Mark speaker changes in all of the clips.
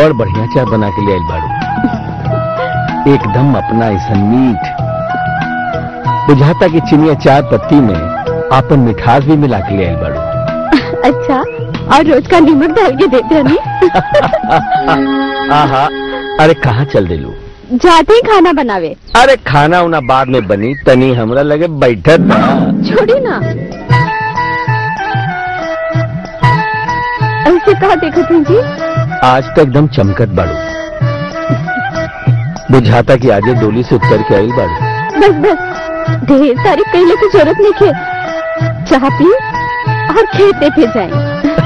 Speaker 1: बड़ बढ़िया चाय बना के ले आइल बाड़ू एकदम अपना ऐसा मीठ बुझाता कि चिनिया चाय पत्ती में आपन मिठास भी मिला के ले आइल बाड़ू
Speaker 2: अच्छा और रोज का नमक डाल के देते हैं नहीं?
Speaker 1: आहा अरे कहाँ चल दिलू
Speaker 2: जाते ही खाना बनावे
Speaker 1: अरे खाना उना बाद में बनी तनी हमरा लगे बैठत बा
Speaker 2: छोड़ी ना ऐसे कहा देखो तुम जी
Speaker 1: आज तो एकदम चमकत बाड़ू बुझाता कि आजे डोली से उतर के आइल बाड़ू
Speaker 2: बस बस ढेर सारी कहले की जरूरत नहीं खे चाह पी और खेते पे जाए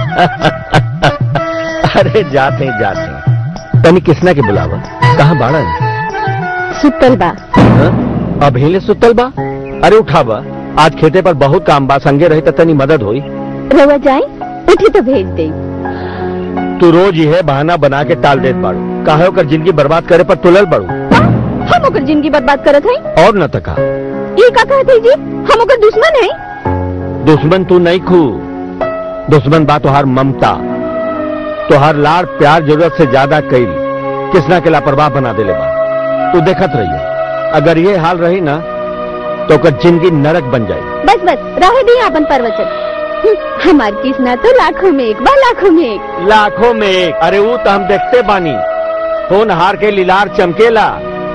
Speaker 1: अरे जाते जाते तनी किसना के बुलावा कहाँ बाड़ा
Speaker 2: सुतल बा
Speaker 1: अब हिले सुतल बा अरे उठा बा आज खेते पर बहुत काम बा संगे रही तो तनी मदद होई
Speaker 2: रवा जाए उठी तो भेज दे
Speaker 1: तू रोज यह बहाना बना के टाल देत बाड़ू काहे ओकर जिंदगी बर्बाद करे पर तुलल बाड़ू
Speaker 2: हम ओकर जिंदगी बर्बाद करत हई
Speaker 1: और न तका
Speaker 2: ये का कहते जी हम ओकर दुश्मन है
Speaker 1: दुश्मन तू नहीं खू दुश्मन बा तोहार ममता तोहार लाड़ प्यार जरूरत से ज्यादा कई किसना के लापरवाह बना देले बा तू देखत रहिए अगर ये हाल रही ना तो ओकर जिंदगी नरक बन जाए
Speaker 2: बस बस रहे दी अपन प्रवचन हम्म, हमार किस्ना तो लाखों में एक बा लाखों में एक
Speaker 1: लाखों में एक अरे वो तो हम देखते बानी फोन हार के लीलार चमकेला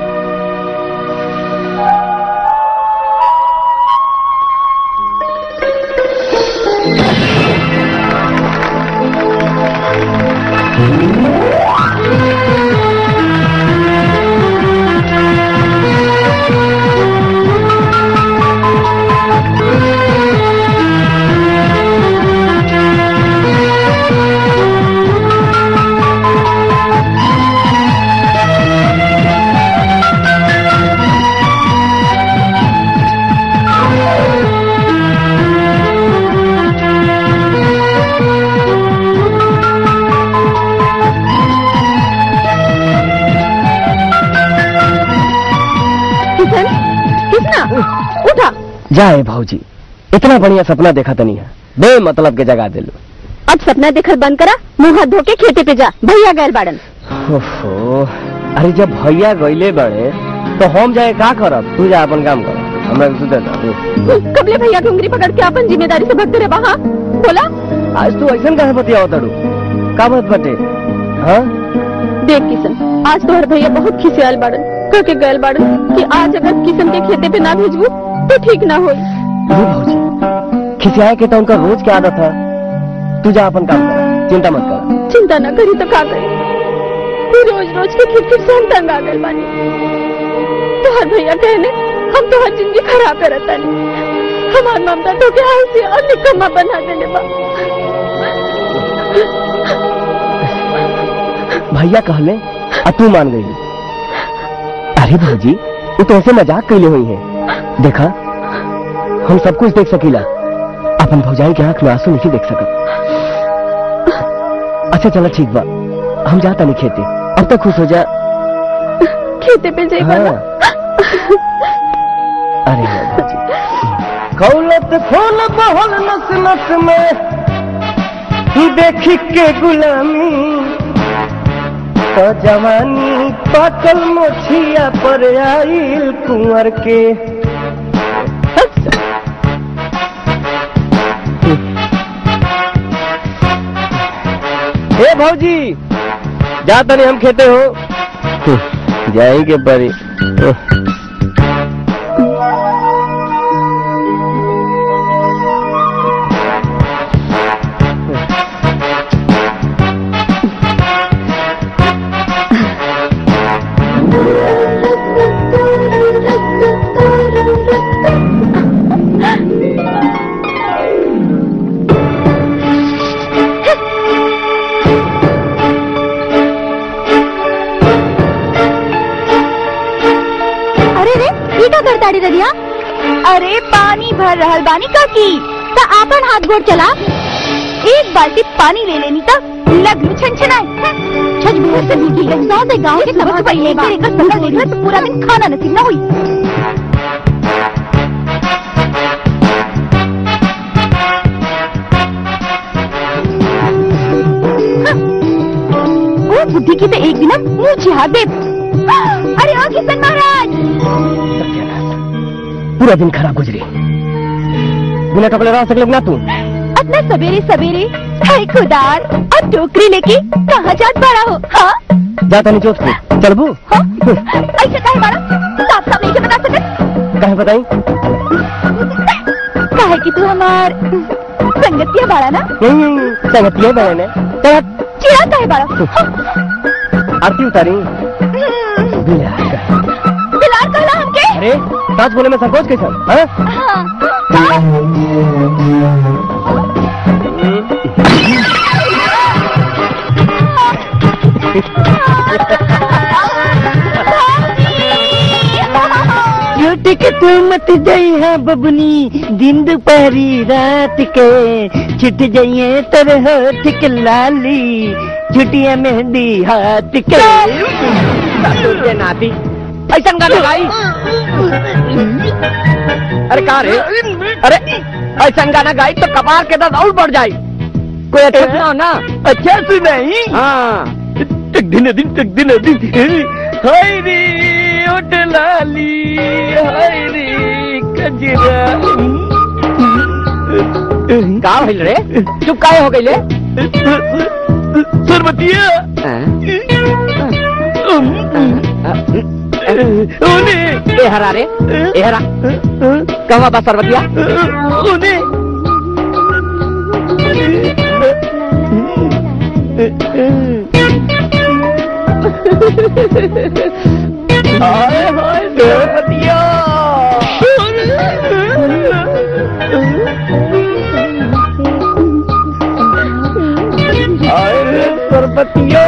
Speaker 2: किशन किसना उठा
Speaker 3: जाए भाऊजी इतना बढ़िया सपना देखा तनी है बे मतलब के जगह दिलू
Speaker 2: अब सपना देखल बंद करा मुंह हाथ धो के खेते पे जा भैया गैर बाड़न
Speaker 3: ओहो अरे जब भैया गईले बड़े तो हम जाए का करब तू जा अपन काम कर हमरा के सुते दे
Speaker 2: हम्म, कबले भैया की उंगली पकड़ के अपन जिम्मेदारी से भगते रहे हाँ बोला
Speaker 3: आज तू ऐसा कहे बतियाओ तड़ू का बात बटे हाँ
Speaker 2: देख किशन आज तोहर भैया बहुत खिसियाल बाड़न कह के गैल बाड़न कि आज अगर किशन के खेते पे ना भेजबू तो ठीक ना होई
Speaker 3: अरे भाऊजी खिसियाए के तो उनका रोज की आदत है तू जा अपन काम कर चिंता मत कर
Speaker 2: चिंता न करी तो का करी तू रोज रोज के खिटखिट से हम तंग आ गए बानी तोहर भैया कहने हम तोहर जिंदगी खराब करत तानी हमार ममता तो के आलसी और निकम्मा बना देले बा
Speaker 3: भैया कहले आ तू मान गई अरे भाऊजी वो तो ऐसे मजाक कैले हुई है देखा हम सब कुछ देख सकीला अपन भौजाई के आंख में आंसू नहीं देख सकत अच्छा चला ठीक बा हम जाता नहीं खेते अब तक खुश हो जा
Speaker 2: खेते पे जाई
Speaker 3: हाँ।
Speaker 2: बना
Speaker 3: अरे वाह भाऊजी खौलत फूल बहल नस नस में देखी के गुलामी तो जवानी पाकल मोछिया पर आइल कुंवर के हे भौजी जा तनी हम खेते हो जाएंगे परी
Speaker 2: अरे रे ये का करताड़ी रदिया अरे पानी भर रहल बानी काकी त आपन हाथ गोड़ चला एक बाल्टी पानी ले लेनी त लगलू छनछनाए छज भर से भीगी गई सौ से गांव के सबक पहले एक एक पकड़ लेना तो पूरा दिन खाना नसीब ना हुई ओ बुद्धि की तो एक दिन हम मुंह छिहा दे अरे ओ किशन महाराज
Speaker 3: सत्यानाश पूरा दिन खराब गुजरी बिना कपड़े रह सकले ना तू
Speaker 2: अपना सवेरे सवेरे भाई खुदार और टोकरी लेके कहाँ जात बड़ा हो हाँ
Speaker 3: जाता नहीं चौथ पे चल बू
Speaker 2: हाँ ऐसे काहे बारा साफ साफ नहीं के बता सकत
Speaker 3: कहे बताई
Speaker 2: काहे कि तू हमार संगतिया बाड़ा ना
Speaker 3: नहीं संगतिया बहन है चल
Speaker 2: चिड़ा काहे बाड़ा हाँ।
Speaker 3: आरती उतारी
Speaker 2: हम्म,
Speaker 3: बिलार का।
Speaker 2: बिलार कहला हमके
Speaker 3: अरे सच बोले में संकोच कैसा हाँ?
Speaker 2: हाँ
Speaker 3: छोटे के तू मत जाई है बबनी दिन दोपहरी रात के छिट जाइए तर होठ के लाली छुटिया मेहंदी हाथ के सासुर के नाती ऐसा गाना गाई अरे कहा रे अरे ऐसा गाना गाई तो कपार के दर्द और बढ़ जाई कोई अच्छा सुनाओ ना अच्छा सुनाई हाँ तक दिन दिन तक दिन दिन हाय रे ओट लाली हाय रे कजरा का भइल रे चुप काहे हो गइले सरबतिया ओने ए हरा रे ए हरा कहवा बा सरबतिया ओने हाय हाय सरबतिया हाय रे सरबतिया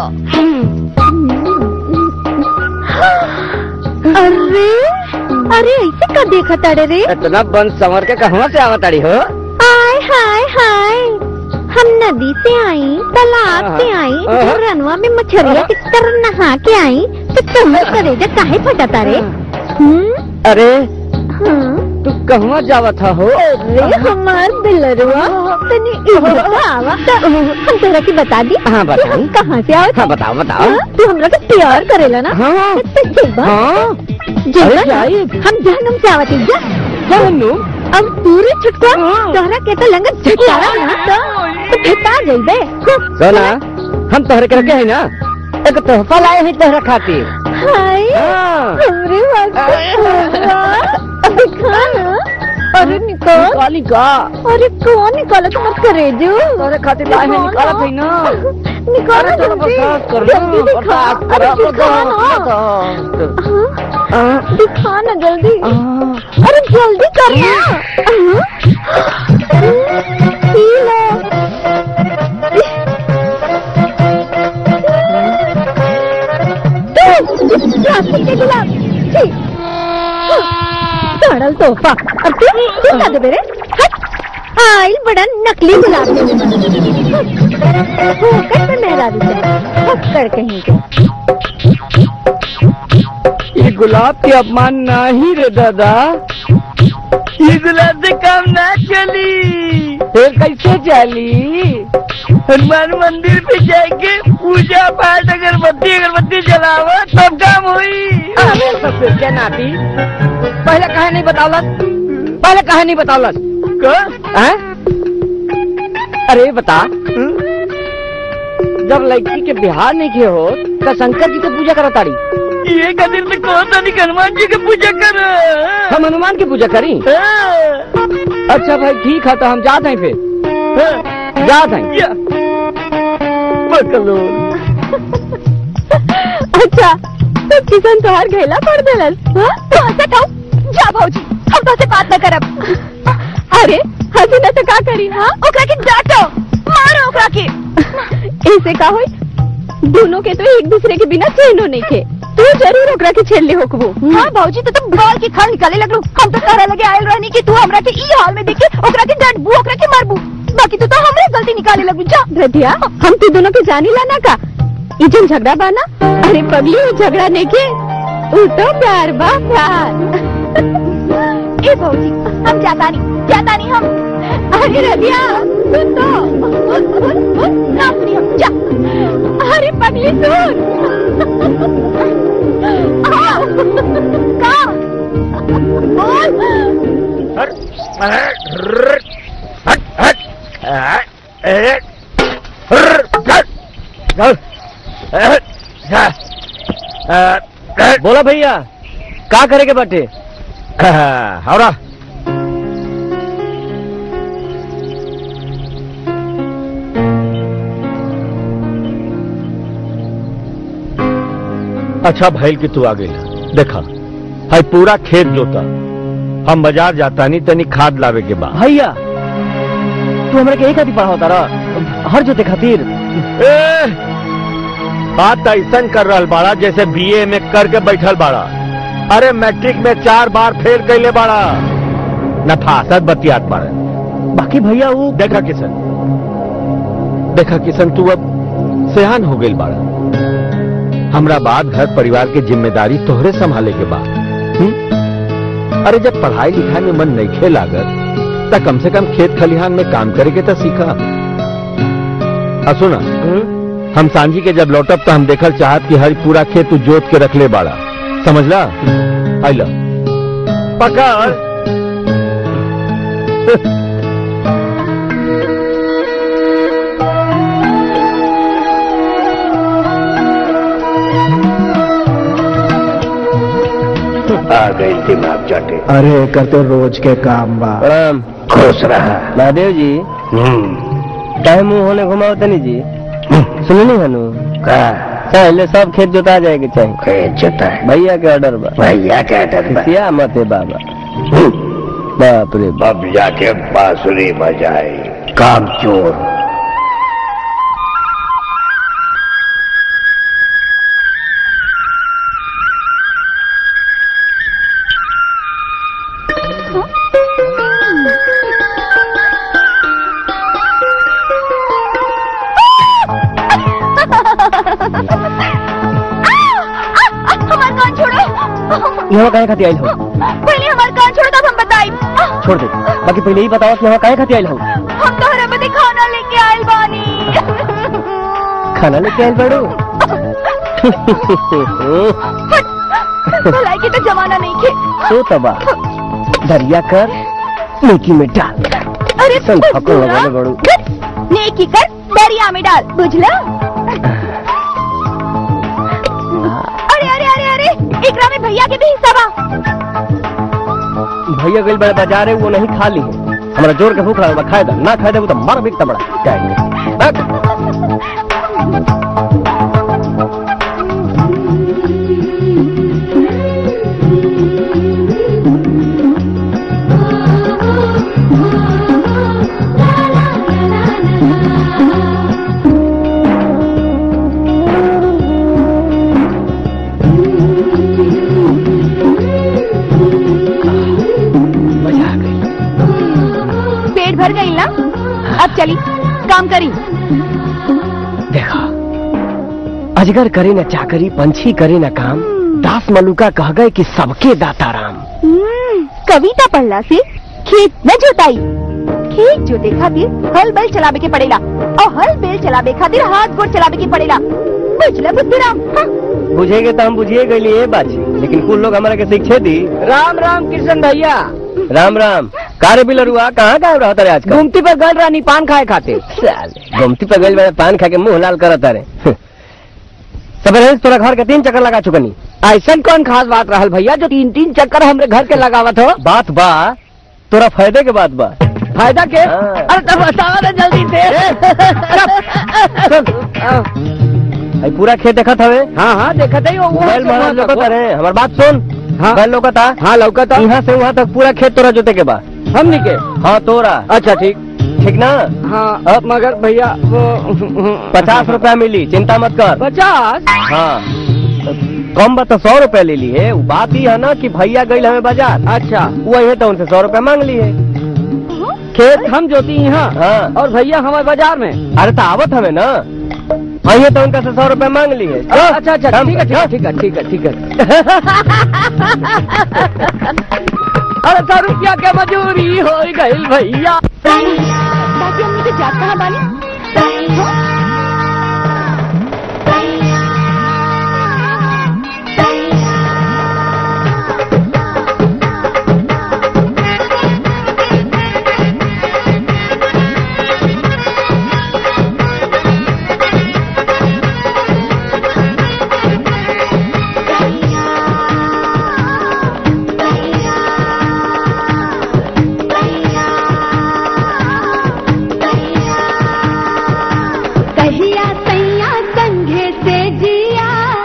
Speaker 2: अरे अरे ऐसे का देखा ताड़े रे
Speaker 3: इतना बन संवर के कहवा से आवत आड़ी हो
Speaker 2: हाय हाय हाय हम नदी से आई तालाब से आई
Speaker 3: हाँ।
Speaker 2: और रनवा में मछरिया की तरह नहा के आई तो तुम्हें करेजा काहे फटा रे हम्म
Speaker 3: अरे
Speaker 2: हाँ
Speaker 3: तू कहवा जावत हो
Speaker 2: अरे हमार बिलरवा तनी इधर तो आवा तो हम तोरा की बता दी
Speaker 3: हाँ,
Speaker 2: कि
Speaker 3: बताई।
Speaker 2: हम कहाँ से आवत
Speaker 3: हाँ बताओ बताओ
Speaker 2: हाँ, तू हमरा के प्यार करेला ना
Speaker 3: हाँ
Speaker 2: तो जेबा
Speaker 3: हाँ
Speaker 2: जेबा
Speaker 3: अरे
Speaker 2: ना,
Speaker 3: जाइब।
Speaker 2: हम जहनुम से आवत जा
Speaker 3: जानू
Speaker 2: अब पूरे छुटका
Speaker 3: हाँ।
Speaker 2: तोहरा के तो लंगत झटारा ना तो तो फेंका जइबे
Speaker 3: सोना हम तोहरे के रखे है ना एक तोहफा लाए हैं तोहरा खातिर
Speaker 2: हाय
Speaker 3: हाँ
Speaker 2: हमरे वास्ते अबे खाना अरे निकाल
Speaker 3: काली का
Speaker 2: अरे कौन निकाला तुम करे जो
Speaker 3: तोहरे खातिर लाए हैं निकालत है ना
Speaker 2: निकालो
Speaker 3: अरे थोड़ा
Speaker 2: जल्दी
Speaker 3: बर्दाश्त कर
Speaker 2: जल्दी
Speaker 3: ना,
Speaker 2: दिखा
Speaker 3: बर्दाश्त
Speaker 2: अरे
Speaker 3: करो,
Speaker 2: दिखा ना
Speaker 3: बर्दाश्त।
Speaker 2: हाँ,
Speaker 3: हाँ,
Speaker 2: दिखा ना जल्दी
Speaker 3: हाँ।
Speaker 2: अरे जल्दी कर ना हाँ। पी लो तू, प्लास्टिक के गिलास छी। हाँ, सड़ल तोहफा अब तू तू क्या दे रे हट आइल बड़ा नकली गुलाब होकर पे मेहरा दी कर कहीं के
Speaker 3: ये गुलाब के अपमान नहीं रे दादा ये गुलाब से काम ना चली फिर कैसे चली हनुमान मंदिर पे जाके पूजा पाठ अगरबत्ती अगरबत्ती जलावा तब काम हुई अरे ससुर के नाती पहले कहा नहीं बतावलस पहले कहा नहीं बतावलस हैं? अरे बता जब लड़की के बिहार नहीं के हो तो शंकर जी की पूजा करो तारी
Speaker 1: ये कदिर से कौन सा नहीं हनुमान जी की पूजा कर
Speaker 3: हम हनुमान की पूजा करी अच्छा भाई ठीक है तो हम जाते हैं फिर जाते हैं
Speaker 1: बकलोल
Speaker 2: अच्छा तो किशन तोहार घेला पड़ देलस हाँ? तो हंसत हूँ जा भौजी हम तो से बात न करब अरे हंसी न तो का करी हाँ ओकरा के डांटो मारो ओकरा के ऐसे का होई दोनों के तो एक दूसरे के बिना चैनो नहीं थे तू जरूर ओकरा के छेड़ ले होकबो हाँ भौजी तो तुम बाल के खड़ निकाले लगलो हम तो तारा लगे आयल रहनी कि तू हमरा के ई हाल में देखे ओकरा के डांटबू ओकरा के मारबू बाकी तू तो हमरे गलती निकाले लगू जा रधिया हम तू दोनों के जानी ला ना का ई जन झगड़ा बाना अरे पगली वो झगड़ा नहीं के वो तो प्यार बा प्यार ए भौजी हम जाता नहीं जाता नहीं हम अरे रधिया सुन तो ना सुनी हम जा अरे पगली सुन आ, का बोल
Speaker 3: बोला भैया का करे के बाटे
Speaker 1: हवरा अच्छा भैल कि तू आ गई देखा है पूरा खेत जोता हम बाजार जाता नहीं तनी खाद लावे के बाद
Speaker 3: भैया तू हमरा के एक आदि पढ़ा होता रहा हर जोते खातिर
Speaker 1: ए, बात ऐसा कर रहल बाड़ा जैसे बीए में करके बैठल बाड़ा अरे मैट्रिक में चार बार फेल कैले बाड़ा नफासत बतियात बाड़ा
Speaker 3: बाकी भैया वो
Speaker 1: देखा किशन देखा किशन तू अब सेहान हो गई बाड़ा हमरा बाद घर परिवार के जिम्मेदारी तोहरे संभाले के बाद हम्म? अरे जब पढ़ाई लिखाई में मन नहीं खे लागत त कम से कम खेत खलिहान में काम करे के तो सीखा आ सुना हम सांझी के जब लौटब तो हम देखल चाहत कि हर पूरा खेत तू जोत के रखले बाड़ा समझला आइला पकड़
Speaker 4: आ गई दिमाग चाटे
Speaker 3: अरे करते रोज के काम बा प्रणाम
Speaker 4: खुश रहा
Speaker 3: महादेव जी
Speaker 4: हम्म
Speaker 3: काहे मुंह होने घुमाओ तनी जी सुननी हनु
Speaker 4: का
Speaker 3: पहले सब खेत जोता जाए के चाहिए
Speaker 4: खेत जोता है
Speaker 3: भैया के ऑर्डर बा
Speaker 4: भैया क्या डर बा?
Speaker 3: सिया मत है बाबा
Speaker 4: हम्म,
Speaker 3: बाप रे बाप
Speaker 4: अब जाके बांसुरी बजाए काम चोर
Speaker 2: हमार कान छोड़ो
Speaker 3: यहाँ काहे खाती आइल हो
Speaker 2: पहले हमार कान छोड़ो तब हम बताई
Speaker 3: छोड़ दे बाकी पहले ही बताओ कि यहाँ काहे खाती आइल हो
Speaker 2: हम तोहरा बदे खाना लेके आयल बानी
Speaker 3: खाना लेके आइल बड़ू
Speaker 2: भलाई के तो जमाना नहीं खे
Speaker 3: तो तबा दरिया कर नेकी में डाल
Speaker 2: अरे
Speaker 3: चल,
Speaker 2: बुझ
Speaker 3: पकड़
Speaker 2: बुरा।
Speaker 3: लगाले बड़ू।
Speaker 2: नेकी कर दरिया में डाल बुझला अरे अरे अरे अरे एकरा में भैया के भी हिस्सा बा
Speaker 3: भैया गइल बड़े बाजार है वो नहीं खा ली है हमारा जोर के भूख लगा खाए दा ना खाए दे वो तो मर भी तबड़ा चाहिए मजा आ गई
Speaker 2: पेट भर गई ना अब चली काम करी
Speaker 3: देखा अजगर करे न चाकरी पंछी करे न काम दास मलुका कह गए कि सबके दाता राम
Speaker 2: हम्म, कविता पढ़ला से खेत न जोताई खेत जोते खातिर हल बैल चलावे के पड़ेला और हल बैल चलावे खातिर हाथ गोड़ चलावे के पड़ेला बुझला बुद्धराम हाँ।
Speaker 3: बुझेगे तो हम बुझिए गए ये बात लेकिन कुछ लोग हमारा के शिक्षे दी राम राम कृष्ण भैया राम राम कारे बिलरुआ कहाँ गायब रहा तारे आजकल गुमती पर गल रानी पान खाए खाते गुमती पर गल वाले पान खा के मुंह लाल करत तारे सबेरे तोरा घर के तीन चक्कर लगा चुकनी ऐसा कौन खास बात रहल भैया जो तीन तीन चक्कर हमरे घर के लगावत हो बात बा तोरा फायदे के बात बा फायदा के अरे तब बतावा ना जल्दी से आई पूरा खेत देखत हवे हाँ हाँ देखत है बैल मारा लोकत रे हमार बात सुन हाँ बैल लोकता हाँ लौकता यहाँ से वहाँ तक पूरा खेत तोरा जोते के बा हमनी के हाँ तोरा अच्छा ठीक ठीक ना हाँ अब मगर भैया वो पचास रुपया मिली चिंता मत कर पचास हाँ कम बा तो सौ रुपया ले ली है वो बात ही है ना कि भैया गई हमें बाजार अच्छा वही है तो उनसे सौ रुपया मांग ली है खेत हम जोती यहाँ हाँ और भैया हमारे बाजार में अरे तो आवत हमें ना वही है तो उनका से सौ रुपया मांग ली है अच्छा अच्छा ठीक है ठीक है ठीक है ठीक है अरे सौ रुपया के मजूरी हो गई भैया
Speaker 2: बाकी हमने के जात कहाँ बानी कहिया सैया संघे से जिया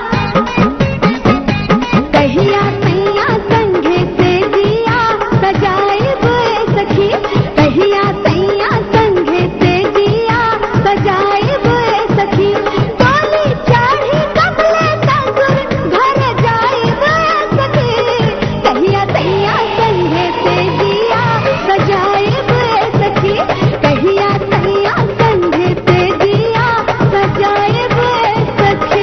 Speaker 2: कहिया सैया संघे से जिया सजाए बुए सखी कहिया सैया संघे से जिया सजाए बुए सखी डोली चढ़ी कमले ससुर घर जाए बुए सखी कहिया सैया संघे से जिया सजाए बुए सखी कहिया सैया संघे से जिया सजाए बुए सखी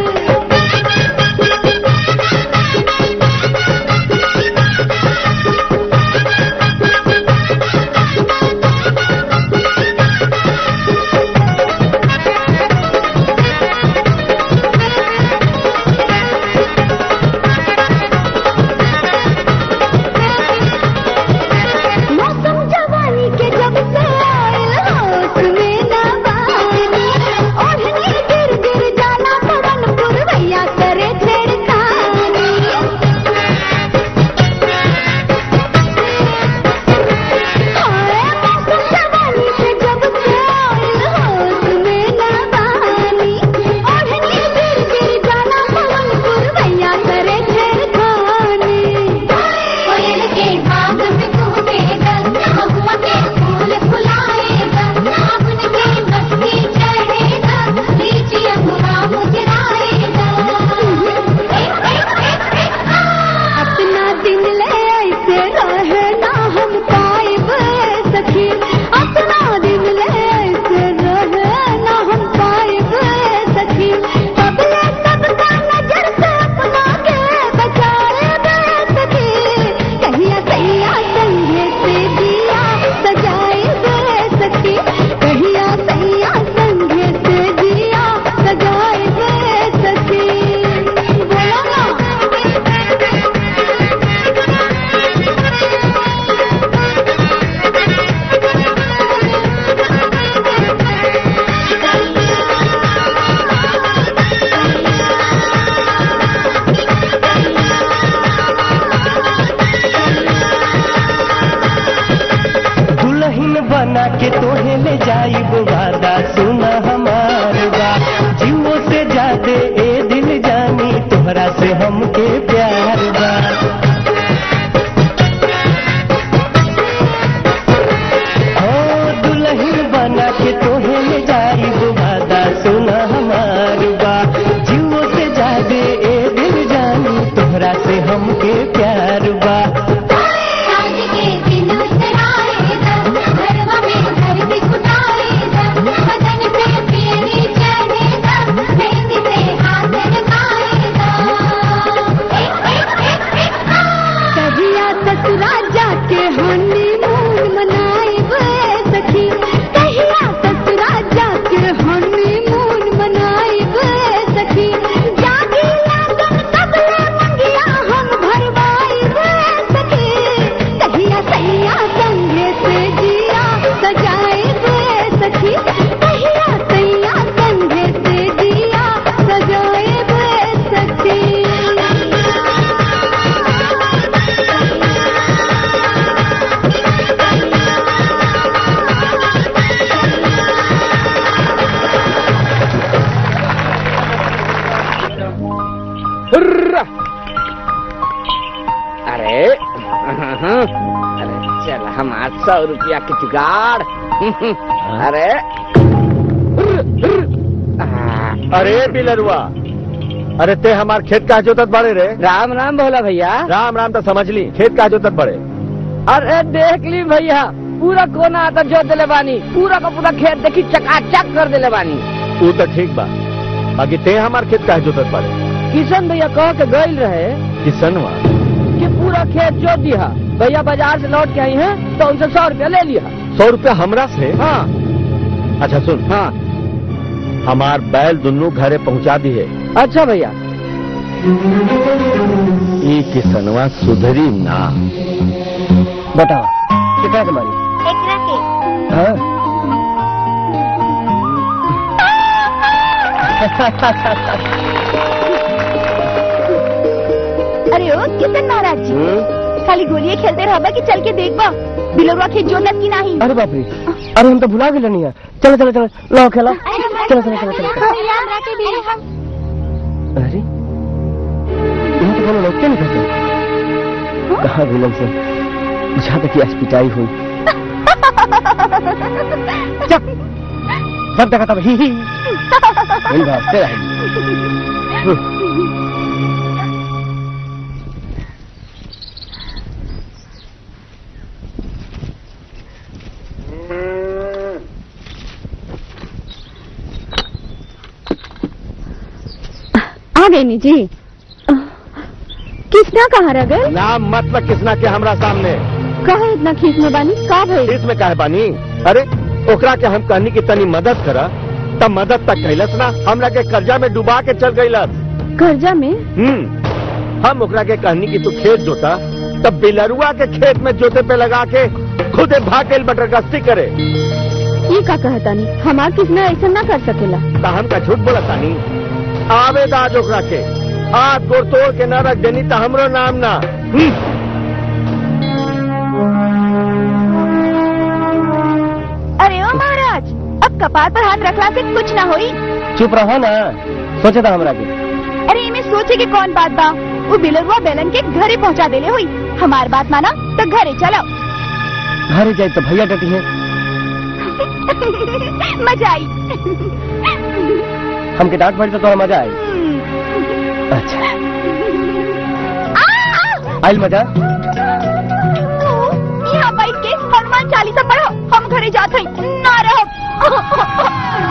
Speaker 2: मौसम जवानी के जब से आयल होश में न बानी ओढ़नी गिर गिर जाला पवन पुरवैया करे छेड़खानी हाय मौसम जवानी के जब से आयल होश में न बानी ओढ़नी गिर गिर जाला पवन पुरवैया करे छेड़खानी कोयल के भाग में कूदेगा महुआ के फूल फुलाएगा आपन के मस्ती चढ़ेगा लीची अंगूरा मुजराएगा अपना दिन ले ऐसे रहे ना हम पाइब सखी अपना दिन ले ऐसे रहे ना हम पाइब सखी सबले सबका नजर से अपना के बचाए सखी कहिया सैया संगे से दिया सजाए बे सखी कहिया सैया संगे से दिया सजाए बे सखी बोलो ना
Speaker 3: दुल्हन बना के तोहे ले जाई वादा सुना हमार बा जीवो से जादे ए दिल जानी तोहरा से हमके प्यार बा हो दुल्हन बना के तोहे ले जाई वादा सुना हमार बा जीवो से जादे ए दिल जानी तोहरा से हमके प्यार बा
Speaker 2: आज के दिन उतराएगा घरवा में घर भी कुटाएगा बदन पे पीली चढ़ेगा मेहंदी से हाथ लगाएगा कहिया ससुरा जाके हनीमून मनाएब सखी कहिया ससुरा जाके हनीमून मनाएब सखी जागी लागन कबले मंगिया हम भरवाएब सखी कहिया सैया संगे से जिया सजाएब सखी कहिया सैया संगे से जिया सजाएब सखी
Speaker 5: हुर्रा! अरे अरे चल हम आठ सौ रुपया की जुगाड़ अरे आ,
Speaker 1: अरे बिलरुआ अरे ते हमार खेत का जोतत बड़े रे
Speaker 5: राम राम भोला भैया
Speaker 1: राम राम तो समझ ली खेत का जोतत बड़े
Speaker 5: अरे देख ली भैया पूरा कोना आता जोत दिले बानी पूरा का पूरा खेत देखी चकाचक कर दिले बानी
Speaker 1: तू तो ठीक बा बाकी ते हमार खेत का जोतत बड़े
Speaker 5: किशन भैया कह के गईल रहे
Speaker 1: किसनवा
Speaker 5: कि पूरा खेत जोत दिया भैया बाजार से लौट के आई हैं तो उनसे सौ रुपया ले लिया
Speaker 1: सौ रुपया हमरा से
Speaker 5: हाँ
Speaker 1: अच्छा सुन
Speaker 5: हाँ
Speaker 1: हमार बैल दुनू घरे पहुंचा दी है
Speaker 5: अच्छा भैया
Speaker 1: ई किसनवा सुधरी ना
Speaker 3: बताओ कितना तुम्हारी
Speaker 2: एकरा के
Speaker 3: हाँ
Speaker 2: अरे ओ किशन महाराज जी खाली गोलियां खेलते रहबा कि चल के देखबा बिलरवा खेत जोनत की नहीं
Speaker 3: अरे बाप रे अरे हम तो भुला गए नहीं है चलो चलो चलो लो खेला चलो चलो चलो चलो
Speaker 2: हमरा के भी
Speaker 3: अरे यहाँ तो कोनो लौटते नहीं करते कहाँ विलन से बुझा तक आज पिटाई हुई चुप सब देखा तब ही ही वही भागते रहे
Speaker 2: आ गई नी जी किसना कहाँ रह गए
Speaker 1: नाम मतलब किसना के हमरा सामने
Speaker 2: कहा इतना खींच में बानी का भई
Speaker 1: इसमें काहे बानी अरे ओकरा के हम कहनी की तनी मदद करा तब मदद तक कैलस ना हमरा के कर्जा में डुबा के चल गईलस
Speaker 2: कर्जा में
Speaker 1: हम्म हम ओकरा के कहनी की तू खेत जोता तब बिलरुआ के खेत में जोते पे लगा के खुदे भाग गई बटर गश्ती करे
Speaker 2: ये का कहता नहीं हमार किसना ऐसा ना कर सकेला
Speaker 1: ता हम का झूठ बोला तानी आवेदा आज ओकरा के हाथ गोड़ तोड़ के न रख देनी ता हमरो नाम ना हम्म।
Speaker 2: अरे ओ महाराज अब कपार पर हाथ रखला से कुछ ना होई
Speaker 3: चुप रहो ना सोचे था हमरा के
Speaker 2: अरे इमे सोचे के कौन बात बा वो बिलरुआ बेलन के घरे पहुंचा देले हुई हमार बात माना तो घरे चलो
Speaker 3: घर जाए तो भैया डटी है
Speaker 2: मजा आई
Speaker 3: हमके डांट पड़ी तो थोड़ा मजा आई अच्छा
Speaker 2: आ!
Speaker 3: आइल मजा
Speaker 2: तू यहाँ बैठ के हनुमान चालीसा पढ़ो हम घरे जाते हैं ना रहो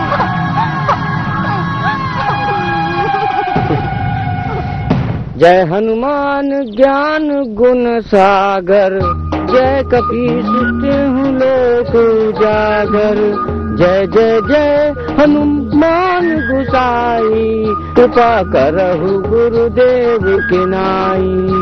Speaker 5: जय हनुमान ज्ञान गुण सागर जय कपीश हूँ लोक उजागर जय जय जय हनुमान गुसाई कृपा करहु गुरुदेव के नाई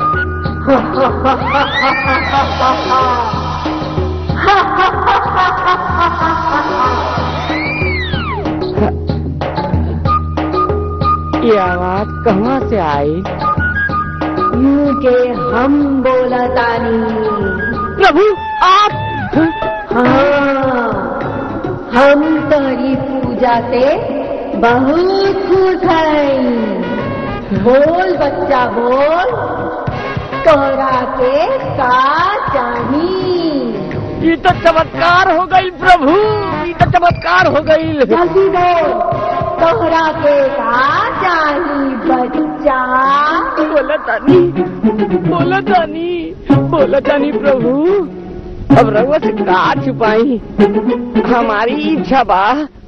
Speaker 5: ये आवाज कहाँ से आई
Speaker 6: यूं के हम बोलतानी
Speaker 5: प्रभु आप
Speaker 6: हाँ हम तोरी पूजा से बहुत खुश हैं बोल बच्चा बोल तोरा के का चाही
Speaker 5: ये तो चमत्कार हो गई प्रभु ये तो चमत्कार हो गई
Speaker 6: जल्दी बोल तोहरा के का चाही बच्चा
Speaker 5: बोला तानी बोला तानी बोला तानी प्रभु अब रघुआ से का छुपाई हमारी इच्छा बा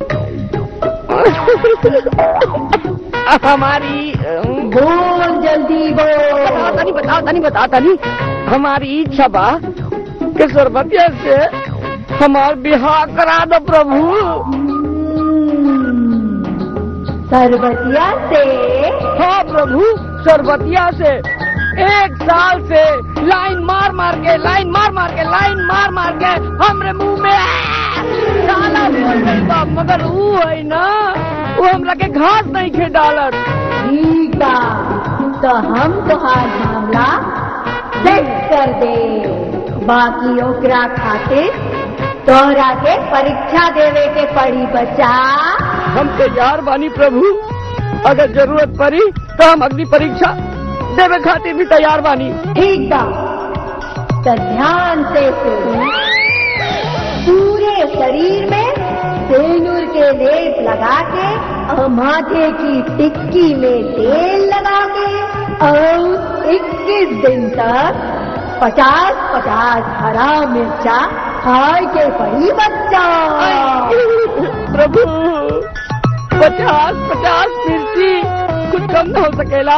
Speaker 5: हमारी अम,
Speaker 6: बोल जल्दी बोल
Speaker 5: बताओ तानी बताओ तानी बताओ तानी हमारी इच्छा बा कि सरबतिया से हमार बिहार करा दो प्रभु
Speaker 6: सरबतिया से
Speaker 5: हाँ प्रभु सरबतिया से एक साल से लाइन मार मार के लाइन मार मार के लाइन मार मार के हमरे मुंह में आ, डाला बोल गई बा मगर वो है ना वो हमरा के घास नहीं खे डालत
Speaker 6: ठीक बा तो हम तुहार मामला सेट कर दे बाकी ओकरा खातिर तोहरा के परीक्षा देवे के पड़ी बच्चा
Speaker 5: हम तैयार बानी प्रभु अगर जरूरत पड़ी तो हम अगली परीक्षा देवे खातिर भी तैयार बानी
Speaker 6: ठीक बा तो ध्यान से सुन पूरे शरीर में सेनुर के लेप लगा के और माथे की टिक्की में तेल लगा के और 21 दिन तक पचास पचास हरा मिर्चा खाए के पड़ी बच्चा
Speaker 5: प्रभु पचास पचास मिर्ची कुछ कम न हो सकेला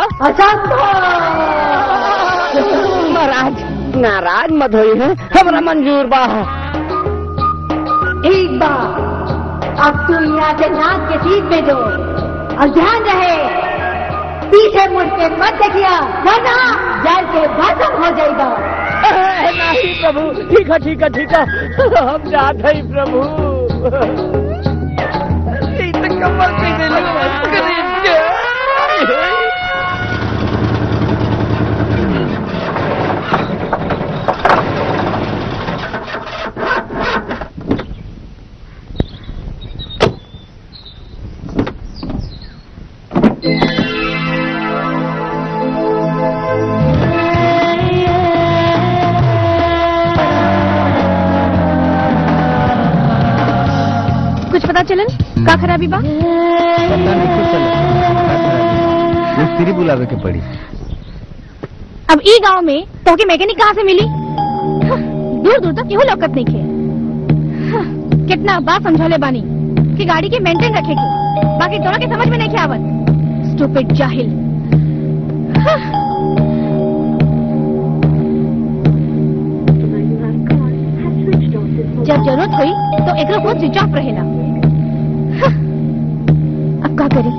Speaker 6: असंभव
Speaker 5: महाराज नाराज मत होई है हमरा मंजूर बा
Speaker 6: ठीक बा अब तू यहाँ से नाक के सीट में दो और ध्यान रहे पीछे मुड़ के मत देखिया वरना जल के भस्म हो जाएगा
Speaker 5: ए, नहीं प्रभु ठीक है ठीक है ठीक है हम जाते ही प्रभु ई तो कमर कैसे लगवा गरीब के
Speaker 2: कुछ पता चलन का खराबी बा
Speaker 3: पता नहीं कुछ चला मिस्त्री बुलावे के पड़ी
Speaker 2: अब ई गांव में तो के मैकेनिक कहाँ से मिली हाँ, दूर दूर तक केहू लौकत नहीं खे हाँ, कितना बात समझौले बानी कि गाड़ी के मेंटेन रखे के बाकी तोरा के समझ में नहीं खे आवत स्टूपिड जाहिल हाँ, जब जरूरत हुई तो एकरो फोन स्विच ऑफ रहेला हाँ, अब का करी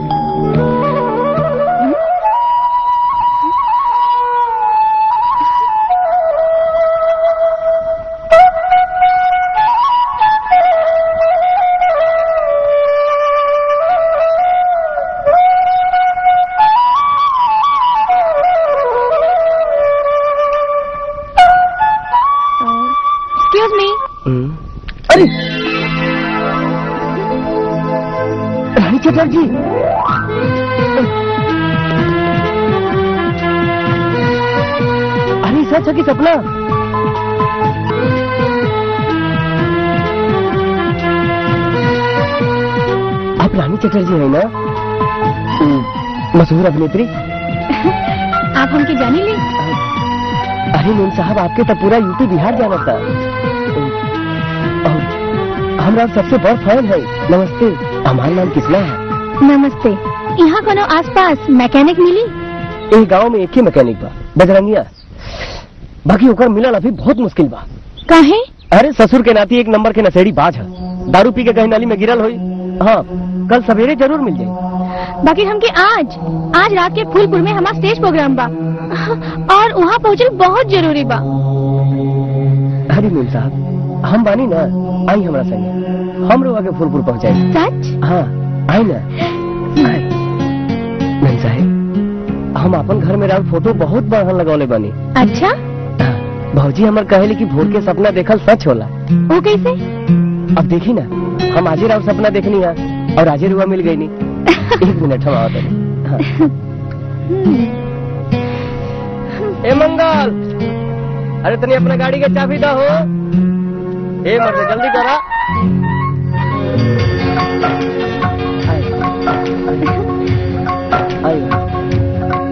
Speaker 2: एक्सक्यूज मी
Speaker 3: अरे रानी चटर्जी अरे सच है कि सपना आप रानी चटर्जी है ना हम्म, मशहूर अभिनेत्री
Speaker 2: आप हमके जानी ली
Speaker 3: अरे मेम साहब आपके तो पूरा यूपी बिहार जाना था और हमरा सबसे बड़ फैन है नमस्ते हमारा नाम किसना है
Speaker 2: नमस्ते यहाँ कोनो आसपास मैकेनिक मिली
Speaker 3: एक गांव में एक ही मैकेनिक बा बजरंगिया बाकी ओकर मिलल अभी बहुत मुश्किल बा
Speaker 2: काहे
Speaker 3: अरे ससुर के नाती एक नंबर के नशेड़ी बाज है दारू पी के कहीं नाली में गिरल हुई हाँ कल सवेरे जरूर मिल जाए
Speaker 2: बाकी हमके आज आज रात के फूलपुर में हमारा स्टेज प्रोग्राम बा और वहाँ पहुँचल बहुत जरूरी बा
Speaker 3: अरे मेम साहब हम बानी ना आई हमरा संगे हम लोग आगे फूलपुर पहुंचाए
Speaker 2: सच
Speaker 3: हाँ आई ना आई मेम साहब हम अपन घर में राव फोटो बहुत बढ़िया लगौले बानी
Speaker 2: अच्छा
Speaker 3: हाँ, भौजी हमर कहेले कि भोर के सपना देखल सच होला
Speaker 2: वो कैसे
Speaker 3: अब देखी ना हम आजे राव सपना देखनी है और आजे रुआ मिल गई नी एक मिनट हम आवत हनी। हाँ। ए मंगल अरे तनी अपना गाड़ी के चाबी दा हो ए मर्द जल्दी करा आई। आई।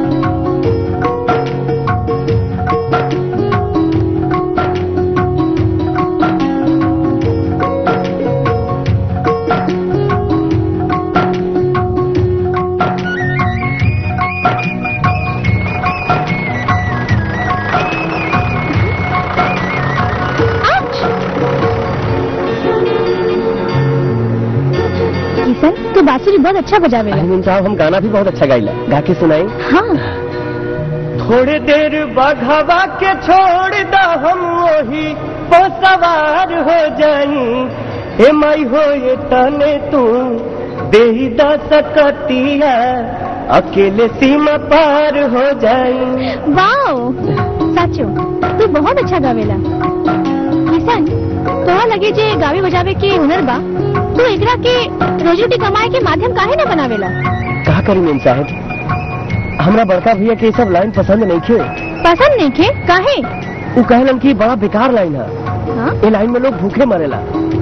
Speaker 2: किशन तू बांसुरी बहुत अच्छा बजावेला
Speaker 3: अरविंद साहब हम गाना भी बहुत अच्छा गाइला गा के सुनाई
Speaker 2: हाँ
Speaker 3: थोड़ी देर बघवा के छोड़ द हम वही वो सवार हो जाई ए माई हो ये तने तू दे द सकतिया अकेले सीमा पार हो जाई
Speaker 2: वाओ साचो तू बहुत अच्छा गावेला किशन तोरा लगे जे गावे बजावे के हुनर बा तू एकरा के रोजी रोटी कमाए के माध्यम काहे न बनावेला
Speaker 3: का करी मेम साहब हमरा बड़का भैया के ये सब लाइन पसंद नहीं थे
Speaker 2: पसंद नहीं खे काहे
Speaker 3: वो कहलन कि बड़ा बेकार लाइन है
Speaker 2: हाँ
Speaker 3: ये लाइन में लोग भूखे मरेला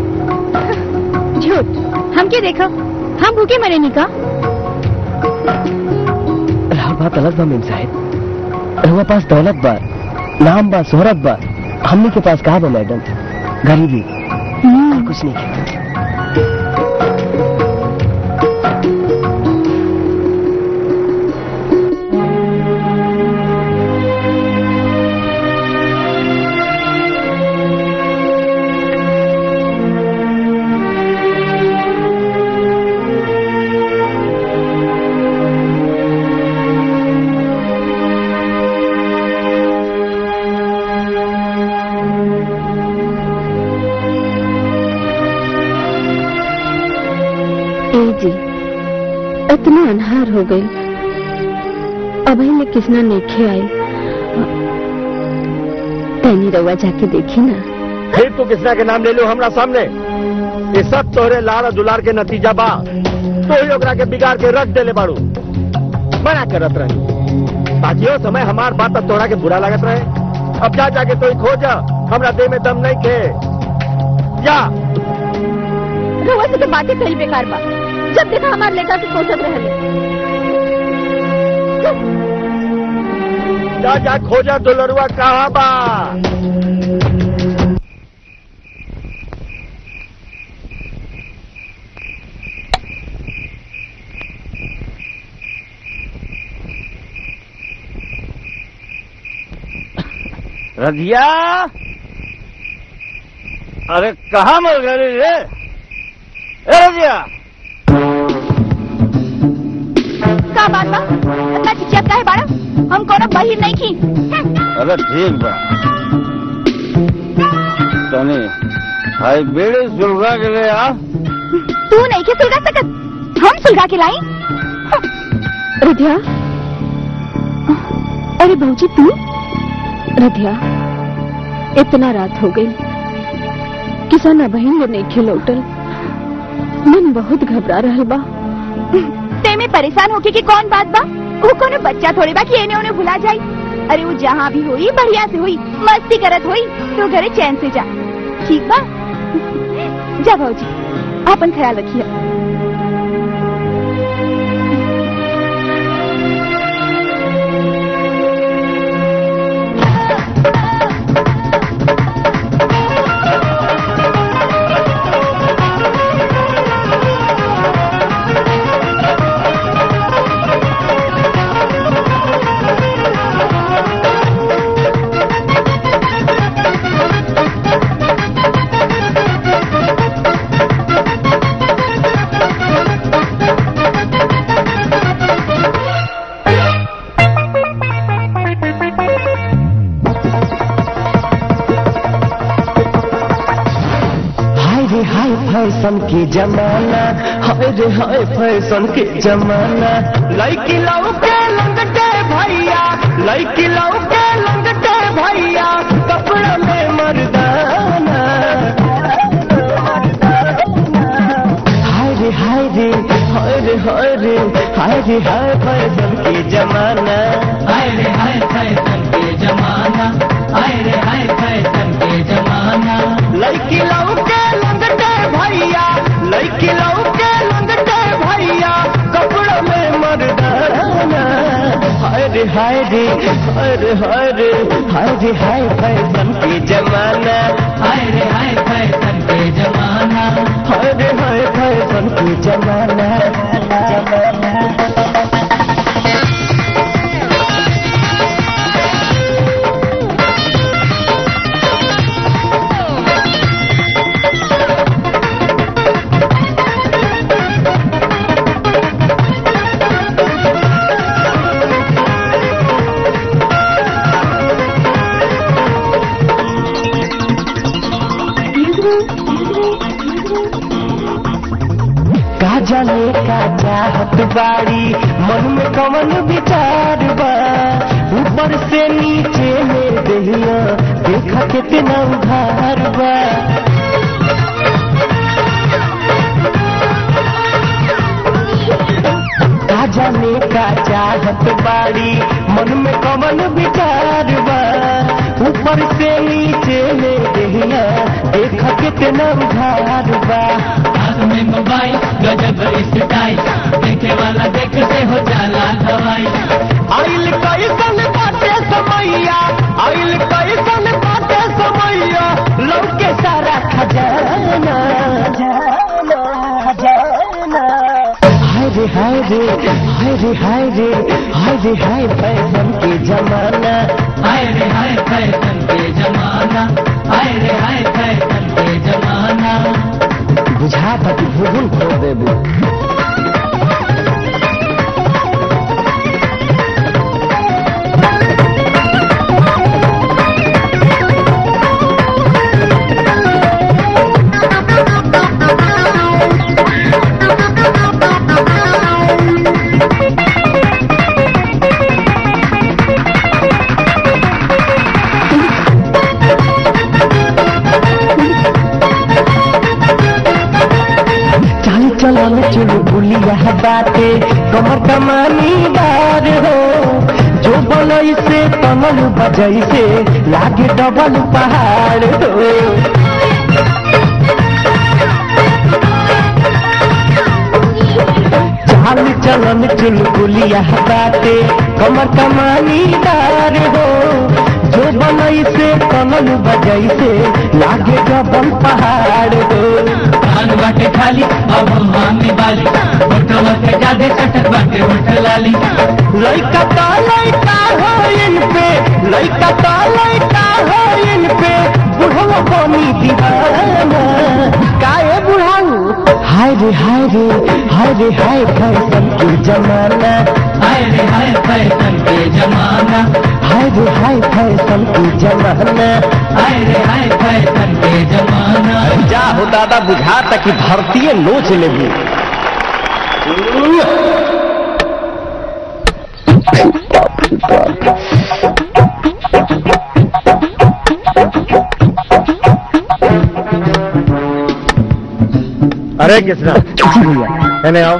Speaker 2: झूठ हमके देखो हम भूखे मरे नहीं का
Speaker 3: राव बात अलग बा मेम साहब रहुआ पास दौलत बा नाम बा शोहरत बा हमनी के पास कहा बा मैडम गरीबी और कुछ नहीं है
Speaker 7: अनहार हो गई अभी में किसना नेखे आई तैनी रउआ जाके देखी ना
Speaker 1: फिर तू किसना के नाम ले लो हमरा सामने ये सब तोहरे लाड़ और दुलार के नतीजा बा तो ही ओकरा के बिगाड़ के रख देले बाड़ू मना करत रही बाजियो समय हमार बात अब तोहरा के बुरा लागत रहे अब जा जाके तो खोज हमरा देह में दम नहीं खे जा
Speaker 2: रउआ से तो बातें कही बेकार बा जब देखा हमार लेटा से कोसत रहले
Speaker 1: जा जा खोजा दुलरुआ कहाँ बा रजिया अरे कहाँ मर गई रे ए रजिया
Speaker 2: का बात बा इतना चिचियात काहे बाड़ा हम कोनो बहिर नहीं की
Speaker 1: अरे ठीक बा तनी हाई बेड़े सुलगा के ले आ
Speaker 2: तू नहीं के सुलगा सकत हम सुलगा के लाई
Speaker 7: रिधिया अरे भाजी तू रिधिया इतना रात हो गई किसान बहन वो नहीं लौटल मन बहुत घबरा रहा बा
Speaker 2: ते में परेशान होके की कौन बात बा वो कोनो बच्चा थोड़ी बा कि एने ओने भुला जाई अरे वो जहाँ भी हुई बढ़िया से हुई मस्ती करत हुई तो घरे चैन से जा ठीक बा जा भाजी अपन ख्याल रखिए
Speaker 3: हाय रे हाय फैशन के जमाना हाय रे हाय फैशन के जमाना लड़की लौके लंगटे भैया लड़की लौके लंगटे भैया कपड़ा में मर्दाना हाय रे हाय रे हाय रे हाय रे हाय रे हाय फैशन के जमाना
Speaker 8: हाय रे हाय फैशन के जमाना हाय रे हाय फैशन के जमाना
Speaker 3: लड़की लौके लंगटे भैया लड़की लौके लंगटे भैया कपड़ा में मर्दाना हाय रे हाय रे हाय रे हाय रे हाय रे हाय फैशन के जमाना
Speaker 8: हाय रे हाय फैशन के जमाना
Speaker 3: हाय रे हाय फैशन के जमाना का जाने का चाहत बाड़ी मन में कवन विचार बा ऊपर से नीचे में दहिया देखा कितना उधार बा का जाने का चाहत बाड़ी मन में कवन विचार बा ऊपर से नीचे में दहिया देखा कितना उधार बा
Speaker 8: हाथ में मोबाइल गजब स्टाइल देखे वाला देखते हो जाला दवाई
Speaker 3: आइल कैसन बाटे समैया आइल कैसन बाटे समैया लौके सारा खजाना जाना जाना हाय रे हाय रे हाय रे हाय रे हाय रे हाय फैशन के जमाना
Speaker 8: हाय रे हाय फैशन के जमाना हाय रे हाय फैशन के जमाना
Speaker 3: बुझा था कि भूगुल खो देबू बाटे कमर कमानी दार हो जो बनई से कमल बजई से लागे डबल पहाड़ हो चाल चलन चुलबुलिया बाटे कमर कमानी दार हो जो बनई से कमल बजई से लागे डबल पहाड़ हो
Speaker 8: कान बाटे खाली अब मामी बाली होठवा के जादे चटक बाटे होठ लाली
Speaker 3: लइका तो लइका हो इन पे लइका तो लइका हो इन पे बुढ़वा बनी दीवाना काहे बुढ़ाऊ हाय रे हाय रे हाय रे हाय फैशन के जमाना
Speaker 8: हाय रे हाय फैशन के जमाना
Speaker 3: हाय रे हाय फैशन के जमाना
Speaker 8: हाय रे हाय फैशन के जमाना
Speaker 3: जा हो दादा बुझाता कि धरतीये नोच लेगी
Speaker 1: अरे कृष्णा
Speaker 3: जी भैया
Speaker 1: कहने आओ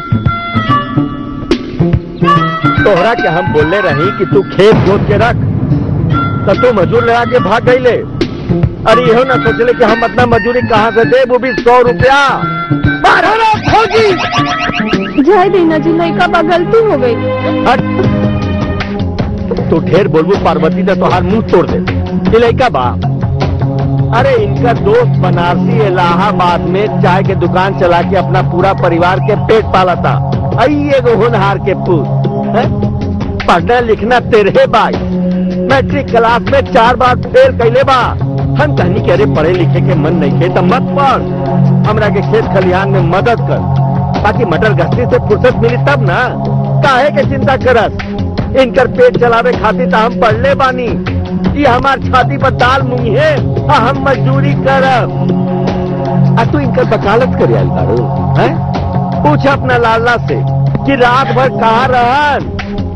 Speaker 1: तोहरा के हम बोले रही कि तू खेत जोत के रख तो तू मजूर लगा के भाग गई ले अरे इहो ना सोचले कि हम अपना मजूरी कहाँ से दे वो भी सौ रुपया बारह ना खोजी
Speaker 7: जय दीना जी लड़का बा गलती हो गई
Speaker 1: हट तू ढेर बोलबू पार्वती ने तोहार मुंह तोड़ दे ये लड़का बा अरे इनका दोस्त बनारसी इलाहाबाद में चाय के दुकान चला के अपना पूरा परिवार के पेट पाला था आई एगो होनहार के पूत हैं? पढ़ना लिखना तेरे बाई मैट्रिक क्लास में चार बार फेल कैले बा हम कहनी के अरे पढ़े लिखे के मन नहीं खे तो मत पढ़ हमरा के खेत खलिहान में मदद कर ताकि मटर गश्ती से फुर्सत मिली तब ना काहे के चिंता करत इनकर पेट चलावे खातिर तो हम पढ़ले बानी ये हमार छाती पर दाल मुंगी है आ हम मजदूरी करब आ तू इनकर वकालत करे आइल बारू हैं पूछ अपना लाला से कि रात भर कहाँ रहन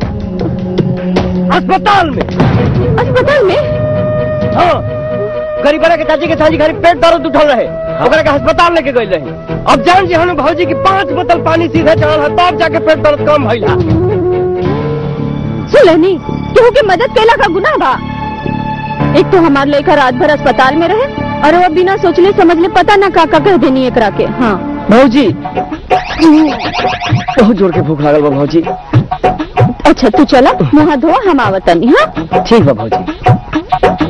Speaker 1: अस्पताल में
Speaker 7: अस्पताल में
Speaker 3: हाँ गरीब के चाची के चाची घर पेट दर्द उठल रहे ओकरा के अस्पताल लेके गई रहे अब जान जी हम भौजी की पांच बोतल पानी सीधे चढ़ल है तब जाके पेट दर्द कम भइल है
Speaker 7: सुलनी केहू के मदद कैला का गुनाह बा एक तो हमार लड़का रात भर अस्पताल में रहे और वो बिना सोचले समझले पता ना का का कह देनी एकरा के हाँ
Speaker 3: भौजी बहुत जोर के भूख लागल बा भौजी
Speaker 7: अच्छा तू चला मुँह धो हम आवतनी हाँ
Speaker 3: ठीक बा भौजी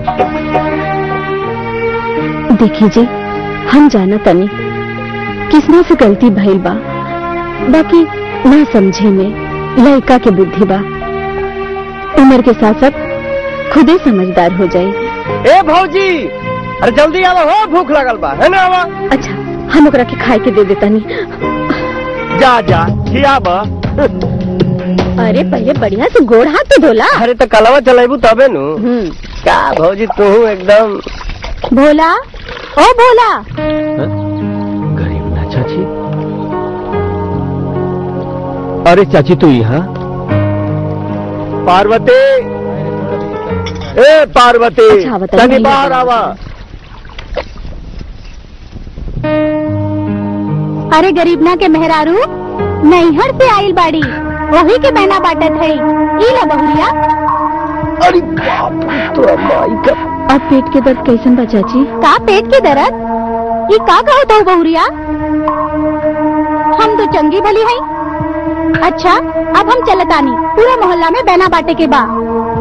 Speaker 7: देखिए जी हम जाना तनी किसने से गलती भइल बा बाकी ना समझे में लड़का के बुद्धि बा उम्र के साथ साथ खुदे समझदार हो जाए
Speaker 3: ए भौजी अरे जल्दी आवा हो भूख लागल बा है ना आवा
Speaker 7: अच्छा हम ओकरा के खाए के दे देतानी
Speaker 1: जा जा खियाबा
Speaker 7: अरे पहले बढ़िया से गोड़ हाथ तो धोला
Speaker 3: अरे तो कलवा चलेबू तबे नु
Speaker 7: हम्म
Speaker 3: का भौजी तू एकदम
Speaker 7: भोला ओ भोला
Speaker 1: गरीब ना चाची अरे चाची तू यहाँ पार्वती ए पार्वती
Speaker 7: अच्छा, बता,
Speaker 1: तनी
Speaker 7: नहीं
Speaker 1: बाहर
Speaker 7: आता।
Speaker 1: आवा
Speaker 2: अरे गरीब ना के मेहरारू नैहर से आइल बाड़ी वही के बहना बाटत है ई ला बहुरिया
Speaker 3: अरे बाप रे, तो माई का
Speaker 7: अब पेट के दर्द कैसन बा चाची
Speaker 2: का पेट के दर्द ये का कहत हो बहुरिया हम तो चंगी भली है अच्छा अब हम चलतानी पूरा मोहल्ला में बहना बाटे के बा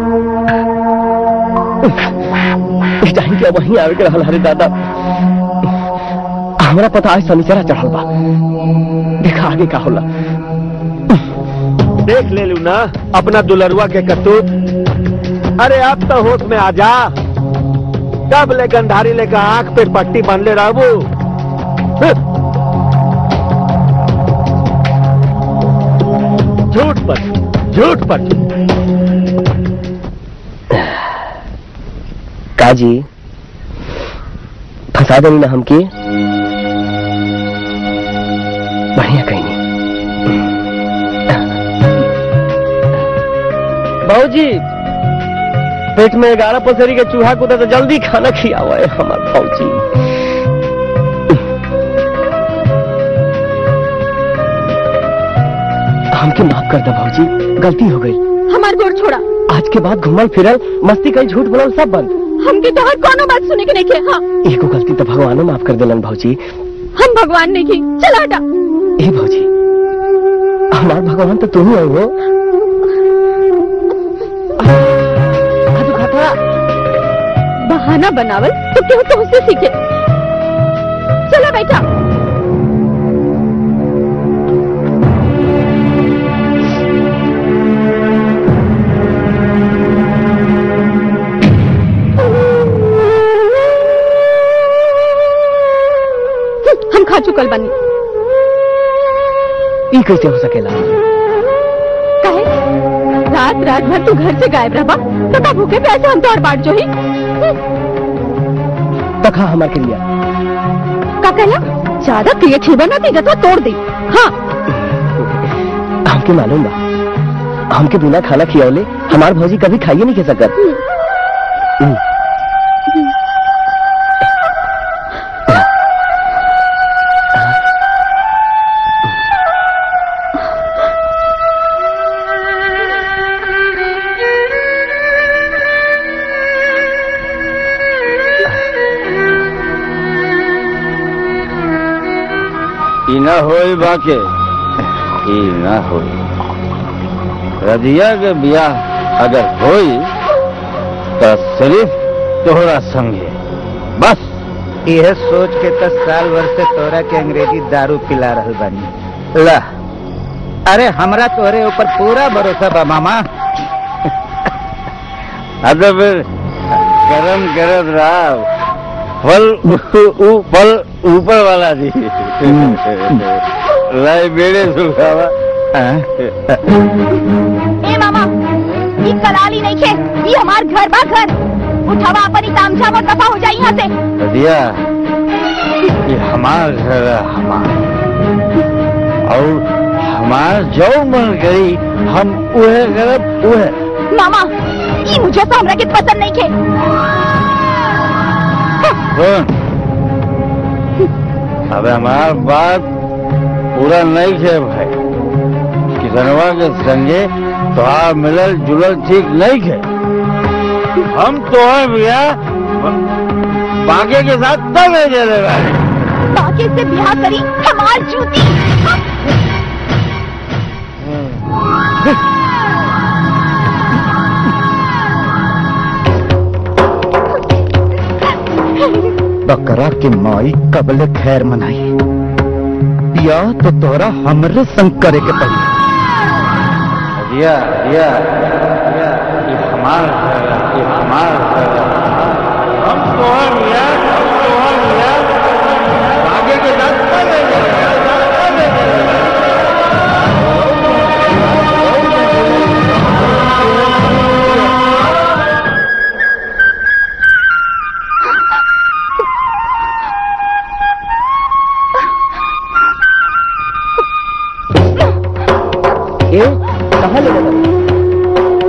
Speaker 3: इस टाइम के वहीं आवे के रहल हरे दादा हमरा पता आज शनिचरा चढ़ल बा देखा आगे का होला
Speaker 1: देख ले लू ना अपना दुलरुआ के कतूत अरे अब तो होश में आ जा कब ले गंधारी लेकर आंख पे पट्टी बांध ले रहबू हं। झूठ पर झूठ पर
Speaker 3: काजी फंसा देनी ना हमके बढ़िया कहीं नहीं भाजी पेट में ग्यारह पसरी के चूहा कूदा तो जल्दी खाना खियावा है हमार भाजी हमके माफ कर दे भौजी गलती हो गई
Speaker 7: हमार गोड़ छोड़ा
Speaker 3: आज के बाद घुमल फिरल मस्ती कई झूठ बोलल सब बंद
Speaker 7: हमके तो हर कोनो बात सुने के नहीं के हाँ
Speaker 3: एगो गलती तो भगवानो माफ कर देलन भौजी
Speaker 7: हम भगवान नहीं की चला हटा
Speaker 3: ए भौजी हमार भगवान तो तुम ही हो आज खाता
Speaker 7: बहाना बनावल तो क्यों तुमसे सीखे चला बेटा हम खा चुकल बनी
Speaker 3: ई कैसे हो सकेला
Speaker 7: कहे रात रात भर तू घर से गायब रहा तो का भूखे प्यासे हम तो और बांट जो ही
Speaker 3: तखा हमार क्रिया
Speaker 7: का कहला ज्यादा क्रिया खिलवा ना देगा तो तोड़ दे हाँ
Speaker 3: हमके मालूम बा हमके बिना खाना खियावले हमार भौजी कभी खाइए नहीं खा सकत हम्म।
Speaker 1: ई न होई बाके ई न होई रदिया के ब्याह अगर होई तो सिर्फ तोहरा संगे बस
Speaker 9: यह सोच के तो साल भर से तोरा के अंग्रेजी दारू पिला रहल बानी ला अरे हमरा तोरे ऊपर पूरा भरोसा बा मामा
Speaker 1: अब तो फिर कर्म करत रहा फल ऊ- फल ऊपर वाला दी लाई बेड़े सुखावा
Speaker 2: ए मामा ये कलाली नहीं खे ये हमार घर बा घर उठावा अपन ही तामझाम और दफा हो जाए यहाँ से
Speaker 1: रदिया ये हमार घर है हमार और हमार जो मन करी हम उहे करब उहे
Speaker 2: मामा ये मुझे तो हमरा के पसंद नहीं खे
Speaker 1: सुन अब हमार बात पूरा नहीं है भाई किसनवा के संगे तोहार मिलल जुलल ठीक नहीं है हम तोहर भैया बागे के साथ तब दे रहे बारे
Speaker 2: बाकी से ब्याह करी हमार जूती
Speaker 9: बकरा के माई कबल खैर मनाई या तो तोरा हमरे संग करे के पड़ी
Speaker 1: दिया दिया दिया ये हमार घर है, ये हमार घर है। हम तोहर भैया हम तोहर भैया बागे के साथ तब दे रहे तब दे रहे
Speaker 3: ए कहाँ ले गया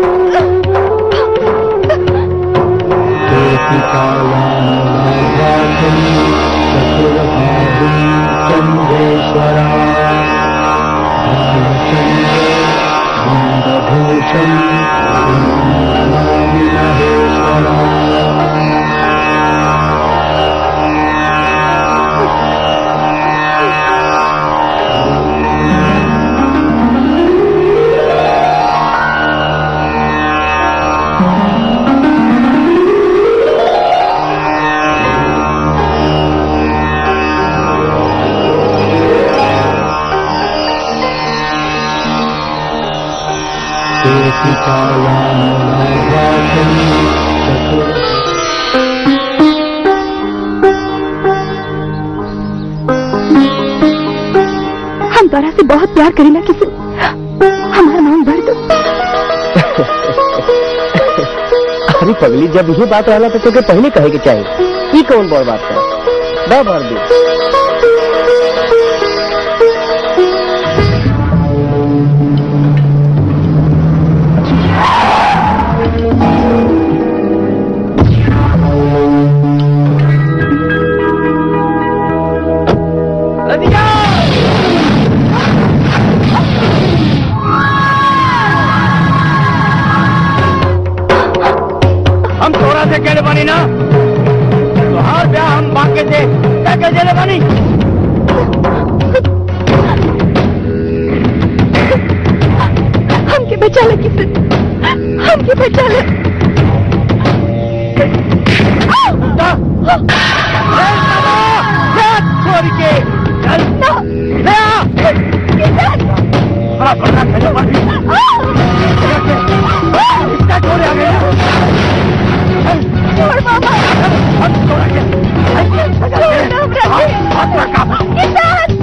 Speaker 2: हम तोरा से बहुत प्यार करेला किसी हमारा नाम भर दो
Speaker 3: अरे पगली जब ये बात वाला तो तोके पहले कहे के चाहिए ये कौन बड़ बात है बा भर दे
Speaker 5: हमरा से कहले बानी ना तोहार ब्याह हम बाके से क्या कह देले बानी
Speaker 2: हमके बचा ले किसन हमके बचा ले
Speaker 5: छोड़ के चल ले आ बड़ा बड़ा कहले बानी इसका छोड़ आ गया
Speaker 2: छोड़ मामा
Speaker 5: हम छोड़ के हाथ रखा
Speaker 2: किसान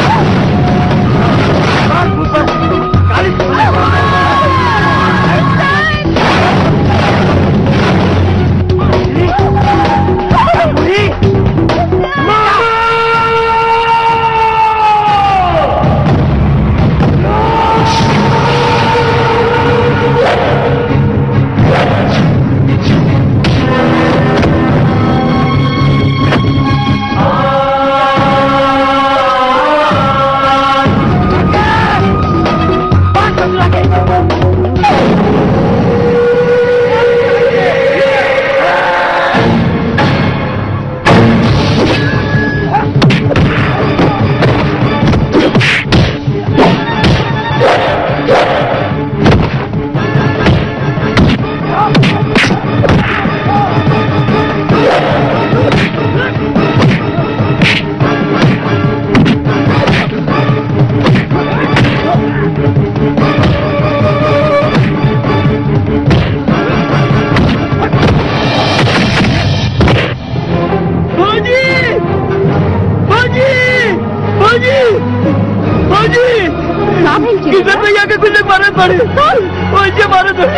Speaker 5: किशन भैया के कुछ मारे पड़े मुझे मारे पड़े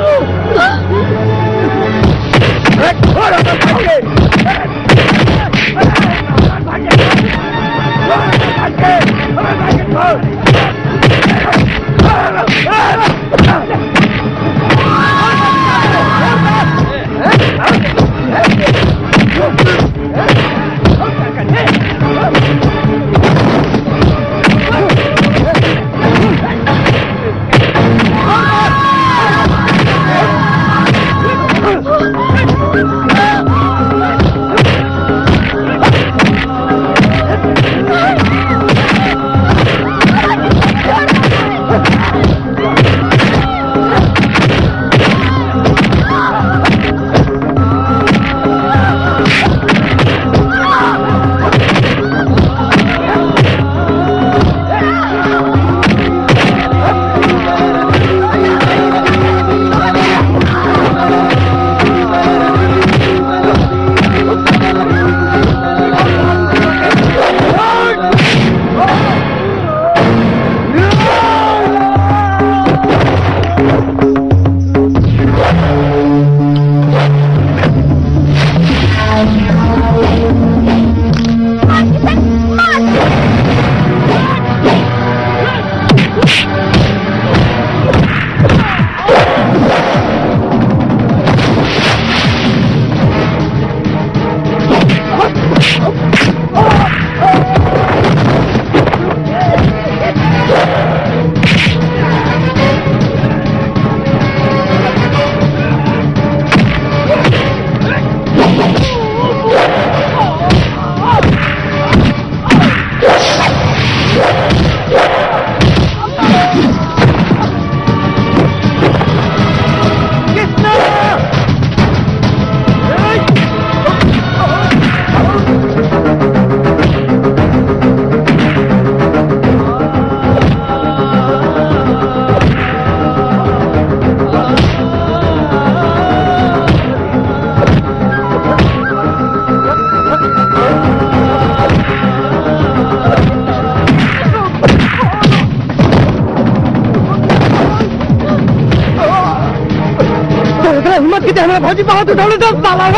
Speaker 5: हिम्मत की हमारे फौजी बहुत उठाने दस साला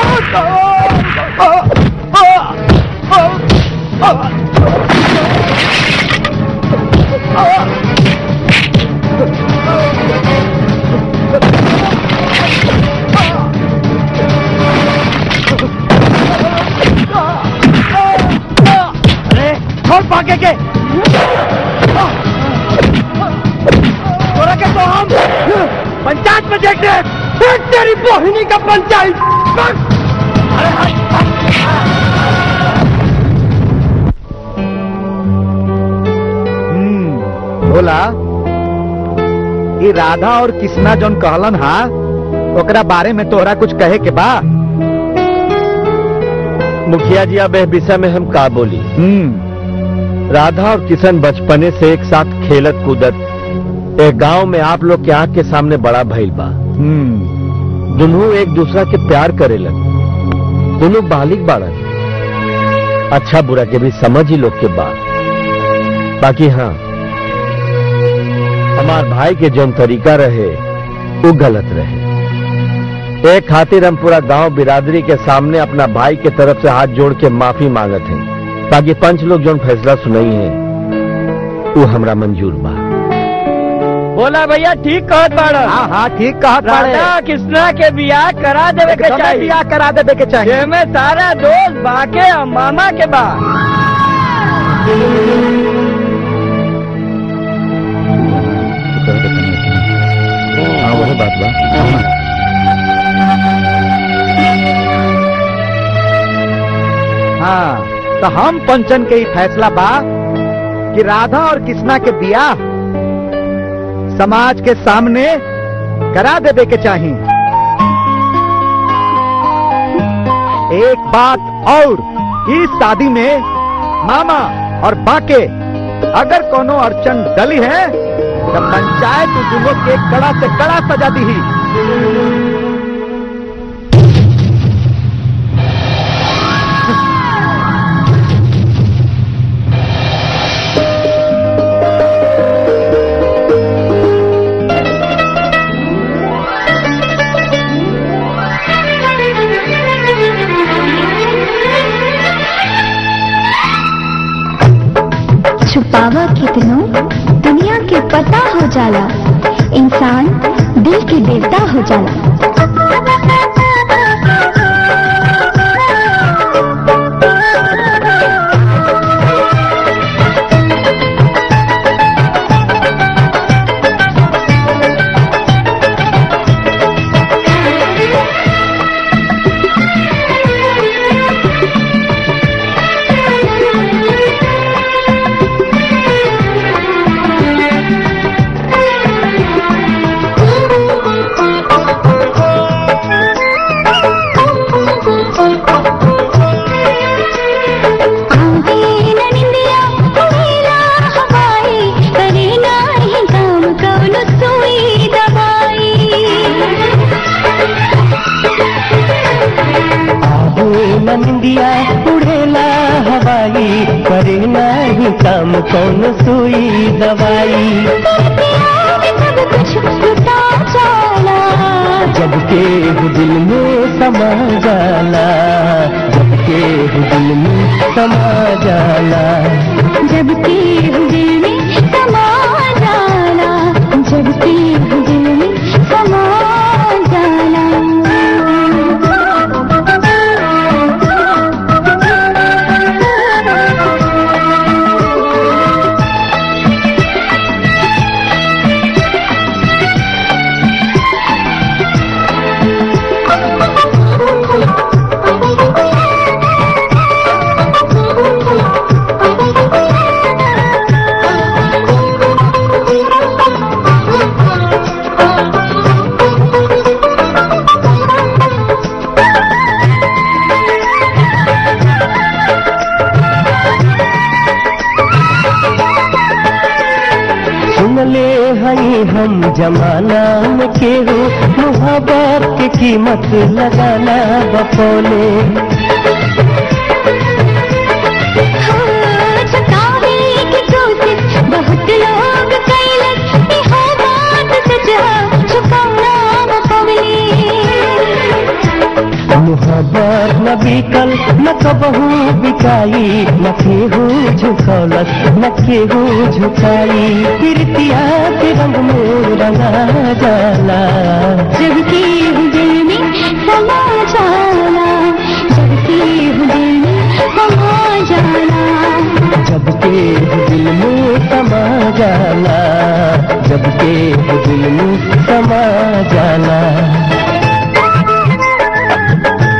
Speaker 5: अरे छोड़ पाके के तोरा के तो हम पंचायत में देख रहे हैं। देख तेरी बोहिनी का पंचायत
Speaker 9: हम्म, भोला ये राधा और कृष्णा जौन कहलन हा ओकरा बारे में तोहरा कुछ कहे के बा
Speaker 1: मुखिया जी अब इस विषय में हम का बोली
Speaker 9: हम्म
Speaker 1: राधा और किशन बचपने से एक साथ खेलत कूदत एक गांव में आप लोग के आंख के सामने बड़ा भइल बा
Speaker 9: हम्म
Speaker 1: दोनों एक दूसरा के प्यार करेलन दोनों बालिक बाड़न अच्छा बुरा के भी समझ ही लोग के बा बाकी हाँ हमार भाई के जौन तरीका रहे वो गलत रहे एक खातिर हम पूरा गांव बिरादरी के सामने अपना भाई के तरफ से हाथ जोड़ के माफी मांगत हैं बाकी पंच लोग जौन फैसला सुनाई है वो हमरा मंजूर बा
Speaker 5: बोला भैया ठीक कहत बाड़ा
Speaker 9: हाँ हाँ ठीक कहा
Speaker 5: राधा कृष्णा के बियाह करा देवे के चाहिए
Speaker 9: बियाह करा देवे के चाहिए
Speaker 5: जेमे सारा दोस्त बाके और मामा के बा
Speaker 9: हाँ वही बात बा हाँ तो हम पंचन के ही फैसला बा कि राधा और कृष्णा के बियाह समाज के सामने करा देवे के चाहिए एक बात और इस शादी में मामा और बाके अगर कोनो अड़चन डली है तो पंचायत दोनों के कड़ा से कड़ा सजा दी
Speaker 2: छुपावा कितनो दुनिया के पता हो जाला इंसान दिल के देवता हो जाला आवे न निंदिया उड़ेला हवाई करे नाही काम कौनो सुई दवाई
Speaker 3: आहो नंदिया उड़ेला हवाई करे नाही काम कौन सुई दवाई
Speaker 2: सब कुछ लुटा जाला
Speaker 3: जब के दिल में समा जाला जब के दिल में समा जाला
Speaker 2: जब के दिल में समा जाला जब के दिल में समा जाला
Speaker 3: सुन ले हई हम जमाना में केहू मोहब्बत के कीमत लगाना बपोले
Speaker 2: छुटावे की कोशिश बहुत लोग कैलस इहो बात सच है छुपाना न पवली
Speaker 3: मोहब्बत न बिकल न कबहू बिकाई न केहू झुकौलस न केहू झुकाई प्रीतिया के रंग में रंगा जाला
Speaker 2: जब की दिल में समा जाला जब की दिल में समा जाला
Speaker 3: जब के दिल में समा जाला जब के दिल में समा जाला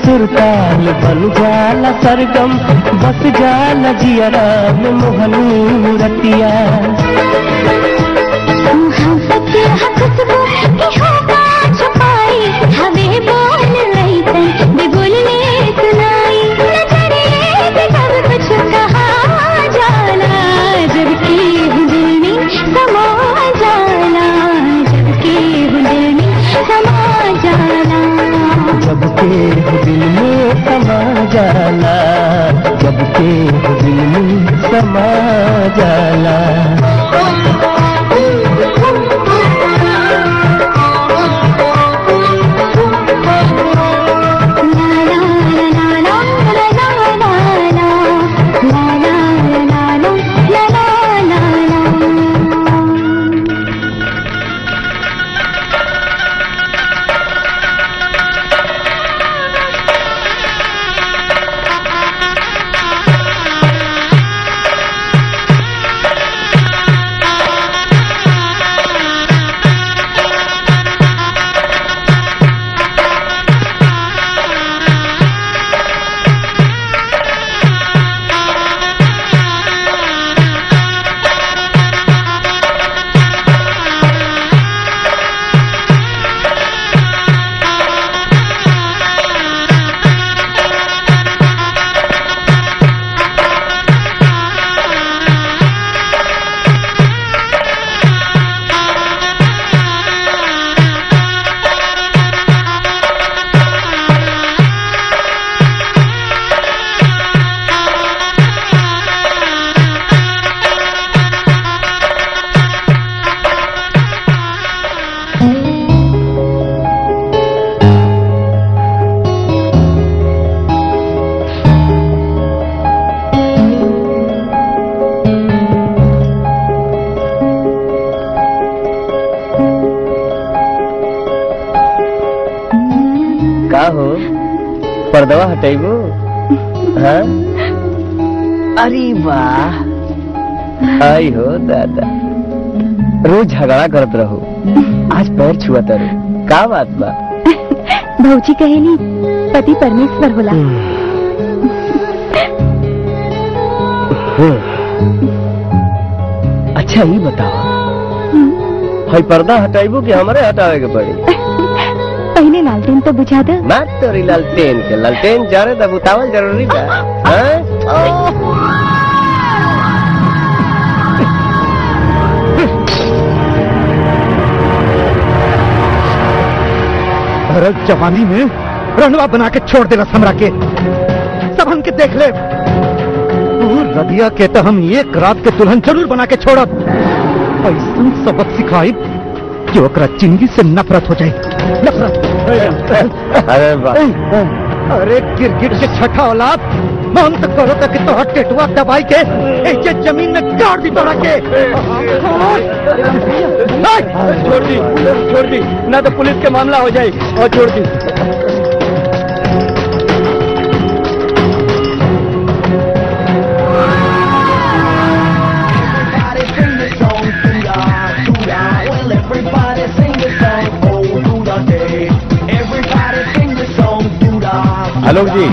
Speaker 3: सुरताल बन जाला सरगम बस जाला जियरा में मोहनी मूरतिया जब के दिल में समा जाला जब के दिल में समा जाला का हो पर्दवा हटेबो हाँ अरे वाह आई हो दादा रोज झगड़ा करत रहो आज पैर छुआ तरु का बात बा
Speaker 7: भौजी कहेली पति परमेश्वर होला
Speaker 3: अच्छा ही बताओ हई पर्दा हटाइबो कि हमारे हटावे के पड़ी
Speaker 7: पहले लालटेन तो बुझा दे
Speaker 3: मार तोरी लालटेन के लालटेन जरे तब उतावल जरूरी बा हाँ?
Speaker 9: अरे जवानी में रनवा बना के छोड़ देला हमरा के सब हमके देख ले तू रदिया के तो हम एक रात के दुल्हन जरूर बना के छोड़ब ऐसा सबक सिखाई कि ओकरा जिंदगी से नफरत हो जाए नफरत
Speaker 3: अरे वाह
Speaker 9: अरे गिरगिट के छठा औलाद मन तो करो तक तो टेटुआ दबाई के ऐसे जमीन में गाड़ दी तोड़ा के
Speaker 5: छोड़ दी छोड़ दी ना तो पुलिस के मामला हो जाए और छोड़ दी
Speaker 1: आलोक जी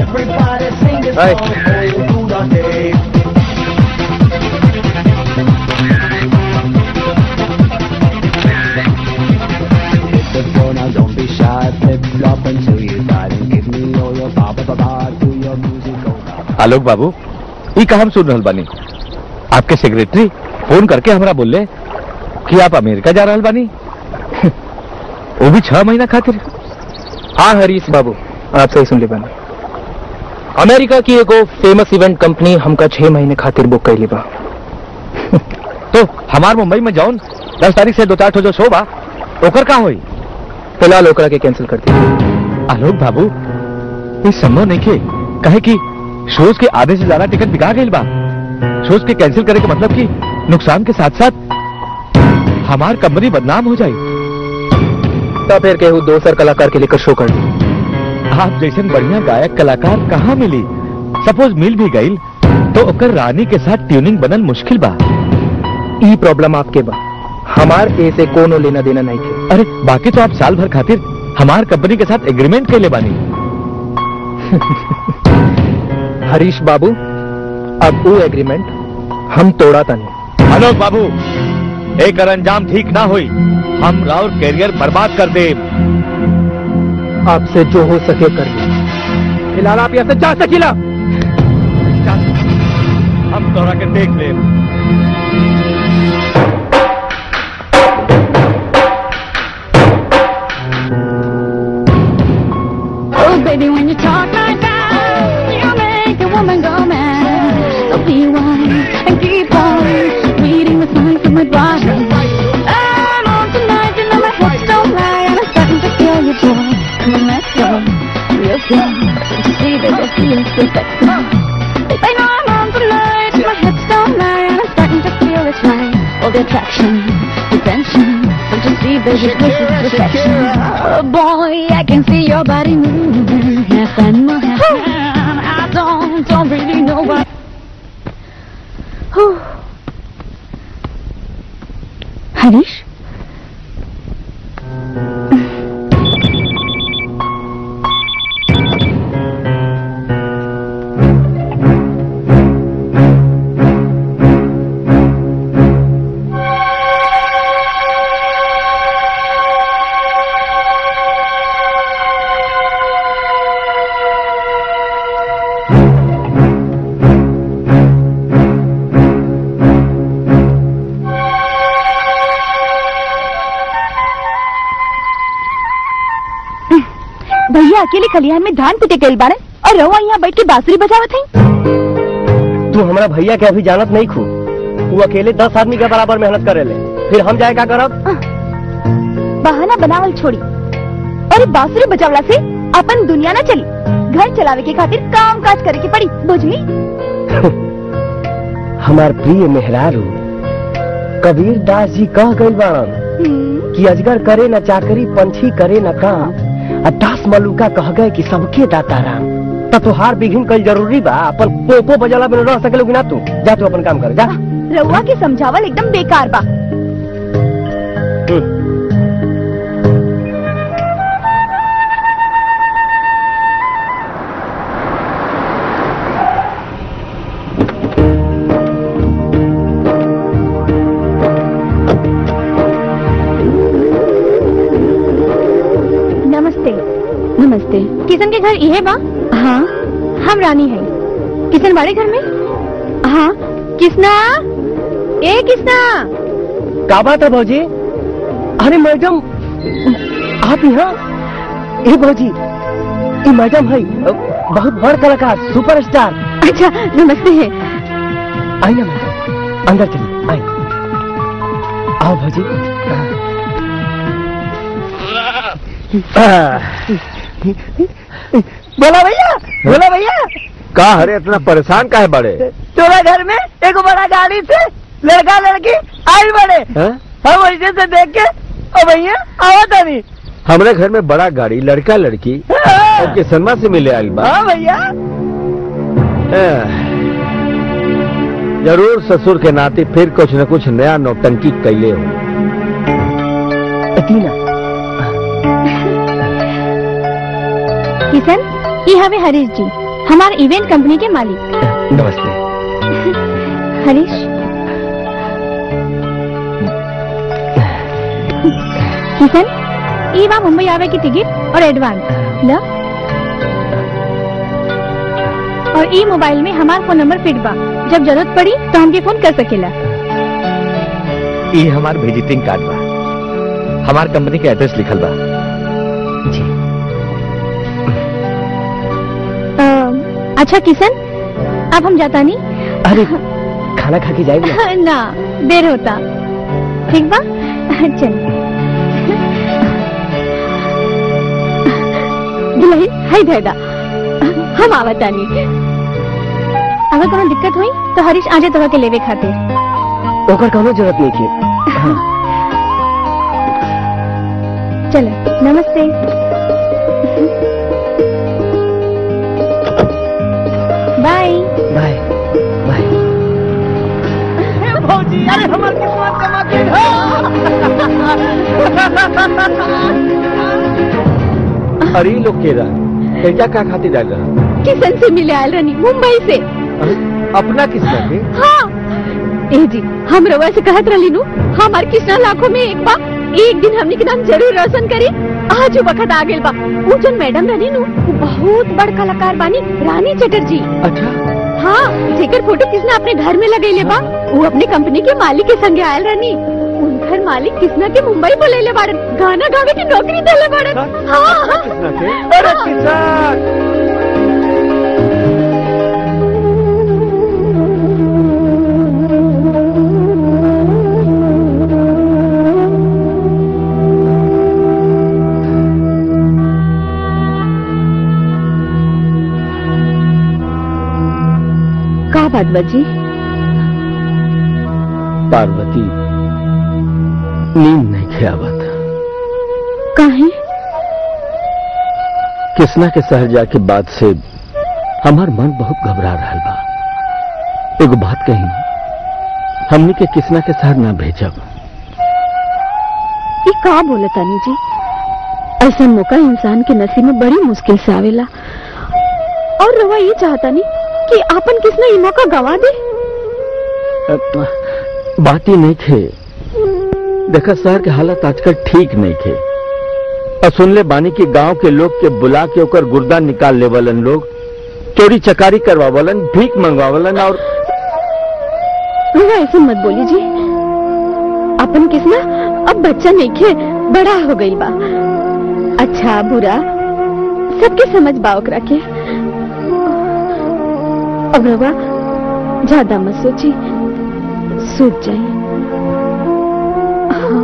Speaker 1: आलोक बाबू ई का हम सुन रहल बानी आपके सेक्रेटरी फोन करके हमरा बोले कि आप अमेरिका जा रहल बानी वो भी छह महीना खातिर
Speaker 10: हाँ हरीश बाबू आप सही सुन ले बना अमेरिका की एगो फेमस इवेंट कंपनी हमका छह महीने खातिर बुक कैली बा
Speaker 1: तो हमार मुंबई में जौन दस तारीख से दो चार ठो जो शो बा ओकर का होई
Speaker 10: फिलहाल ओकरा के कैंसिल कर दी
Speaker 1: आलोक बाबू ये संभव नहीं के कहे कि शोज के आधे से ज्यादा टिकट बिका गई बा शोज के कैंसिल करे के मतलब कि नुकसान के साथ साथ हमार कंपनी बदनाम हो जाए
Speaker 10: तो फिर केहू दोसर कलाकार के लेकर शो कर दी
Speaker 1: आप जैसे बढ़िया गायक कलाकार कहाँ मिली सपोज मिल भी गई तो ओकर रानी के साथ ट्यूनिंग बनन मुश्किल बा
Speaker 10: ई प्रॉब्लम आपके बा हमार ए से कोनो लेना देना नहीं के
Speaker 1: अरे बाकी तो आप साल भर खातिर हमार कंपनी के साथ एग्रीमेंट के ले बानी
Speaker 10: हरीश बाबू अब वो एग्रीमेंट हम तोड़ा तनी
Speaker 9: आलोक बाबू एक अंजाम ठीक ना हुई हम राउर कैरियर बर्बाद कर दे
Speaker 10: आपसे जो हो सके कर ली फिलहाल आप यहाँ से जा सकीला
Speaker 9: हम तोरा के देख ले
Speaker 2: Oh, baby, when you talk like that, you make a woman go mad. So be wise and keep on reading the signs of my body. I'm on tonight, you know my hips don't lie, and I'm starting to feel you, boy. Come on, let's go, real slow. You see that I feel so sexy. I know I'm on tonight, my hips don't lie, and I'm starting to feel it's right. All the attraction, the tension. Don't you see, baby, this is perfection. Oh boy, I can see your body moving, half animal, half man. I don't, don't really know what. Harish भैया अकेले खलिहान में धान पिटे गए बाड़े और रहुआ यहाँ बैठ के बांसुरी बजावत है
Speaker 3: तू हमारा भैया के अभी जानत नहीं खू तू अकेले दस आदमी के बराबर मेहनत करे ले फिर हम जाए का करब
Speaker 2: बहाना बनावल छोड़ी और बांसुरी बजावला से अपन दुनिया ना चली घर चलावे के खातिर काम काज करे के पड़ी बुझली
Speaker 3: हमार प्रिय मेहरारू कबीर दास जी कह गई बाड़न कि अजगर करे न चाकरी पंछी करे न काम आ दास मलुका कह गए कि सबके दाता राम त तोहार बिघिन कल जरूरी बा अपन पोपो बजला में रह सकेलो कि ना तू जा तू अपन काम कर जा
Speaker 2: रहुआ के समझावल एकदम बेकार बा नमस्ते
Speaker 7: नमस्ते
Speaker 2: किशन के घर इहे बा
Speaker 7: हाँ
Speaker 2: हम रानी है किशन बड़े घर में
Speaker 7: हाँ
Speaker 2: किसना ए किसना
Speaker 3: का बात है भौजी अरे मैडम आप यहाँ ए भौजी ये मैडम है बहुत बड़ कलाकार सुपरस्टार
Speaker 7: अच्छा नमस्ते है
Speaker 3: आई ना मैडम अंदर चलिए आई आओ भौजी
Speaker 5: बोला भैया बोला भैया
Speaker 1: का हरे इतना परेशान का है बड़े
Speaker 5: तोरा घर में एक बड़ा गाड़ी से लड़का लड़की आई बड़े
Speaker 1: हैं?
Speaker 5: हम वैसे से देख के ओ भैया आवा तनी
Speaker 1: हमरे घर में बड़ा गाड़ी लड़का लड़की और किसनमा से मिले आइल बा
Speaker 5: हाँ भैया
Speaker 1: एह, जरूर ससुर के नाते फिर कुछ न कुछ नया नौटंकी कैले हो
Speaker 3: टीना
Speaker 2: किशन ये हवे हरीश जी हमारे इवेंट कंपनी के मालिक
Speaker 3: नमस्ते
Speaker 2: हरीश किशन ये बा मुंबई आवे की टिकट और एडवांस लो और ई मोबाइल में हमार फोन नंबर फिट बा जब जरूरत पड़ी तो हमके फोन कर सकेला
Speaker 9: ये हमार विजिटिंग कार्ड बा हमार कंपनी के एड्रेस लिखल बा
Speaker 3: जी
Speaker 2: अ, अच्छा किशन अब हम जाता नहीं
Speaker 3: अरे खाना खा के जाएगी
Speaker 2: ना देर होता ठीक बा चल दुल्हन हाय दादा हम आवतानी अगर कोनो दिक्कत हुई तो हरीश आजे तोहरा के लेवे खातिर
Speaker 3: ओकर कोनो जरूरत नहीं थी हाँ,
Speaker 2: चलो नमस्ते बाय
Speaker 3: बाय बाय
Speaker 5: भौजी अरे हमार किस्मत चमक गई हो
Speaker 1: अरे लोग के रहा एजा का खातिर आयल रहा
Speaker 7: किशन से मिले आयल रनी मुंबई से
Speaker 1: अपना किस्सा के
Speaker 7: हाँ ए जी हम रवा से कहत रही नु हमार कितना लाखों में एक बा एक दिन हमने के नाम जरूर रोशन करी आज वो वक्त आ गेल बा वो जन मैडम रही नु वो बहुत बड़ कलाकार बानी रानी चटर्जी
Speaker 1: अच्छा
Speaker 7: हाँ जेकर फोटो किसने अपने घर में लगेले बा वो अपनी कंपनी के मालिक के संगे आयल रहनी उनकर मालिक किसना के मुंबई बोलेले बाड़न गाना गावे की नौकरी देले बाड़न हाँ
Speaker 1: किसना के अरे किसान
Speaker 7: का बात बजी
Speaker 1: पार्वती नींद नहीं खेवत
Speaker 7: काहे
Speaker 1: किसना के शहर जाके बाद से हमार मन बहुत घबरा रहा बा एगो बात कही हमनी के किसना के शहर ना भेजब
Speaker 7: ये का बोले तानी जी ऐसा मौका इंसान के नसीब में बड़ी मुश्किल से आवेला और रवा ये चाहता नहीं कि आपन किसने ये मौका गवा दे
Speaker 1: बात ही नहीं थे देखा शहर के हालत आजकल ठीक नहीं थे और सुन ले बानी की गांव के लोग के बुला के ओकर गुर्दा निकाल लेवलन लोग चोरी चकारी करवावलन भीख मंगवावलन और
Speaker 7: रवा ऐसे मत बोली जी अपन किसना अब बच्चा नहीं खे बड़ा हो गई बा अच्छा बुरा सबके समझ बा ओकरा के अब रवा ज्यादा मत सोची सूझ जाए हाँ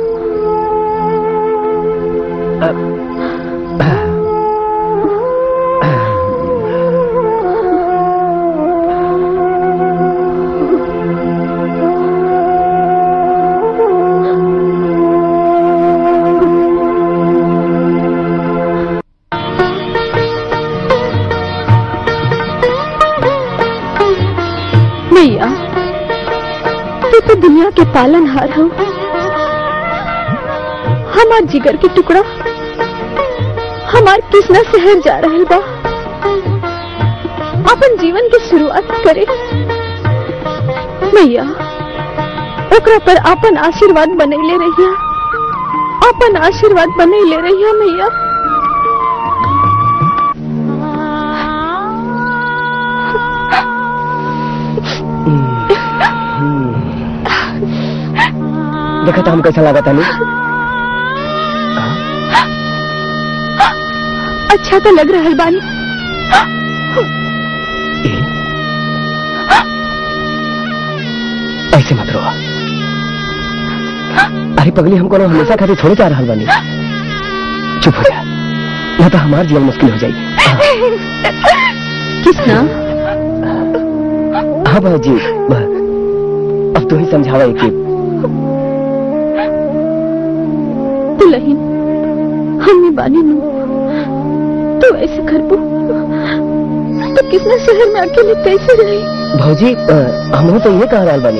Speaker 7: भैया तू तो दुनिया के पालनहार हो हमार जिगर के टुकड़ा हमार किसना शहर जा रहा बा अपन जीवन की शुरुआत करे भैया ओकरा पर अपन आशीर्वाद बनैले रहिया अपन आशीर्वाद बनैले रहिया भैया
Speaker 3: देखा था हम कैसा लगा था नहीं
Speaker 7: अच्छा तो लग रहा है बानी
Speaker 3: ऐसे मत रो अरे पगली हमको ना हमेशा खातिर छोड़े जा रहा बानी चुप हो जा या तो हमार जीवन मुश्किल हो जाएगी
Speaker 7: किसना
Speaker 3: हाँ बाजी अब तू ही समझावा कि
Speaker 7: दुल्हन हमने बानी नु तो ऐसे करबो तो किसना शहर में अकेले कैसे रही
Speaker 3: भौजी हम तो ये कह रहा बानी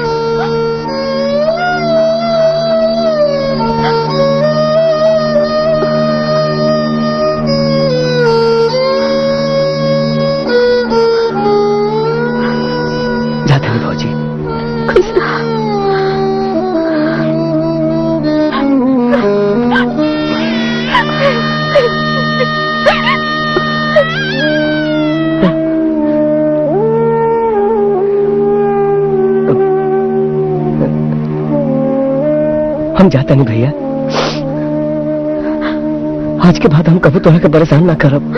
Speaker 3: जाते हैं भौजी
Speaker 7: किसना
Speaker 3: हम जाते नहीं भैया आज के बाद हम कभी तोहरा के परेशान ना करब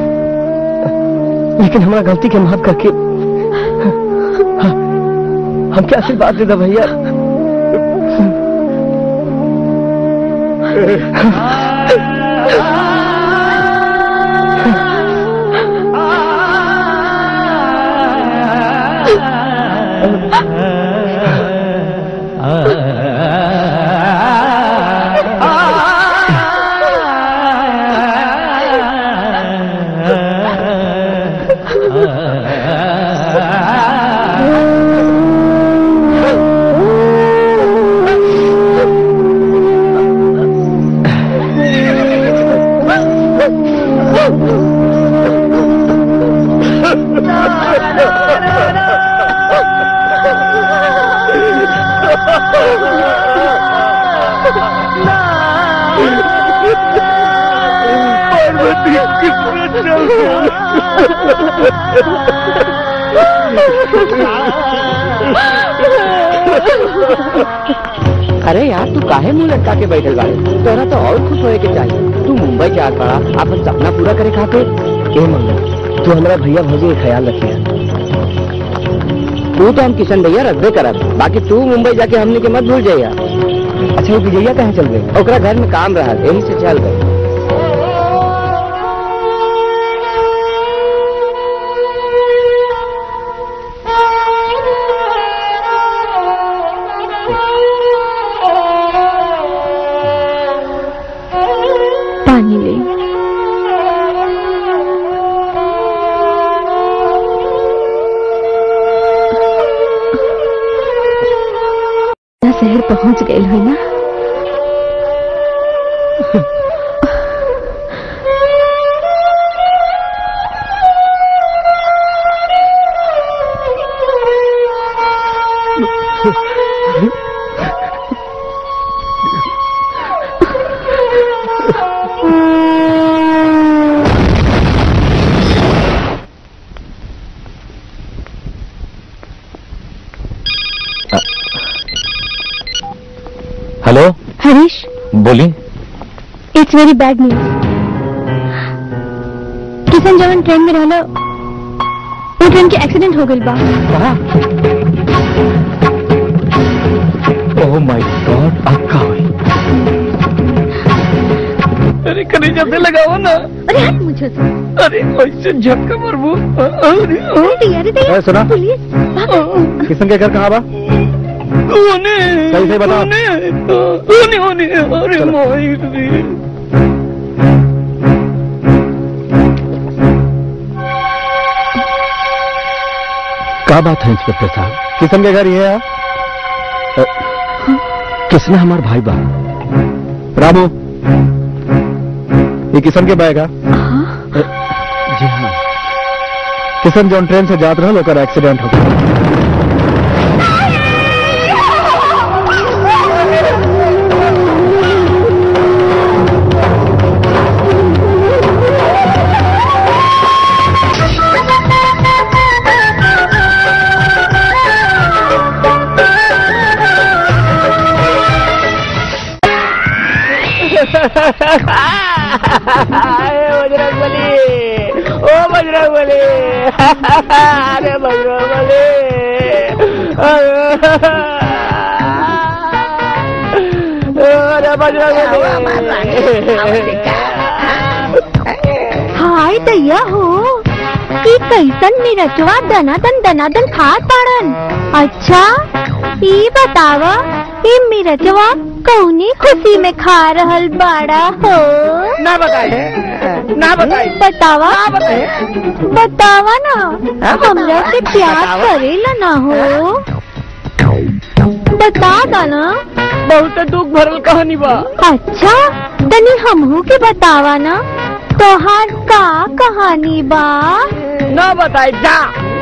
Speaker 3: लेकिन हमारा गलती के माफ करके हाँ, हम क्या आशीर्वाद दे दो भैया
Speaker 7: Oh,
Speaker 5: अरे यार तू काहे मुंह लटका के बैठल बाड़े तोरा तो और खुश होए के चाहिए तू मुंबई जा पड़ा अपन सपना पूरा करे खातिर
Speaker 3: ए मंगल तू हमारा भैया भौजी का ख्याल रखिए
Speaker 5: तू तो हम किशन भैया रखबे करब बाकी तू मुंबई जाके हमने के मत भूल जाइया
Speaker 3: अच्छा वो विजया कहाँ चल गई
Speaker 5: ओकरा घर में काम रहा यही से चल गए
Speaker 7: पानी ले शहर पहुंच गए हो ना
Speaker 10: हेलो
Speaker 7: हरीश
Speaker 10: बोली
Speaker 7: it's very bad news Kishan जवन ट्रेन में रहलो वो ट्रेन के एक्सीडेंट हो गइल बा
Speaker 10: ओह माय गॉड अब का हुई
Speaker 5: अरे कलेजा से लगाओ ना
Speaker 7: अरे हट मुझे से
Speaker 5: अरे ऐसे झटका मरबू अरे
Speaker 7: अरे दैया रे दैया
Speaker 9: ए, सुना?
Speaker 7: पुलिस भाग।
Speaker 9: किशन के घर कहाँ बा
Speaker 5: ओने
Speaker 9: सही से बता।
Speaker 5: ओने ओने ओने अरे
Speaker 9: चलो।
Speaker 5: मोई रे
Speaker 1: क्या बात है इंस्पेक्टर साहब
Speaker 9: किशन के घर ये है
Speaker 1: किसने हमार भाई बा
Speaker 9: रामू ये किशन के बैग है
Speaker 1: जी हाँ
Speaker 9: किशन जौन ट्रेन से जात रहल ओकर एक्सीडेंट हो गया
Speaker 5: बजरंग बली ओ बजरंग बली अरे बजरंग बली अरे बजरंग बली
Speaker 2: हाय दैया हो ई कैसन मिरचवा दनादन दनादन खात पाड़न अच्छा ई बतावा ई मिरचवा कौनी खुशी में खा रहल बाड़ा हो
Speaker 5: ना बताए ना बताए
Speaker 2: बतावा बतावा ना हमरा से प्यार
Speaker 5: बतावा।
Speaker 2: करेला ना हो बता दा ना
Speaker 5: बहुत दुख भरल कहानी बा
Speaker 2: अच्छा तनी हमहू के बतावा ना तोहार का कहानी बा
Speaker 5: ना बताए जा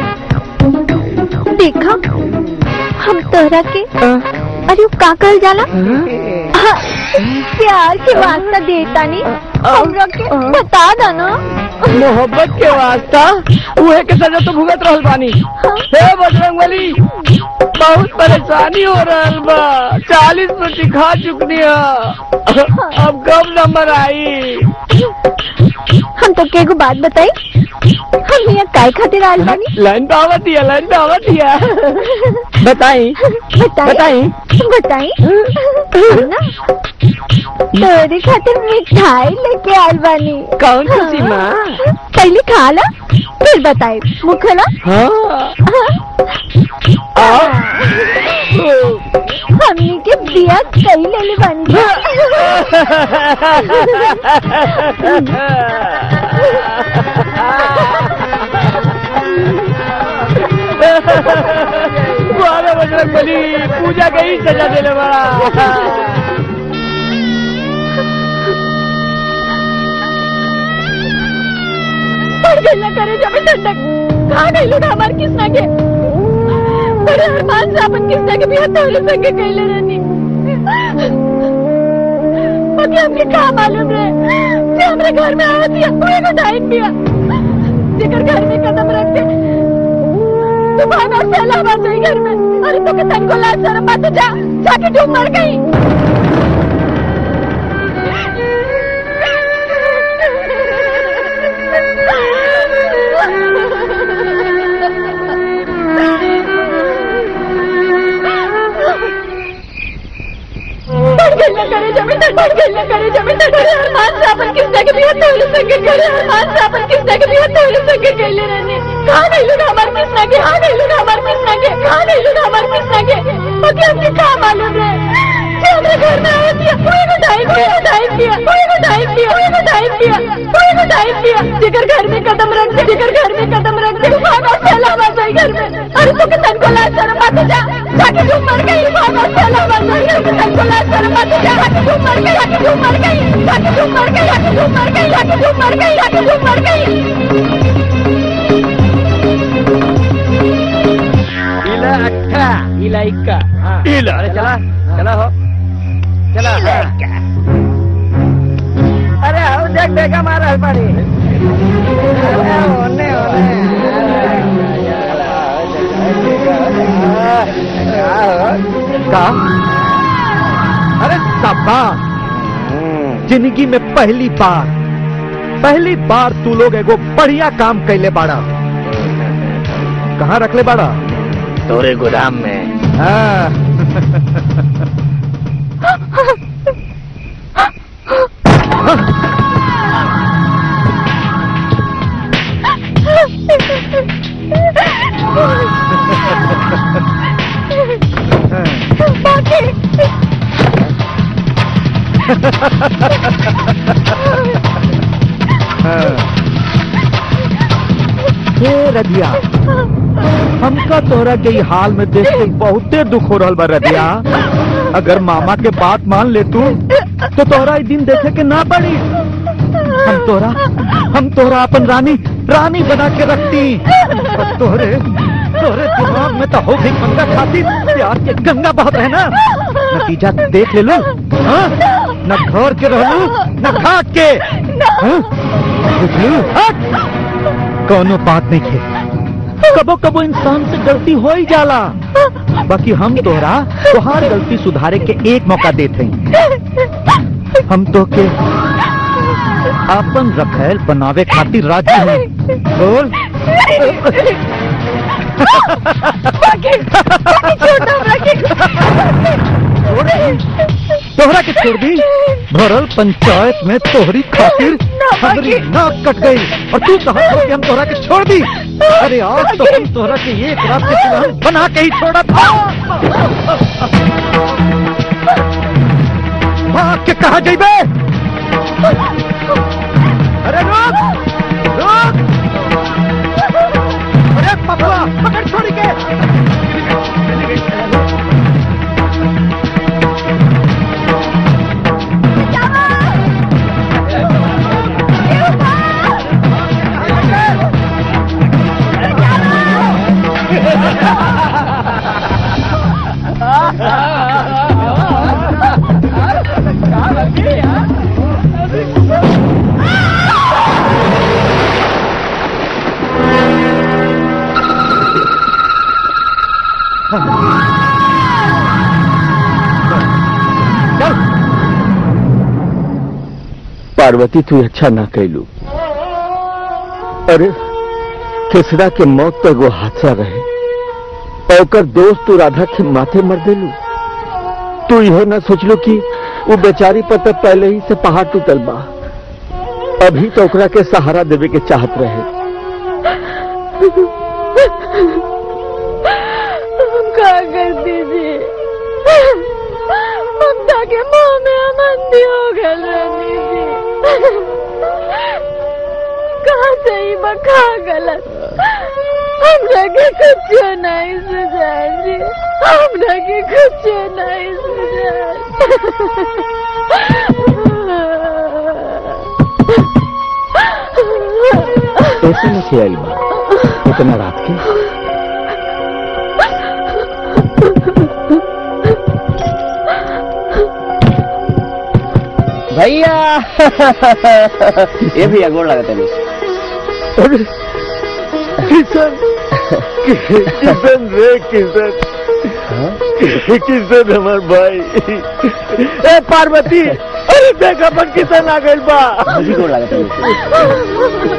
Speaker 2: देखा हम तोहरा के अरे वो का कहल जाला हाँ, प्यार के वास्ता देता नहीं हमरा के बता दा ना
Speaker 5: मोहब्बत के वास्ता उहे के सजा तो भुगत रहल बानी हे बजरंग बली बहुत परेशानी हो रहल बा चालीस रोटी खा चुकनी है अब कब नंबर आई
Speaker 2: हम तो के एगो बात बताई हम यहाँ काय खातिर आयल बानी
Speaker 5: लाइन पे आवत दिया लाइन पे आवत दिया बताई
Speaker 2: बताई
Speaker 5: बताई
Speaker 2: बताई हम ना तोरे खातिर मिठाई लेके आयल बानी
Speaker 5: कौन खुशी माँ
Speaker 2: पहले खा ला फिर बताई मुखला
Speaker 5: हाँ
Speaker 2: हमनी के बिया कई ले ले बन
Speaker 5: बारह बजरंग बली पूजा के ही सजा देने बड़ा
Speaker 2: पर गल्ला करे जब ठंडक कहाँ गई लोग हमार किसना के बड़े अरमान से अपन किसना के बिया तोले संगे कैले रहनी बाकी हमके का मालूम रहे कि हमरे घर में आवत या कोई को टाइम दिया जेकर घर में कदम रख दे तूफान और सैलाब आ जाई घर में अरे तो के तन को लाज शर्म बात जा जाके डूब मर गई बढ़ करे जमीन तक बढ़ गई करे जमीन तक करे अरमान से अपन किसने के बिया तोरे संगे करे अरमान से अपन किसने के बिया तोरे संगे कैले रहने कहां गई लोग हमार किसने के कहां गई लोग हमार किसने के कहां गई लोग हमार किसने के बाकी हमके का मालूम है कि हमरे घर में आया दिया कोई को टाइम दिया टाइम दिया कोई को टाइम दिया कोई को टाइम दिया कोई को टाइम दिया जिगर घर में कदम रख दे जिगर घर में कदम रख दे तूफान और सैलाब आ जाए घर में अरे तो के तन को लाज शर्म बात जा जाके तू मर गई तूफान और सैलाब आ जाए घर में तन को लाज शर्म बात जा जाके तू मर गई जाके तू मर गई जाके तू मर गई जाके तू मर गई जाके तू मर गई जाके तू मर गई
Speaker 5: इला अट्ठा इला इक्का हाँ।
Speaker 9: इला।
Speaker 5: अरे चला चला हो चला हाँ। अरे आओ देख बेगा मारा है पानी अरे ओने
Speaker 9: का अरे सबा जिंदगी में पहली बार पहली बार तू लोग एगो बढ़िया काम कैले बाड़ा कहाँ रखले बाड़ा
Speaker 4: तोरे गोदाम में
Speaker 9: हाँ। हे रदिया हमका तोरा के ई हाल में देख के बहुते दुख हो रहल बा रदिया अगर मामा के बात मान ले तू तो तोरा ई दिन देखे के ना पड़ी हम तोरा हम तोरा अपन रानी रानी बना के रखती और तोरे तोरे दिमाग में तो हो गई गंगा खाती प्यार के गंगा बहत है ना नतीजा देख ले लो हाँ? न घर के रहलू न घाट के हाँ? बुझलू हट कोनो बात नहीं खे कबो कबो इंसान से गलती हो ही जाला बाकी हम तोरा तुहार गलती सुधारे के एक मौका देते हैं हम तो के अपन रखेल बनावे खातिर राजी हैं बोल छोड़ दी। तोहरा के छोड़ दी भरल पंचायत में तोहरी खातिर हमारी नाक कट गई और तू कहा तो कि हम तोहरा के छोड़ दी अरे आज तो हम तोहरा के एक रात के सिवान बना के ही छोड़ा था भाग के कहा जाइबे अरे रुक रुक अरे पपुआ पकड़ छोड़ी के चल
Speaker 1: पार्वती तू अच्छा ना कैलू अरे केसरा के मौत तो एगो हादसा रहे और ओकर दोस्त तू राधा के माथे मर देलू तू इहो ना सोचलू कि वो बेचारी पर तो पहले ही से पहाड़ टूटल बा अभी तो ओकरा के सहारा देवे के चाहत रहे
Speaker 2: हम क्या कर दीजिए ममता के मुंह में हम अंधी हो गए रानी जी कहाँ सही बखा गलत हम लगे कुछ नहीं सुझाए जी हम लगे कुछ नहीं सुझाए
Speaker 1: ऐसे में से आई बा इतना रात के
Speaker 3: भैया ये भैया गोड़ लगा तनी
Speaker 1: किशन किशन रे किशन किशन हमार भाई ए पार्वती अरे देख अपन किशन आ गइल बा
Speaker 3: भौजी गोड़ लगा तनी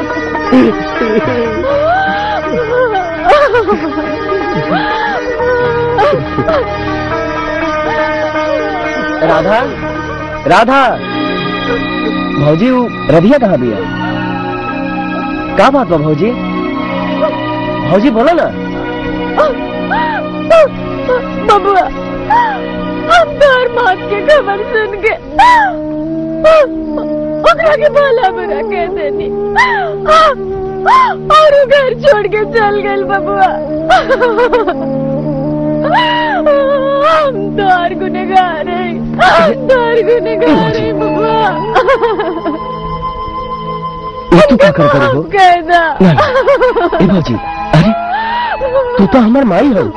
Speaker 3: राधा राधा भौजी वो रधिया कहाँ भी है का बात बा भौजी भौजी बोलो ना
Speaker 2: बबुआ हम तोर मौत के खबर सुन के ओकरा के भला बुरा कह देनी और वो घर छोड़ के चल गए बबुआ हम तोर गुनेगार है हम तोर गुनेगार है बबुआ
Speaker 3: ये तू क्या कर करे हो
Speaker 2: कहना
Speaker 3: ए भौजी अरे तू तो हमार माई हो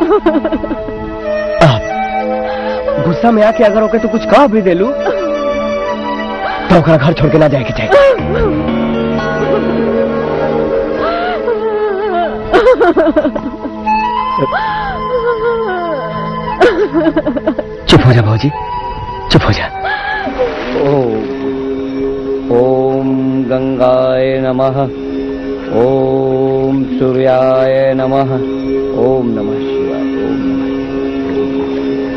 Speaker 3: गुस्सा में आके अगर ओके तो कुछ कह भी देलू तो ओकरा घर छोड़ के ना जाए के चाहिए चुप हो जा भौजी चुप हो जा
Speaker 5: ओम गंगाय नमः ओम सूर्याय नमः ओम नमः शिवाय ओम नमः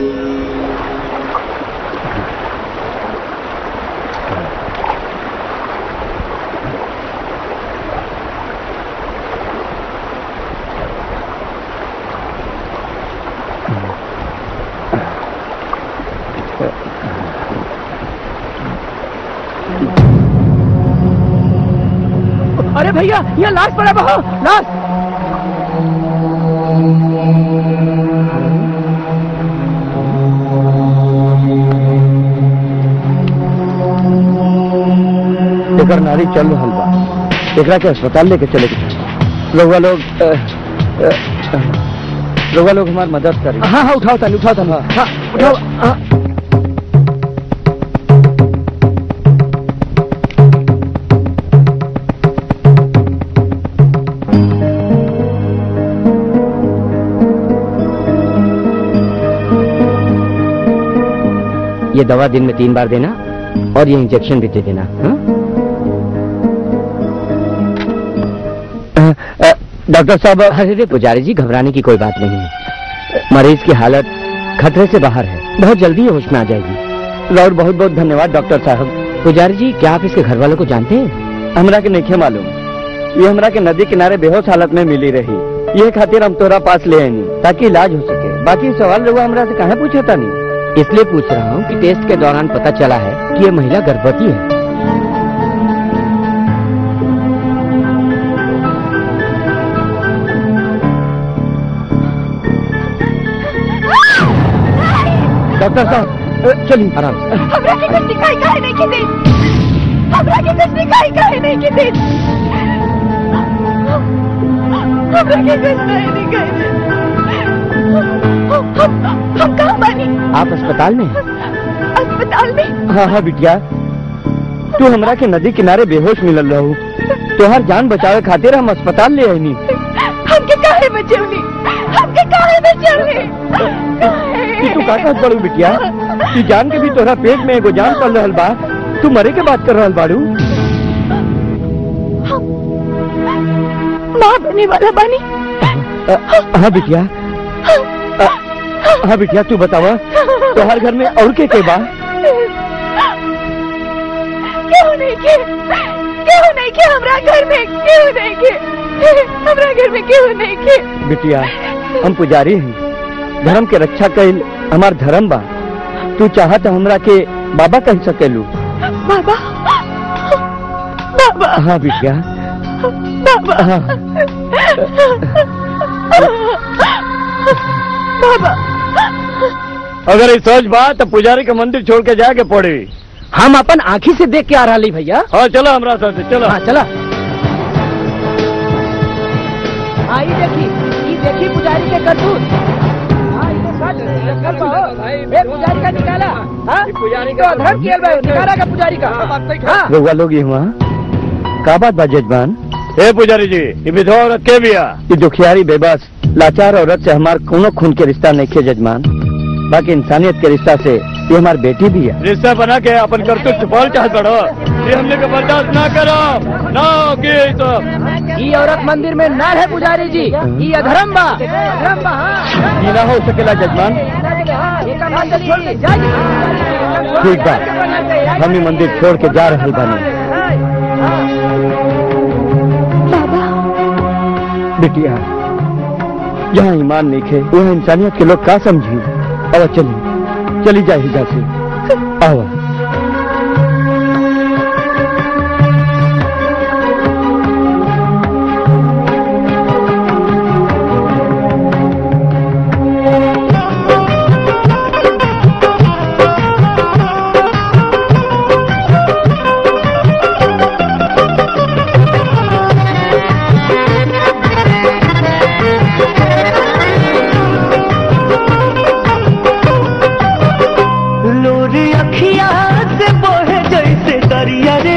Speaker 3: अरे भैया यहाँ लाश पड़ा बहो लाश
Speaker 1: एकर नारी चल रहल बा एकरा के अस्पताल लेके चले के चाही रउआ लोग अ, अ, अ, रउआ लोग हमार मदद करी
Speaker 3: हाँ हाँ उठाओ तानी उठाओ तानी हाँ उठाओ हाँ
Speaker 5: ये दवा दिन में तीन बार देना और ये इंजेक्शन भी दे देना हाँ? डॉक्टर साहब अरे रे पुजारी जी घबराने की कोई बात नहीं है मरीज की हालत खतरे से बाहर है बहुत जल्दी ये होश में आ जाएगी और बहुत बहुत धन्यवाद डॉक्टर साहब पुजारी जी क्या आप इसके घर वालों को जानते हैं हमरा के नहीं मालूम ये हमरा के नदी किनारे बेहोश हालत में मिली रही ये खातिर हम तोरा पास ले आनी ताकि इलाज हो सके बाकी सवाल लोग हमरा से कहा पूछा था नहीं इसलिए पूछ रहा हूँ कि टेस्ट के दौरान पता चला है कि ये महिला गर्भवती है डॉक्टर साहब अ, चलिए आराम से
Speaker 2: हमरा के कुछ दिखाई काहे नहीं की दी हमरा के कुछ दिखाई काहे नहीं की दी हमरा के कुछ नहीं दिखाई दी हम हम कहाँ बानी
Speaker 5: आप अस्पताल में हैं?
Speaker 2: अस्पताल में
Speaker 1: हाँ हाँ बिटिया तू हमरा के नदी किनारे बेहोश मिलल रहू तोहर जान बचावे खातिर हम अस्पताल ले आईनी
Speaker 2: हमके काहे बचौनी हमके काहे बचौनी
Speaker 1: कि तू का कहत बड़ू बिटिया तू जान के भी तोहरा पेट में एगो जान पल रहल बा तू मरे के बात कर रहल बाड़ू
Speaker 2: माँ बने वाला बानी
Speaker 1: अ, हाँ बिटिया अ, हाँ बिटिया तू बतावा तोहर घर में और के के बा
Speaker 2: क्यों नहीं के क्यों नहीं के हमरा घर में क्यों नहीं के हमरा घर में क्यों नहीं के
Speaker 1: बिटिया हम पुजारी हैं धर्म के रक्षा कैल हमार धर्म बा तू चाहत हमरा के बाबा कह सकेलू
Speaker 2: बाबा बाबा
Speaker 1: हाँ बिटिया
Speaker 2: बाबा
Speaker 1: हाँ
Speaker 2: बाबा
Speaker 1: अगर ये सोच बा तो पुजारी के मंदिर छोड़ के जाके पड़े
Speaker 3: हम अपन आँखी से देख के आ रहा भैया
Speaker 1: हाँ चलो हमरा साथ चलो
Speaker 3: हाँ चला आई देखी ई देखी पुजारी के करतूत हाँ, ई देखा
Speaker 5: एक पुजारी का निकाला हाँ? पुजारी का धर्म किया भाई निकाला का पुजारी का हाँ
Speaker 9: रउआ लोग ही हुआ का बात बा जजमान
Speaker 4: हे पुजारी जी ये विधवा औरत के बिया
Speaker 9: ये दुखियारी बेबस लाचार औरत से हमार कोनो खून के रिश्ता नहीं खे जजमान बाकी इंसानियत के रिश्ता से ये हमार बेटी भी है
Speaker 4: रिश्ता बना के अपन करतूत छुपाल चाहत बड़ो ये हमने के बर्दाश्त ना करो ना की सब
Speaker 5: ये औरत मंदिर में न है पुजारी जी ये अधर्म बा अधर्म बा हाँ
Speaker 9: ये ना हो सकेला जजमान
Speaker 5: ये काम मत करिए। जाइए।
Speaker 9: ठीक बा हम ही मंदिर छोड़ के जा रहल बानी
Speaker 7: बाबा
Speaker 9: बिटिया यहाँ ईमान नहीं खे वहाँ इंसानियत के लोग का समझी अब चली चली जाए हिजा से आवा
Speaker 3: लोरी अखिया से बोहे जैसे दरिया रे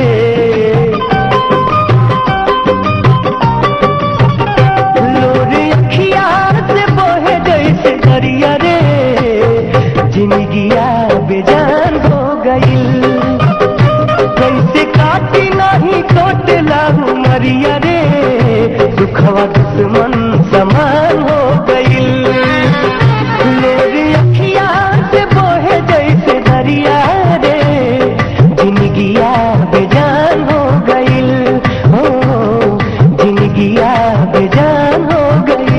Speaker 3: लोरी अखिया से बोहे जैसे दरिया रे जिंदगिया बेजान हो गई कैसे काटी नहीं कोटला मरिया रे दुखवा दुश्मन समान हो गई मेरी अखिया से बोहे जैसे दरिया रे जिंदगिया बेजान हो गईल हो जिंदगिया बेजान हो गईल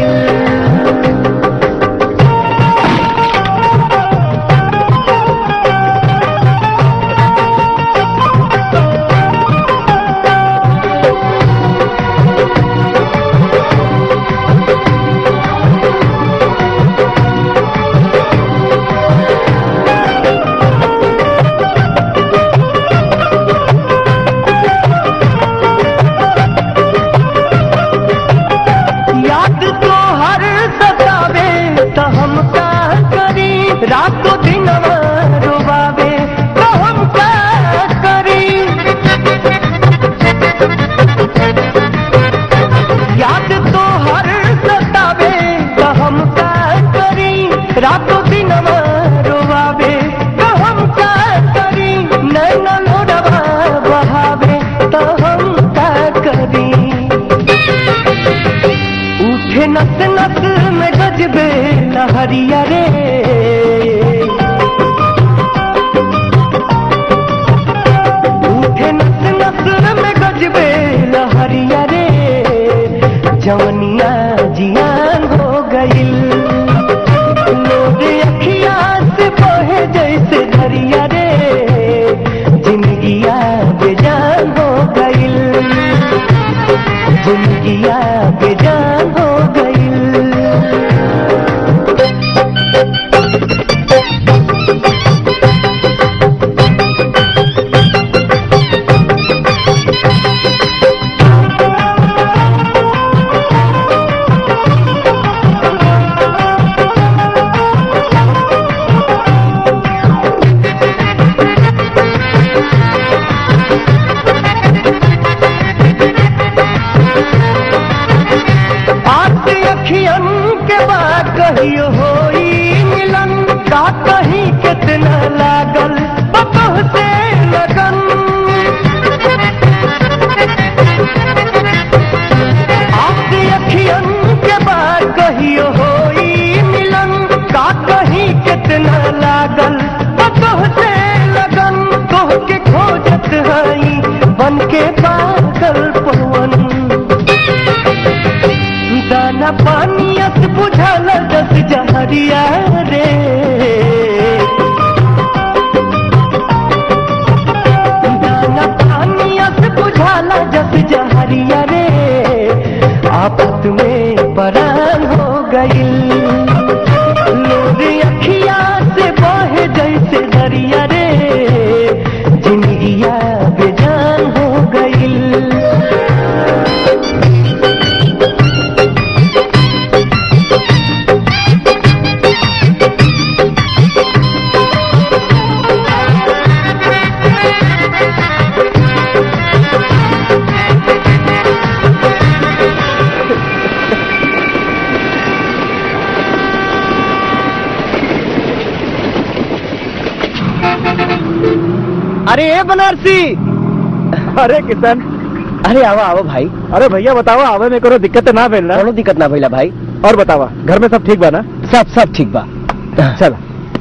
Speaker 3: याद तो हर सतावे तो हम का करी रातों दिन रुबावे तो हम का करी याद तो हर सतावे तो हम का करी रातों दिन रुबावे तो हम का करी नैना लोडवा बहावे तो हम का करी उठे नस नस में गजबे लहरिया रे उठे नस नस में गजबे लहरिया रे जवनिया जियान हो गईल लोग अखिया से बहे जैसे दरिया रे जिंदगिया बेजान हो गईल जिंदगिया बेजान हो गई आज अखियन के बाद कहियो होई मिलन का कहीं कितना लागल बतह से लगन आज अखियन के बाद कहियो होई मिलन का कहीं कितना लागल बतह से लगन तोह के खोजत हई बन के पागल पवन दाना पानियत बुझल दस जहरिया रे दाना पानियत बुझल दस जहरिया रे आफत में परान हो गई लोग अखिया से बहे जैसे दरिया रे जिंदगिया बेजान हो गई अरे ए बनारसी
Speaker 9: अरे किशन
Speaker 3: अरे आवा आवा भाई
Speaker 9: अरे भैया बताओ आवे में कोनो दिक्कत ना भेल ना
Speaker 3: कोनो दिक्कत ना भइला भाई
Speaker 9: और बतावा घर में सब ठीक बा ना
Speaker 3: सब सब ठीक बा
Speaker 9: चल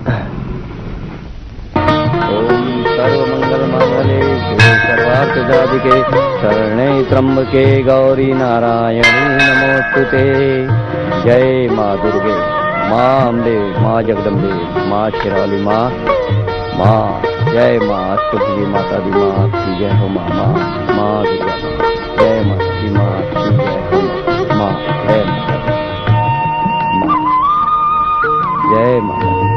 Speaker 1: सर्वमंगल मांगले सर्वार्थ साधिके शरणे त्र्यंबके गौरी नारायणी नमोस्तुते जय माँ दुर्गे माँ अम्बे माँ जगदम्बे माँ शिराली माँ माँ जय माँ अष्टभुजी माता दी माँ की जय हो माँ माँ माँ दुर्गा माँ जय माता दी माँ की जय हो माँ माँ जय माता दी माँ जय माता दी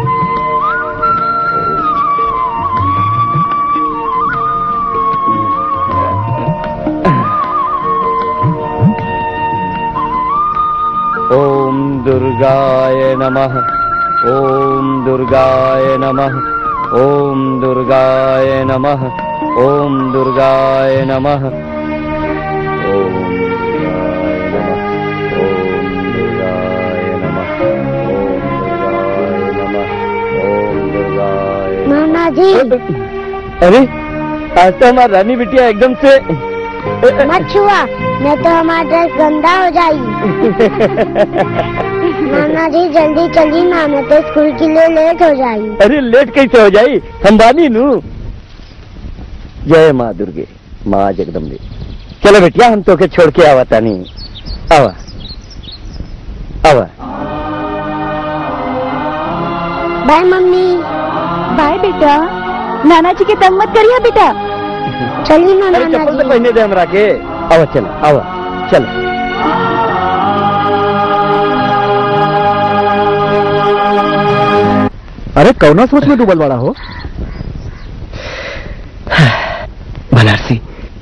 Speaker 1: ॐ दुर्गाय नमः ॐ दुर्गाय नमः ॐ दुर्गाय नमः ॐ दुर्गाय नमः ॐ दुर्गाय नमः ॐ दुर्गाय नमः ॐ दुर्गाय नमः ॐ दुर्गाय
Speaker 6: नाना जी
Speaker 1: अरे आज तो हमारी रानी बिटिया एकदम से
Speaker 6: मत छुआ नहीं तो हमारा ड्रेस गंदा हो जाएगी नाना जी जल्दी चलिए ना मैं तो स्कूल के लिए लेट हो जाएगी
Speaker 1: अरे लेट कैसे हो जाई हम बानी नू जय माँ दुर्गे माँ जगदम्बे चलो बेटिया हम तो के छोड़ के आवा तानी आवा आवा
Speaker 6: बाय मम्मी
Speaker 2: बाय बेटा नाना जी के तंग मत करिए बेटा
Speaker 6: चलिए ना
Speaker 1: अरे
Speaker 6: नाना
Speaker 1: चप्पल तो
Speaker 6: जी
Speaker 1: पहने दे हमरा के आवा चलो आवा चलो
Speaker 9: अरे कौना सोच में डूबल बड़ा हो
Speaker 3: बनारसी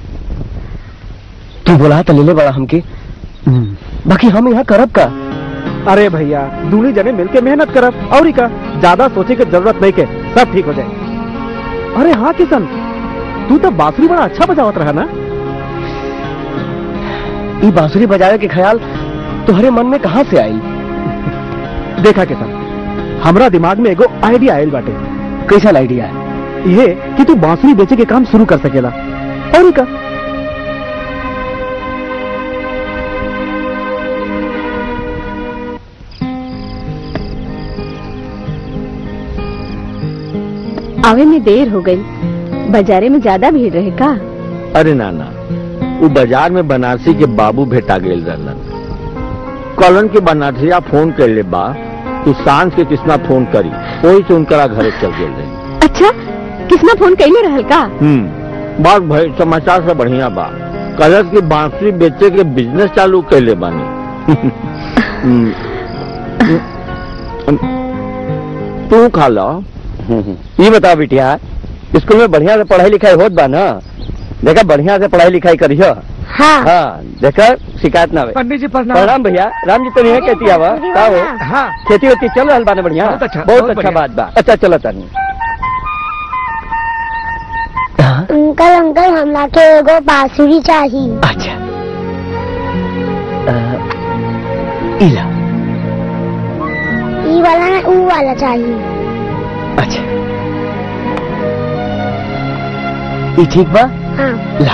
Speaker 3: तू बोला तो ले ले बड़ा हमके बाकी हम यहाँ करब का
Speaker 9: अरे भैया दूनी जने मिलके मेहनत करब और ही का ज्यादा सोचे की जरूरत नहीं के सब ठीक हो जाए अरे हाँ किशन तू तो बांसुरी बड़ा अच्छा बजावत रहा ना
Speaker 3: ये बांसुरी बजावे के ख्याल तुम्हारे मन में कहाँ से आई
Speaker 9: देखा किशन हमरा दिमाग में एगो आइडिया आयल बाटे
Speaker 3: कैसा आइडिया है
Speaker 9: ये कि तू बांसुरी बेचे के काम शुरू कर सकेला और ही का
Speaker 7: आवे में देर हो गई बाजारे में ज्यादा भीड़ रहे का
Speaker 1: अरे नाना वो बाजार में बनारसी के बाबू भेटा गेल रहलन कॉलन के बनारसिया फोन कर ले बा तू सांझ के किसना फोन करी वही से उनकरा घरे चल गेल रहे
Speaker 7: अच्छा किसना फोन कैले रहल का
Speaker 1: हम्म बात भाई समाचार से बढ़िया बा कलर की बांसुरी बेचे के बिजनेस चालू कैले बानी हम्म, तू खा लो ये बता बिटिया स्कूल में बढ़िया से पढ़ाई लिखाई होत बा ना देखा बढ़िया से पढ़ाई लिखाई करियो
Speaker 6: हाँ
Speaker 1: हाँ देखा शिकायत ना हो
Speaker 5: पंडित जी प्रणाम
Speaker 1: प्रणाम भैया राम जी तो नहीं है कहती आवा का हो
Speaker 5: हाँ
Speaker 1: खेती होती चल रहा बाने बढ़िया
Speaker 5: बहुत अच्छा,
Speaker 1: बहुत
Speaker 5: बहुत
Speaker 1: अच्छा
Speaker 5: बढ़िया।
Speaker 1: बात बा अच्छा चलो तानी
Speaker 3: हाँ?
Speaker 6: अंकल अंकल हमरा के एगो बांसुरी चाहिए
Speaker 3: अच्छा अ, इला
Speaker 6: ई वाला ना ऊ वाला चाहिए
Speaker 3: अच्छा ये ठीक बा
Speaker 6: हाँ
Speaker 3: ला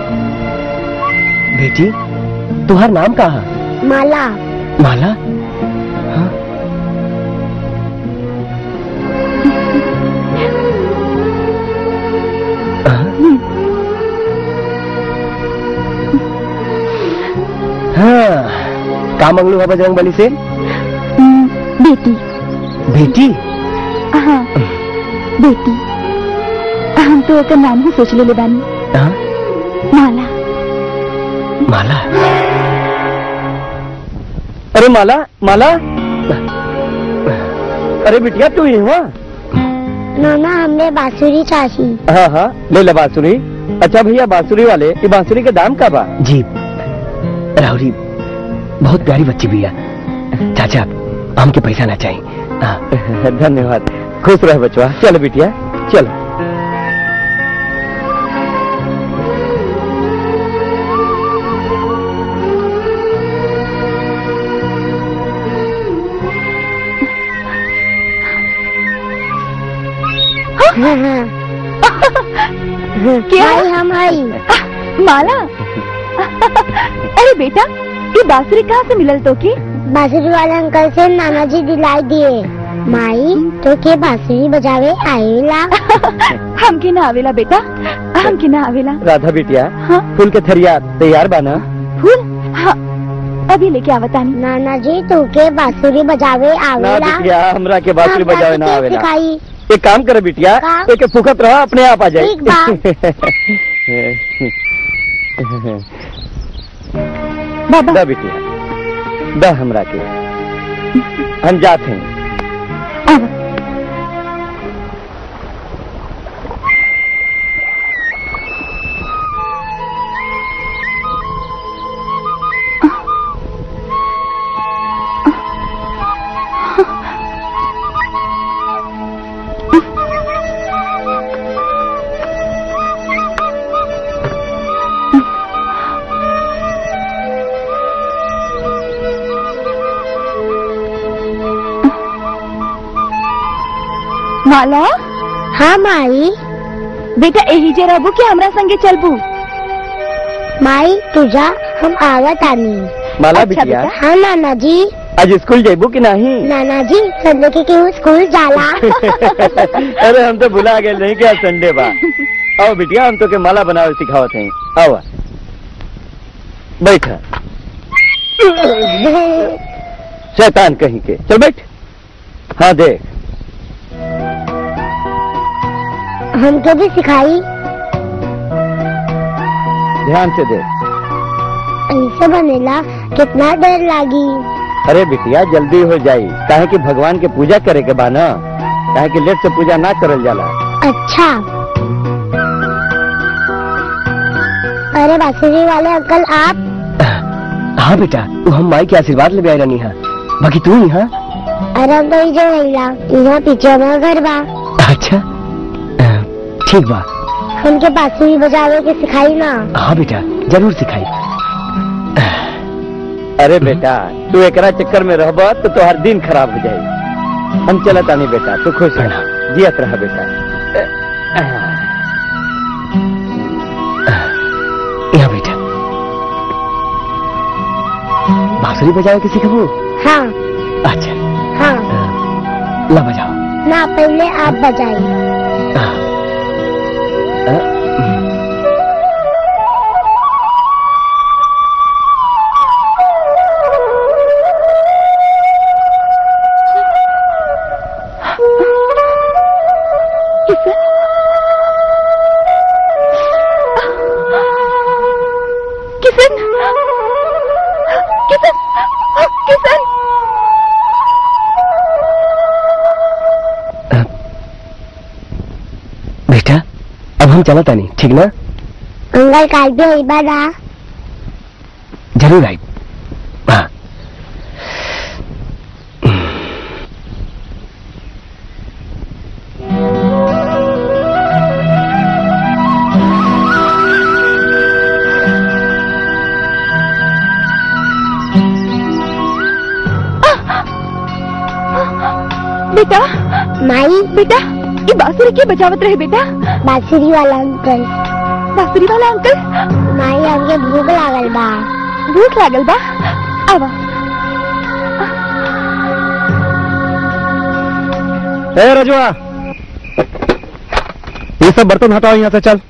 Speaker 3: बेटी तुम्हार नाम का है
Speaker 6: माला
Speaker 3: माला हाँ? हाँ का मंगलू है बजरंग बली से
Speaker 2: हम्म, बेटी
Speaker 3: बेटी
Speaker 2: हाँ बेटी हम तो ओकर नाम ही सोच ले बानी
Speaker 3: हाँ?
Speaker 2: माला
Speaker 3: माला
Speaker 1: अरे माला माला अरे बिटिया तू ही हुआ
Speaker 6: नाना हमने बांसुरी चाहिए
Speaker 1: हाँ हाँ ले ले बांसुरी अच्छा भैया बांसुरी वाले ये बांसुरी के दाम का बा
Speaker 3: जी राहुरी बहुत प्यारी बच्ची भी है चाचा हमके पैसा ना चाहिए हाँ,
Speaker 1: धन्यवाद खुश रह बचवा चलो बिटिया चलो
Speaker 6: हाँ हाँ
Speaker 2: क्या
Speaker 11: भाई हम आई
Speaker 2: माला अरे बेटा ये बांसुरी कहाँ से मिलल तो की
Speaker 11: बांसुरी वाले अंकल से नाना जी दिलाई दिए माई तो के बांसुरी बजावे आएला
Speaker 2: हम के ना आवेला बेटा हम के ना आवेला
Speaker 3: राधा बिटिया
Speaker 2: हाँ
Speaker 3: फूल के थरिया तैयार बाना
Speaker 2: फूल हाँ अभी लेके आवतानी
Speaker 11: नाना जी तू के बांसुरी बजावे
Speaker 3: ना
Speaker 11: आवेला
Speaker 3: बिटिया हमरा के बांसुरी
Speaker 11: हमरा
Speaker 3: बजावे
Speaker 11: के
Speaker 3: ना
Speaker 11: के
Speaker 3: आवेला
Speaker 11: सिखाई
Speaker 3: एक काम करे बिटिया
Speaker 11: का?
Speaker 3: एक फुकत रहा अपने आप आ जाए
Speaker 11: ठीक बा।
Speaker 2: बाबा
Speaker 3: दा बिटिया दा हमरा के हम जाते हैं
Speaker 2: आवा माला
Speaker 11: हाँ माई
Speaker 2: बेटा यही जे रहबू कि हमरा संगे चलबू
Speaker 11: माई तुझा हम आवत आनी
Speaker 3: माला
Speaker 2: अच्छा
Speaker 3: बिटिया
Speaker 2: बेटा।
Speaker 11: हाँ नाना जी
Speaker 3: आज स्कूल जेबू कि नहीं
Speaker 11: नाना जी संडे के केहू स्कूल जाला
Speaker 3: अरे हम तो भुला गए नहीं क्या संडे बा आओ बिटिया हम तो के माला बनावे सिखावत हैं आओ बैठ शैतान कहीं के चल बैठ हाँ देख
Speaker 11: हमको भी सिखाई
Speaker 3: ध्यान से देख
Speaker 11: ऐसे बनेला कितना देर लागी
Speaker 3: अरे बिटिया जल्दी हो जाई काहे कि भगवान के पूजा करे के बा ना काहे कि लेट से पूजा ना करल जाला
Speaker 11: अच्छा अरे बांसुरी वाले अंकल आप
Speaker 3: हाँ बेटा तू हम माई के आशीर्वाद ले आई रहनी है बाकी तू यहाँ
Speaker 11: अरे हम तो इजे रहिला यहाँ पीछे हमारा घर बा
Speaker 3: अच्छा ठीक बा
Speaker 11: हमके बांसुरी बजावे के सिखाई ना
Speaker 3: हाँ बेटा जरूर सिखाई अरे बेटा तू एकरा चक्कर में रहब तो तोहर दिन खराब हो जाए हम चलत आनी बेटा तू खुश रह जियत रह बेटा यहाँ बेटा बांसुरी बजावे के सिखबू
Speaker 11: हाँ
Speaker 3: अच्छा
Speaker 11: हाँ
Speaker 3: ला बजाओ
Speaker 11: ना पहले आप बजाइए
Speaker 2: किसन किसन किसन किसन
Speaker 3: बेटा अब हम चलत आनी ठीक ना
Speaker 11: अंकल काल भी आई बादा
Speaker 3: जरूर आई हाँ
Speaker 2: बेटा
Speaker 11: माई
Speaker 2: बेटा ये बांसुरी के बजावत रहे बेटा
Speaker 11: बांसुरी वाला अंकल
Speaker 2: बांसुरी वाला अंकल
Speaker 11: माई हमके भूख लागल बा
Speaker 2: भूख लागल बा आवा
Speaker 9: ए रजवा ये सब बर्तन हटाओ यहाँ से चल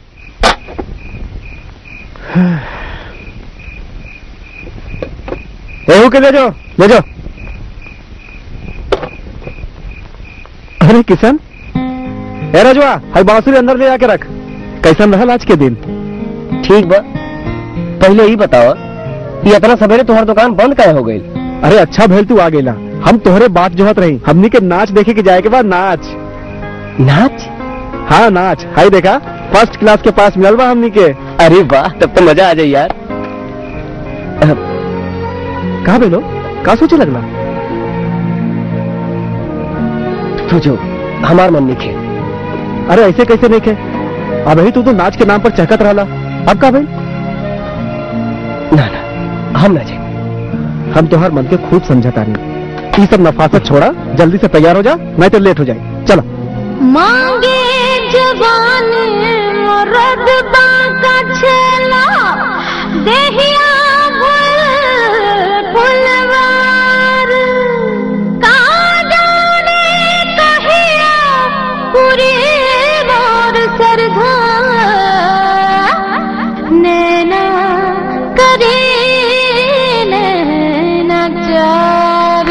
Speaker 9: एहू के ले जाओ ले जाओ अरे किशन ए रजवा हाई बांसुरी अंदर ले जाके रख कैसन रहल आज के दिन
Speaker 3: ठीक बा पहले ही बताओ कि इतना सवेरे तुम्हार दुकान बंद काहे हो गई
Speaker 9: अरे अच्छा भेल तू आ गेला हम तोहरे बात जोहत रही हमनी के नाच देखे के जाए के बाद नाच
Speaker 3: नाच
Speaker 9: हाँ नाच हाई देखा फर्स्ट क्लास के पास मिलल बा हमनी के
Speaker 3: अरे वाह तब तो मजा आ जाए यार
Speaker 9: कहा बेलो का सोचे लगला
Speaker 3: सोचो हमार मन निखे
Speaker 9: अरे ऐसे कैसे नहीं खे अब ही तू तो नाच के नाम पर चहकत रहला अब का भाई
Speaker 3: ना ना हम ना जाए
Speaker 9: हम तो हर मन के खूब समझता नहीं ये सब नफासत छोड़ा जल्दी से तैयार हो जा नहीं तो लेट हो जाए चलो
Speaker 11: मांगे जवानी
Speaker 2: दर्द बाका छेला देहिया फुल फुलवार का जाने कहिया पूरी मोर सरधा नैना करे नैना चार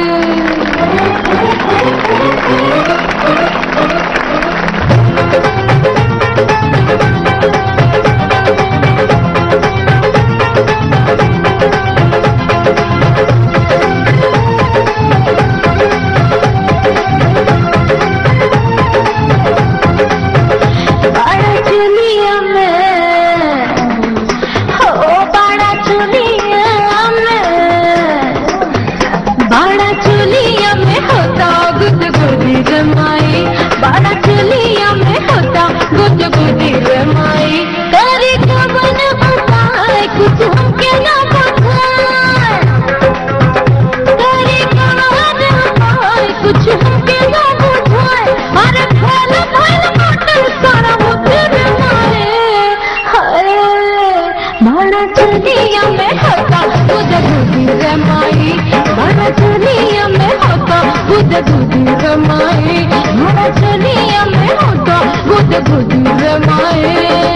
Speaker 2: बड़ा चुनिया में हो बड़ा चुनिया में बड़ा चुनिया में होता गुद गुदी रमाई बड़ा चुनिया में होता गुद गुदी रमाई करे कबन बताए कुछ हमके ना बताए करे कबन बताए कुछ हमके ना बुझाए अरे फैल फैल मोटर सारा होते रमाए हाय बड़ा चुनिया में होता गुद गुदी रमाई बड़ा चुनिया में होता गुद गुदी रमाई बड़ा चुनिया में होता गुद गुदी रमाई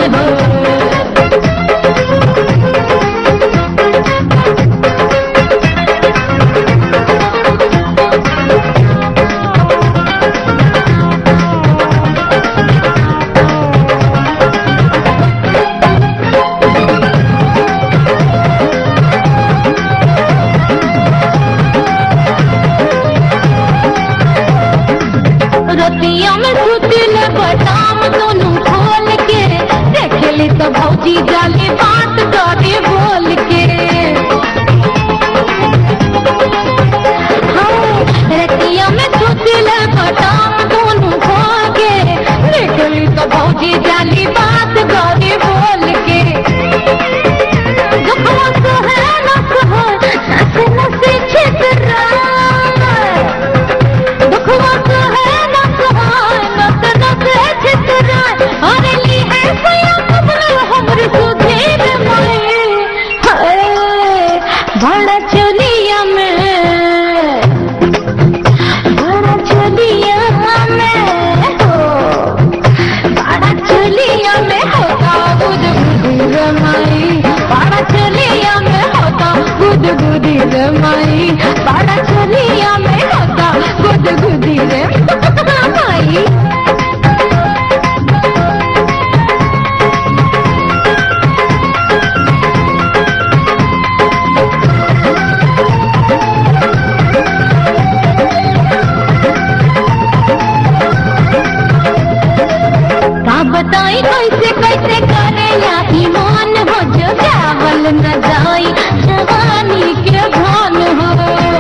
Speaker 2: रतिया में सुतिल बदाम दोनों खोल के देखली तो भौजी जाली बात करे बोल के हाँ, रतिया में सुतिल बदाम दोनों खोल के देखली तो भौजी जाली बात करे बोल के दुखवा सहे न सहे नसे नसे छितराए दुखवा सहे न सहे नस नसे छितराए अरे ली है सया कबल हमरे सुधीर माए हाय बड़ा चलिया में बड़ा चलिया में हो बड़ा चलिया में होता गुद गुदी रमाई बड़ा चलिया में होता गुद गुदी रमाई बड़ा चलिया में होता गुद गुदी रमाई का बताई कैसे कैसे करेला ईमान हो जो चावल न जाई जवानी के भान हो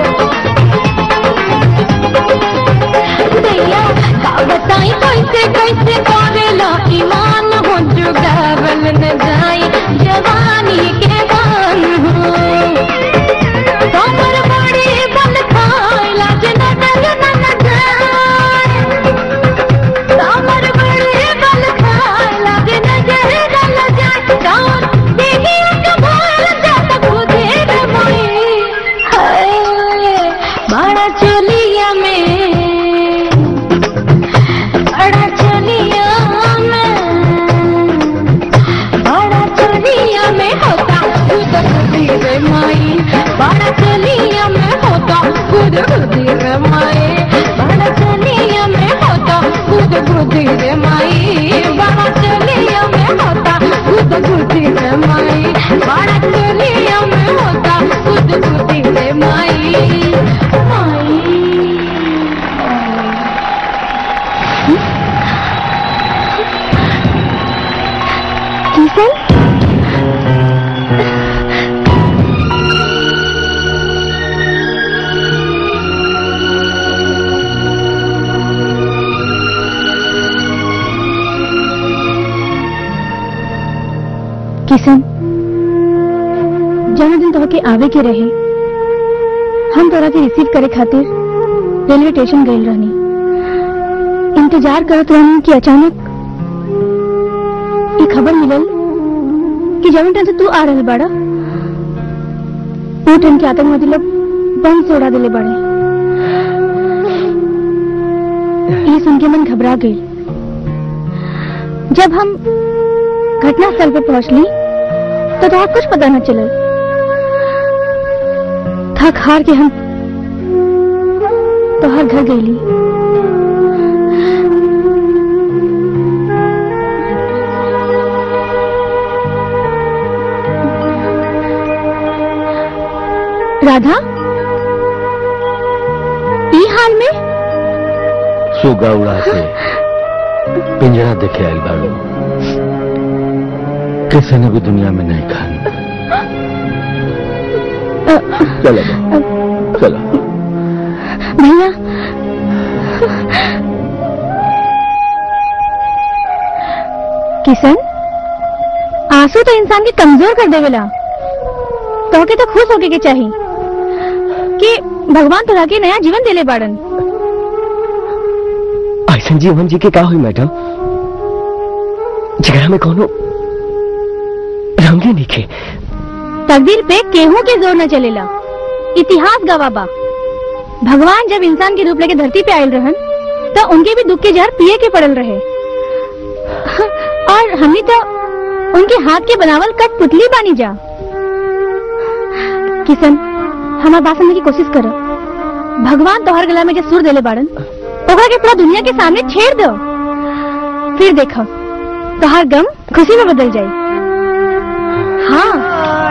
Speaker 2: दैया का बताई कैसे कैसे करेला ईमान हो जो चावल न जाई जवानी के भान हो कमर बड़ी बल खाए लाज न डल न जाए कमर बड़ी बल खाए लाज न जर डल जाए कौन देखी के बोल जात खुदे रमाई हाय बड़ा चलिया में बड़ा चलिया में बड़ा चलिया में होता खुद खुदी रे माई बड़ा चलिया में होता खुद खुदी रे माई बड़ा चलिया में होता खुद खुदी रे माई बड़ा चलिया में होता खुद खुदी रे माई बड़ा चलिया में होता खुद खुदी रे माई माई किशन
Speaker 7: किशन जहाँ दिन तोहके आवे के रहे हम तोरा के रिसीव करे खातिर रेलवे स्टेशन गए रहनी इंतजार करत रहनी कि अचानक ये खबर मिलल कि जवन ट्रेन से तू आ रहल बाड़ा वो ट्रेन के आतंकवादी लोग बम से उड़ा दिले बाड़े ये सुन के मन घबरा गई जब हम घटना स्थल पे पहुंचली तो तोहरा कुछ पता न चलल थक हार के हम तोहर घर गईली राधा ई हाल में
Speaker 1: सुगा उड़ा के पिंजरा देखे आयल बाड़ू किसी ने भी दुनिया में नहीं खान चलो बा, चलो
Speaker 7: भैया किशन आंसू तो इंसान के कमजोर कर देवेला तो के तो खुश होके के चाहिए कि भगवान तोरा के नया जीवन देले बाड़न
Speaker 3: ऐसा जीवन जी के का हुई मैडम जगह में कोनो रंगे निखे
Speaker 7: तकदीर पे केहू के जोर न चलेला इतिहास गवाह बा भगवान जब इंसान के रूप लेके धरती पे आयल रहन तो उनके भी दुख के जहर पिए के पड़ल रहे और हमनी तो उनके हाथ के बनावल कट पुतली बानी जा किशन हमार बात समझने की कोशिश करो भगवान तोहर गला में जो सुर देले बाड़न ओकरा के पूरा दुनिया के सामने छेड़ दो फिर देखो तोहर गम खुशी में बदल जाए हाँ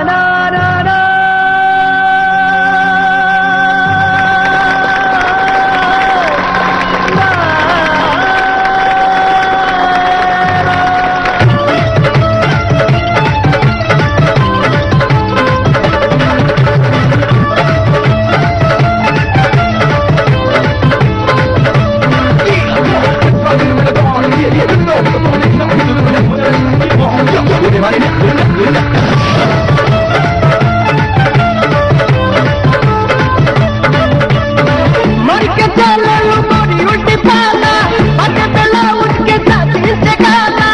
Speaker 5: मर के चले लो मोरी उल्टी पाला पटे पेला उठ के साथी से गाला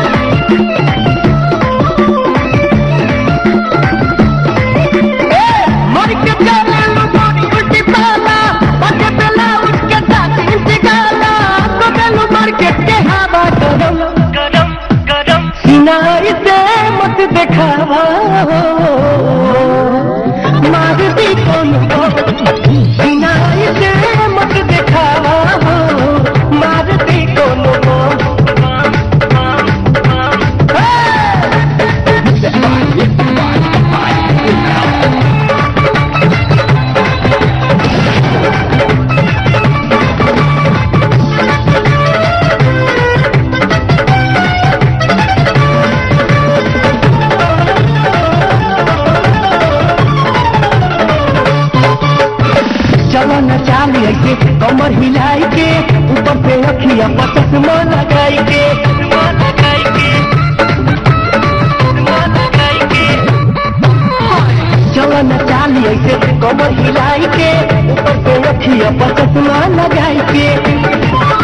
Speaker 5: मर के चले लो मोरी उल्टी पाला पटे पेला उठ के साथी से गाला तो गलो मार्केट के हवा गरम गरम गरम सिनाई से मत दिखावा मार दी कौन सिनाई से मत दिखावा मार दी कौन चलो न चाल ऐसे कमर हिलाई के ऊपर से अखिया पर चश्मा लगाई के चश्मा लगाई के चश्मा लगाई के चलो न चाल ऐसे कमर हिलाई के ऊपर से अखिया पर चश्मा लगाई के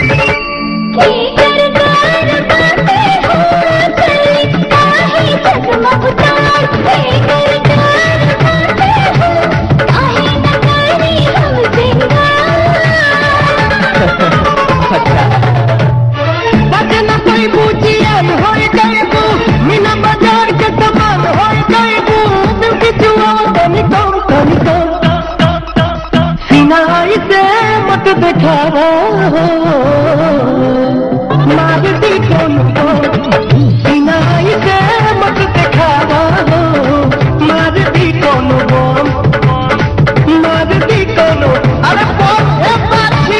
Speaker 5: बचन कोई बूझियन होई गईबू मीना बाजार के समान होई गईबू दिल की जुआ तनी कम तनी कम सिनाई से मत दिखावा मार दी कौन सिनाई से मत दिखावा मार दी कौन मार दी कौन अरे कौन है पाछी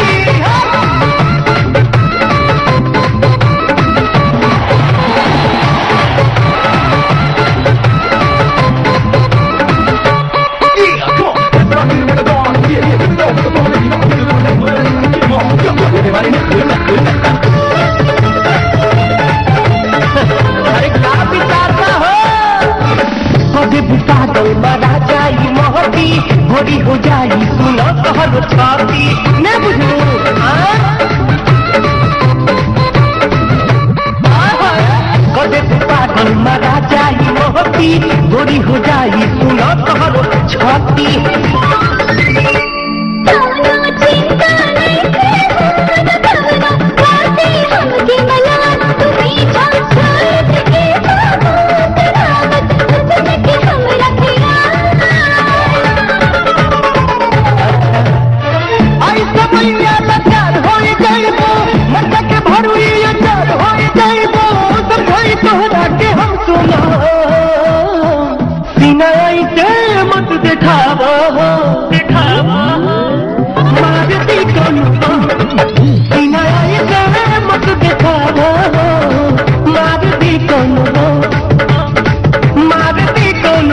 Speaker 5: अरे का विचारता हो कभी भी पागल बना जाई मोहती भोरी हो जाई सुनो कहर छाती न बुझलू हाँ?
Speaker 8: छाती गोरी हो जाई सुनो तोहरो छाती ऐसा मैया लचार होई जाइबो मटका के भरुई अचार होई जाइबो समझाई तोहरा के हम सुनो सीना ऐसे मत दिखावा हो दिखावा मारती कौन सीना ऐसे मत दिखावा हो मारती कौन हो मारती कौन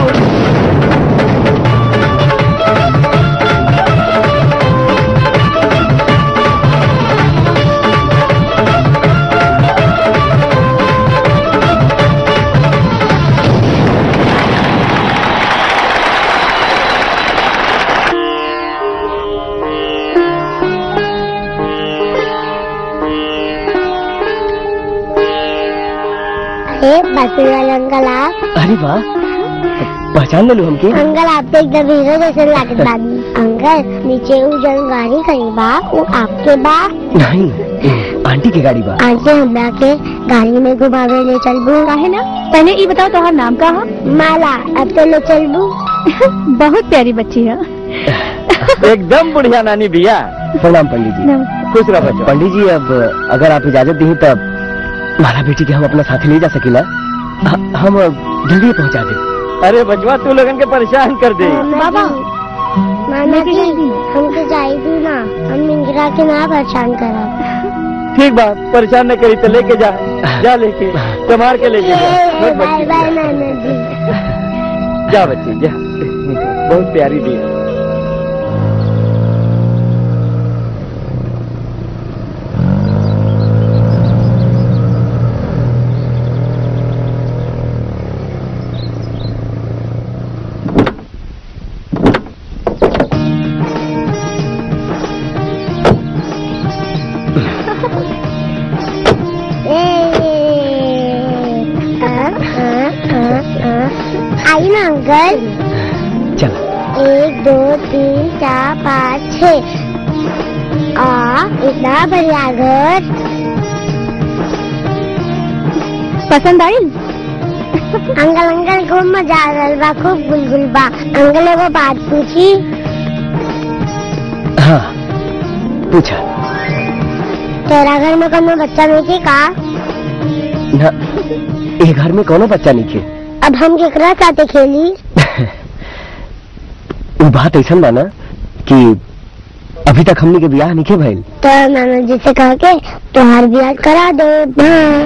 Speaker 11: अरे बासुरी वाले अंकल आप
Speaker 3: अरे वाह पहचान ले लू हमके
Speaker 11: अंकल आप तो एकदम हीरो जैसे लागत बानी अंकल नीचे वो जन गाड़ी खड़ी बा वो आपके बा
Speaker 3: नहीं आंटी की गाड़ी बा
Speaker 11: आंटी हमरा के गाड़ी में घुमावे ले चलबू
Speaker 2: काहे ना पहले ये बताओ तुम्हारा नाम का है
Speaker 11: माला अब तो ले चलबू
Speaker 2: बहुत प्यारी बच्ची है
Speaker 9: एकदम बढ़िया नानी भैया
Speaker 3: प्रणाम पंडित जी
Speaker 9: खुश रहो बच्चों
Speaker 3: पंडित जी अब अगर आप इजाजत दी तब माला बेटी के हम अपना साथी ले जा सकेला ह- हम जल्दी ही पहुंचा दे
Speaker 9: अरे बचवा तू लोगन के परेशान कर दे
Speaker 11: बाबा मामा जी हमको चाहिए ना हम इंदिरा के ना परेशान करा
Speaker 9: ठीक बा परेशान न करी तो लेके जा जा लेके संभाल के लेके जा बहुत
Speaker 11: बाय
Speaker 9: बच्ची
Speaker 11: बाय नाना जी
Speaker 9: जा बच्ची जा बहुत प्यारी दी
Speaker 11: आई ना अंकल
Speaker 3: चल
Speaker 11: एक दो तीन चार पाँच छ आ इतना बढ़िया घर
Speaker 2: पसंद आई
Speaker 11: अंकल अंकल खूब मजा आ रहा बा खूब गुलगुल बा अंकल एगो बात पूछी
Speaker 3: हाँ पूछा
Speaker 11: तेरा घर में कोनो बच्चा नहीं थे का
Speaker 3: ना ये घर में कोनो बच्चा नहीं थे
Speaker 11: अब हम केकरा साथे खेली
Speaker 3: वो बात ऐसा बा ना कि अभी तक हमने के ब्याह नहीं के भइल
Speaker 11: तो नाना जी से कह के तुम्हार ब्याह करा दो हाँ।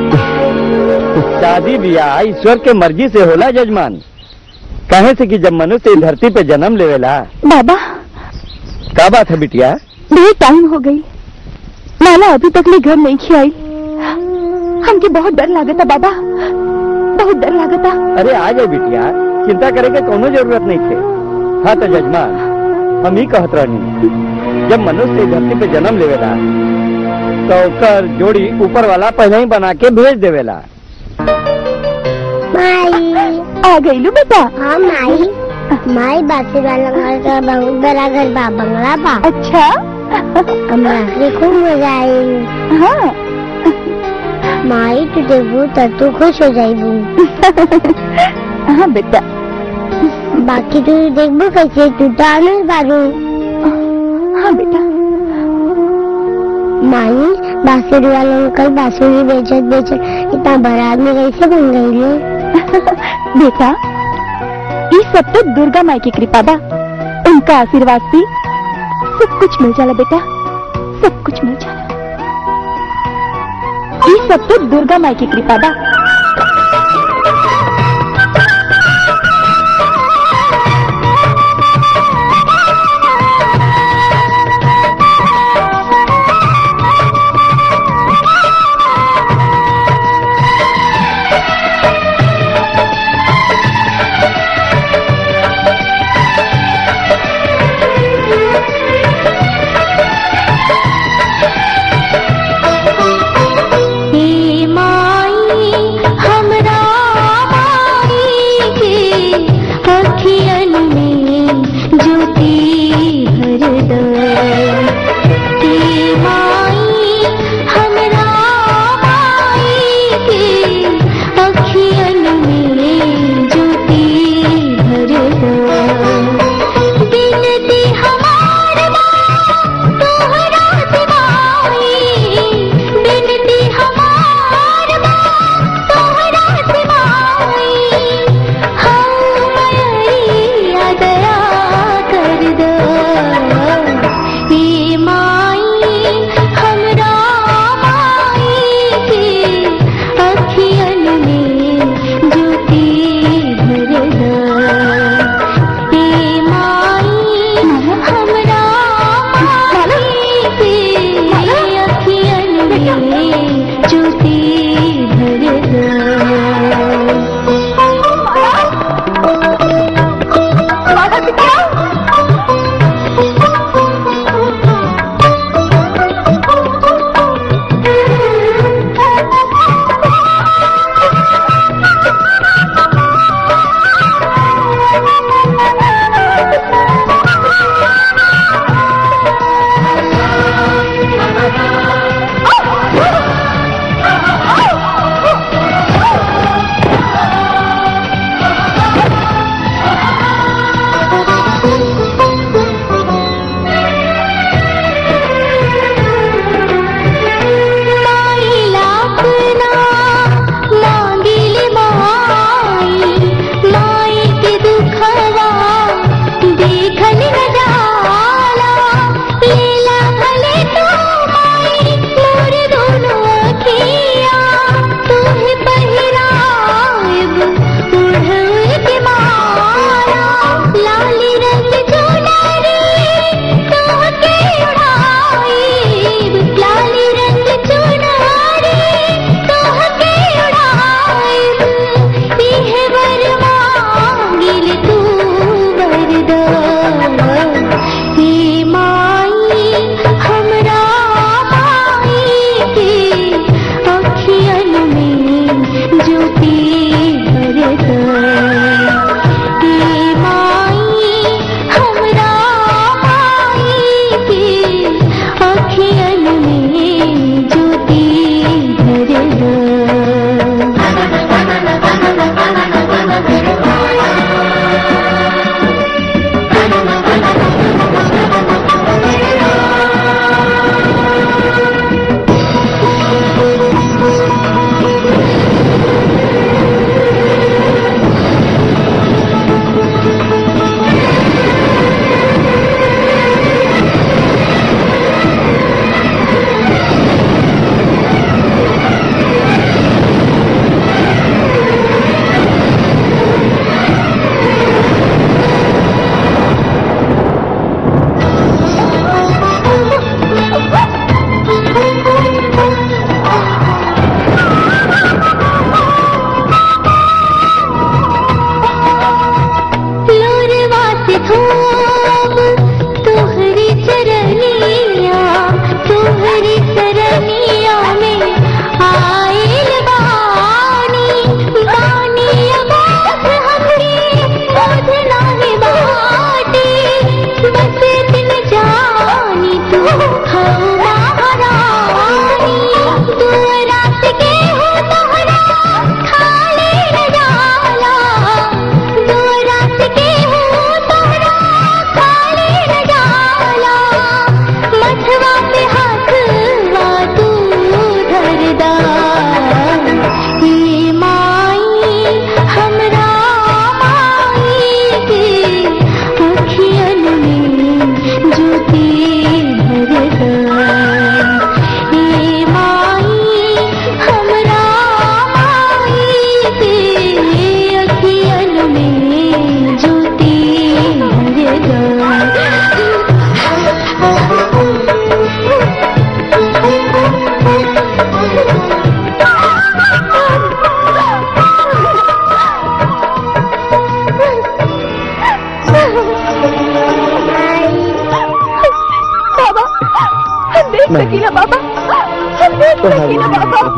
Speaker 9: शादी ब्याह ईश्वर के मर्जी से होला जजमान कहे से कि जब मनुष्य इस धरती पे जन्म लेवेला
Speaker 2: बाबा
Speaker 9: का बात है बिटिया
Speaker 2: बहुत टाइम हो गई माला अभी तक ले घर नहीं खियाई हमके बहुत डर लागता बाबा बहुत डर लागता
Speaker 9: अरे आ जाए बिटिया चिंता करे के कोनो जरूरत नहीं थे हाँ तो जजमान हम ही कहत रहनी जब मनुष्य इस धरती पे जन्म लेवेला तो ओकर जोड़ी ऊपर वाला पहले ही बना के भेज देवेला
Speaker 11: माई
Speaker 2: आ गई लू बेटा
Speaker 11: हाँ माई माई बासी वाला घर का बहुत बड़ा घर बा बंगला बा
Speaker 2: अच्छा
Speaker 11: हमरा के खूब मजा आई
Speaker 2: हाँ
Speaker 11: माई तू देखबू तो तू खुश हो जाइबू
Speaker 2: हाँ बेटा
Speaker 11: बाकी तू देखबू कैसे तू तो आनंद बारू
Speaker 2: हाँ बेटा
Speaker 11: माई बांसुरी वाला अंकल बांसुरी बेचत बेचत इतना बड़ा आदमी कैसे बन गई लो
Speaker 2: बेटा ये सब तो दुर्गा माई की कृपा बा उनका आशीर्वाद से सब कुछ मिल जाला बेटा सब कुछ मिल जाला ये सब तो दुर्गा माई की कृपा बा
Speaker 11: हे माई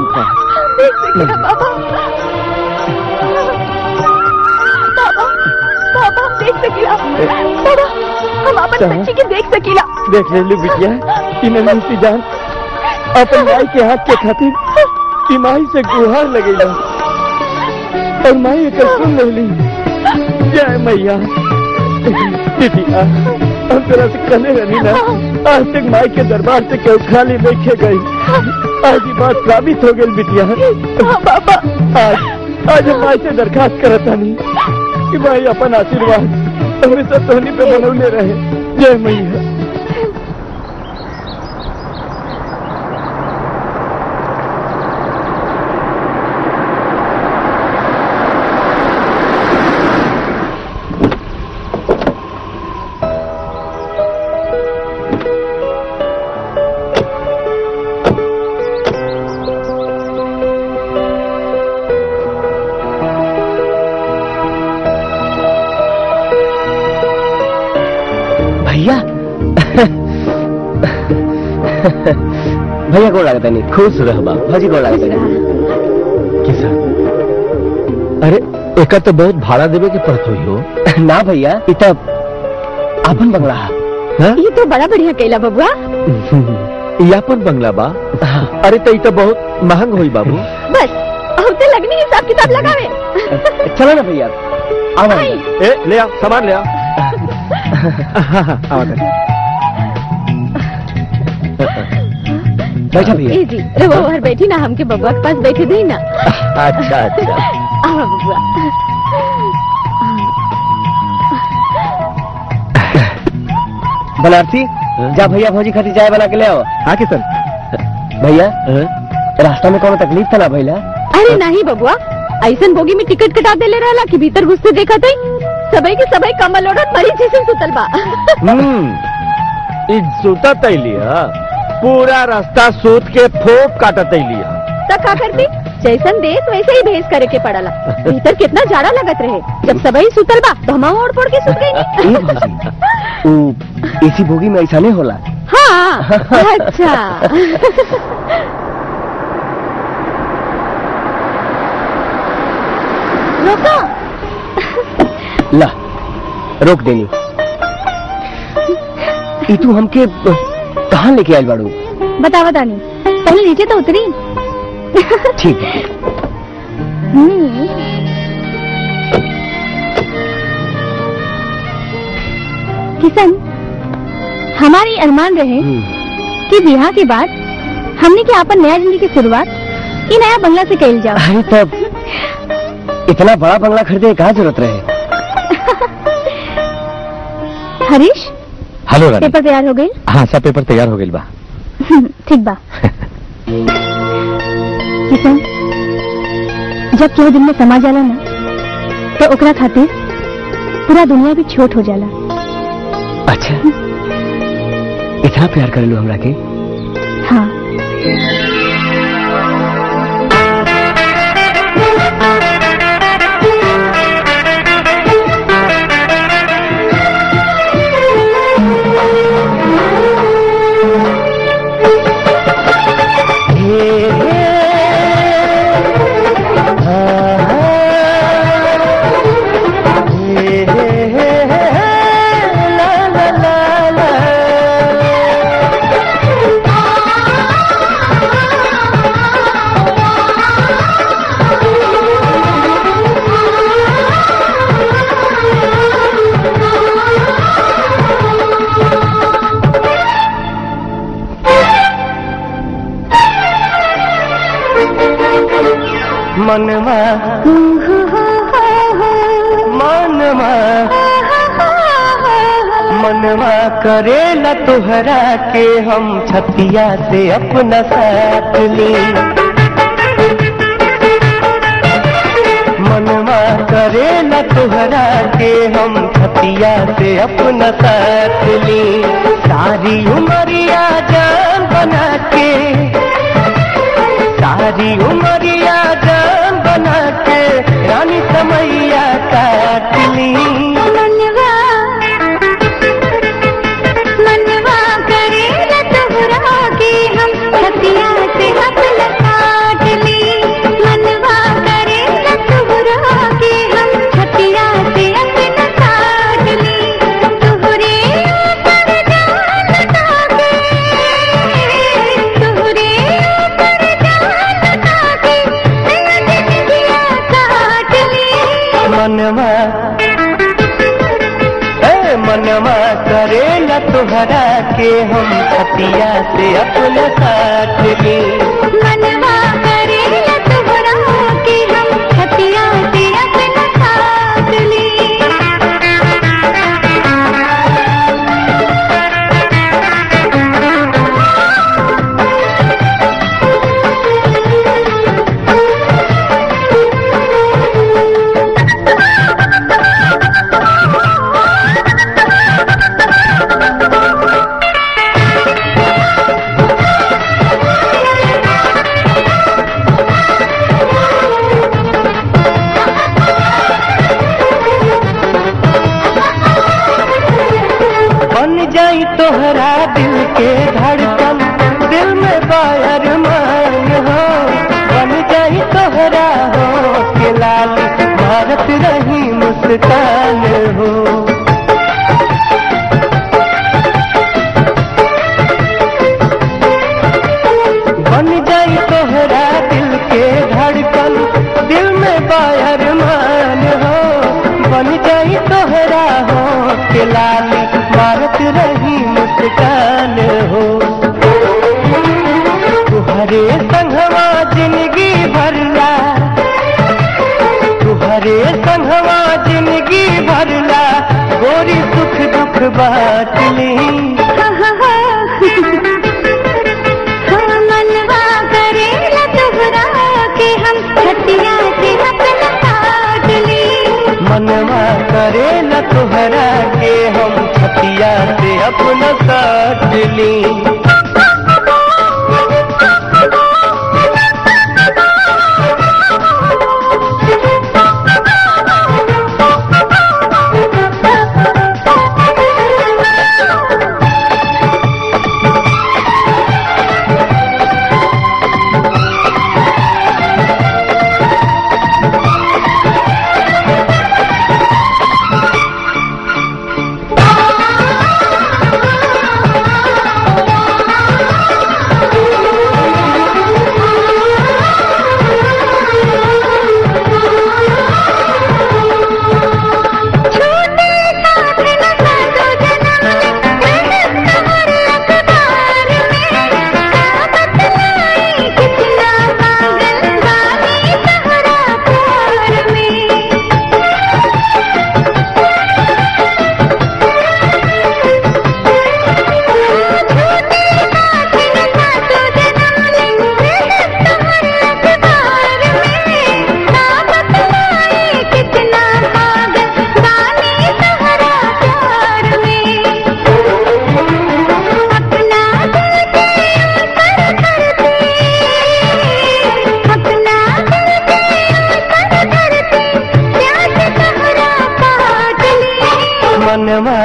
Speaker 2: देख सकीला बाबा बाबा बाबा देख सकीला बाबा हम अपन बच्ची के देख सकीला
Speaker 4: देख ले लो बिटिया इन्हें नहीं जान अपन माई के हाथ के खातिर कि माई से गुहार लगेला और माई एक सुन ले ली जय मैया बिटिया हम तेरा से कहने रहनी ना आज तक माई के दरबार से क्यों खाली देखे गई आज ये बात साबित हो गई बिटिया
Speaker 2: बाबा
Speaker 4: आज आज हम माई से दरखास्त करता नहीं कि भाई अपन आशीर्वाद हमेशा तोहनी पे बनौले रहे जय मैया
Speaker 3: भैया भैया को लागत नहीं
Speaker 1: खुश रह बा
Speaker 3: भौजी को लागत नहीं
Speaker 1: किसान अरे एका तो बहुत भाड़ा देवे के पड़त हुई हो
Speaker 3: ना भैया इ त आपन बंगला है
Speaker 1: हाँ?
Speaker 2: ये तो बड़ा बढ़िया कैला बबुआ
Speaker 1: यापन बंगला बा अरे तो ई तो बहुत महंग हुई बाबू
Speaker 2: बस अब तो लगनी हिसाब किताब लगावे
Speaker 3: चलो ना भैया आओ ना।
Speaker 2: आई।
Speaker 1: ए ले आ सामान ले आ आवा कर
Speaker 3: बैठा भैया
Speaker 2: ए जी रे वो बाहर बैठी ना हमके बबुआ के पास बैठे दी ना
Speaker 1: अच्छा अच्छा
Speaker 2: आवा बबुआ
Speaker 3: बनारसी जा भैया भौजी खातिर चाय बना के ले आओ
Speaker 9: हाँ किशन
Speaker 3: भैया
Speaker 1: हाँ?
Speaker 3: रास्ता में कोनो तकलीफ था ना भैया
Speaker 2: अरे नहीं बबुआ ऐसन बोगी में टिकट कटा देले रहला कि भीतर घुसते देखा थे सबई के सबई कमल ओढ़त मरीज जैसे सुतल बा
Speaker 1: हम्म ई सूता तैलिया पूरा रास्ता सूत के फोप काटा तैलिया
Speaker 2: तब का करती जैसन देश वैसे ही भेस करे के पड़ला भीतर कितना जाड़ा लगत रहे जब सबई सुतल बा तो हम ओढ़ पड़ के सुत गई
Speaker 3: ए भौजी ऊ एसी बोगी में ऐसा नहीं होला
Speaker 2: हाँ अच्छा रोको
Speaker 3: ला रोक देनी ई तू हमके कहाँ लेके आयल बाड़ू
Speaker 2: बतावा दानी पहले नीचे तो उतरी
Speaker 3: ठीक है
Speaker 2: हम्म। किशन हमारी अरमान रहे कि ब्याह के बाद हमने के आपन नया जिंदगी की शुरुआत ई नया बंगला से कैल जाओ
Speaker 3: अरे तब इतना बड़ा बंगला खरीदे का जरूरत रहे
Speaker 2: हरीश
Speaker 1: हेलो
Speaker 2: पेपर तैयार हो गई
Speaker 1: हाँ सब पेपर तैयार हो गई बा
Speaker 2: ठीक बा किशन जब केहू दिन में समा जाला ना तो ओकरा खातिर पूरा दुनिया भी छोट हो जाला
Speaker 3: अच्छा इतना प्यार कर लो हमरा के
Speaker 2: हाँ
Speaker 8: मनवा मनवा मनवा करेला तोहरा के हम छतिया से अपना साथ ली मनवा करेला तोहरा के हम छतिया से अपना साथ ली सारी उमरिया जान बना के सारी उमरिया जान बना के रानी समैया काट ली
Speaker 2: मनवा मनवा करेला तोहरा के हम छतिया से अपना काट
Speaker 8: मनवा ए मनवा करे न तुहरा के हम खतिया से अपना साथ ली
Speaker 2: मनवा करे या तुहरा के हम हतिया से अपना साथ ली
Speaker 8: बन जाई तोहरा दिल के धड़कन दिल में बायर मान हो बन जाई तोहरा हो के लाल मारत रही मुस्कान हो बन जाई तोहरा दिल के धड़कन दिल में बायर मान हो बन जाई तोहरा हो के लाल मारत रही मुस्कान हो तुहरे संगवा जिंदगी भरला तुहरे संगवा जिंदगी भरला गोरी सुख दुख बात ली
Speaker 2: मनवा करे या तुहरा के हम हतिया से अपना साथ ली
Speaker 8: मनवा करे न तुहरा के हम छतिया से अपना काट ली
Speaker 2: छूटे साथ न साथो जन्म ले तुम्हारे अखबार में साबत लाई कितना पागल बानी तहरा प्यार में छूटे साथ न साथो जन्म ले तुम्हारे अखबार में साबत लाई कितना पागल बानी तहरा प्यार में अपना दिल के असर करते अपना दिल के असर करते प्यास तहरा काट ली
Speaker 8: मनवा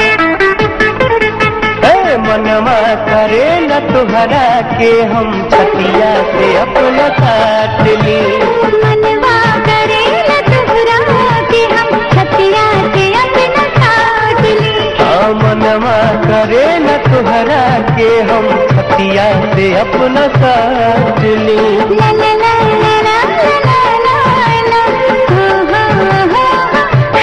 Speaker 8: ए मनवा करे न तुहरा के हम छतिया से अपना काट ली
Speaker 2: मनवा करे न तुहरा के हम छतिया से अपना काट ली
Speaker 8: हाँ मनवा करे न तुहरा के हम छतिया से अपना काट ली
Speaker 2: ला ला ला ला ला ला ला ला हो हो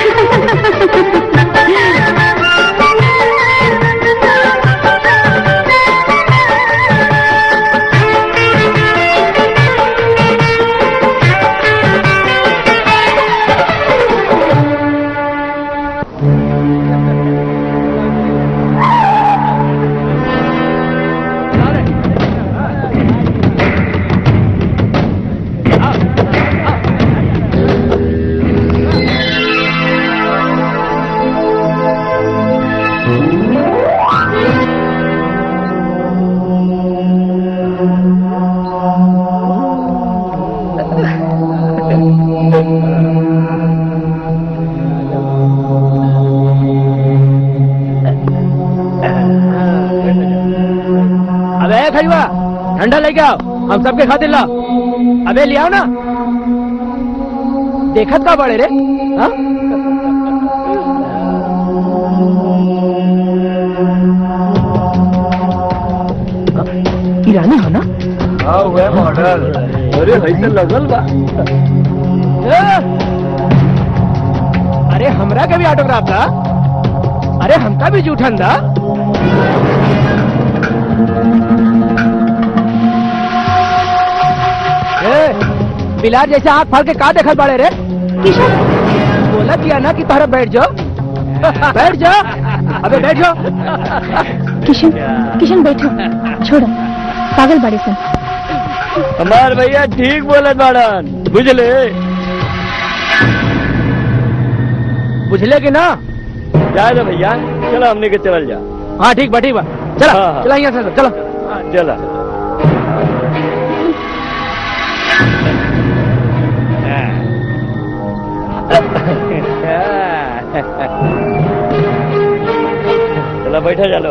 Speaker 5: अबे खरीबा ठंडा लेके आओ हम सबके खातिर ला अबे ले आओ ना देखत का बड़े रे हाँ?
Speaker 3: ईरानी हो ना
Speaker 4: हाँ हुआ मॉडल अरे ऐसे लगल बा
Speaker 5: ए! अरे हमरा का भी ऑटोग्राफ था अरे हमका भी जूठन था ए, बिलार जैसे हाथ फाड़ के का देखल बाड़े रे
Speaker 2: किशन
Speaker 5: बोला किया ना कि तोहरा बैठ जाओ बैठ जा अबे बैठ जाओ
Speaker 7: किशन किशन बैठो छोड़ो पागल बड़े सन
Speaker 4: हमार भैया ठीक बोलत बाड़न बुझले
Speaker 5: बुझले कि ना
Speaker 4: जा जा भैया चलो हमने के चल जा
Speaker 5: हाँ ठीक बा ठीक बा चला
Speaker 4: हाँ, हाँ।
Speaker 5: चला यहाँ से चलो
Speaker 4: चला चला बैठा चलो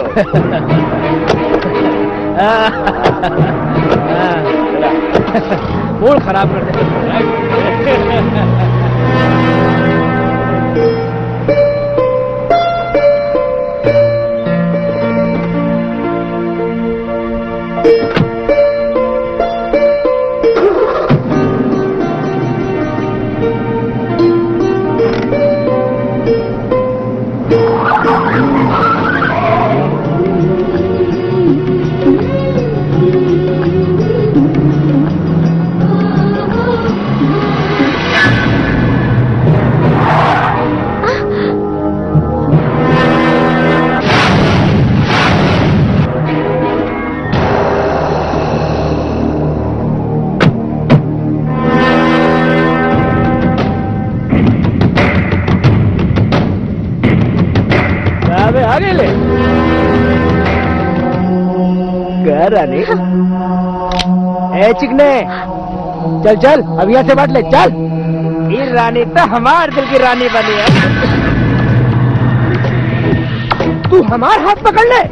Speaker 4: चला
Speaker 5: मूड खराब कर दे
Speaker 4: अबे आगे ले
Speaker 5: कह रानी ए चिकने चल चल अब यहाँ से बांट ले चल ये रानी तो हमार दिल की रानी बनी है तू हमार हाथ पकड़ ले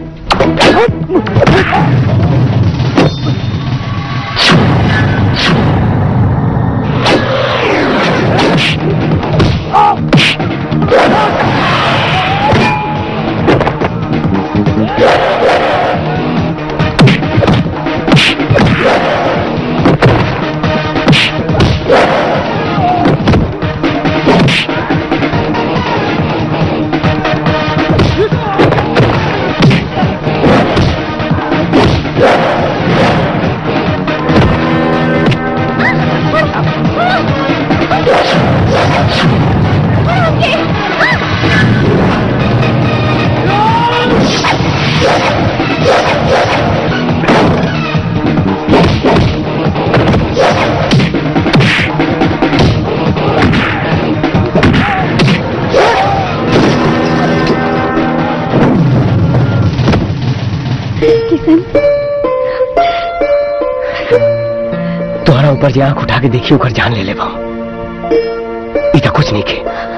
Speaker 7: किशन
Speaker 3: तोहरा ऊपर जे आंख उठा के देखी ओकर जान ले ले ई तो कुछ नहीं के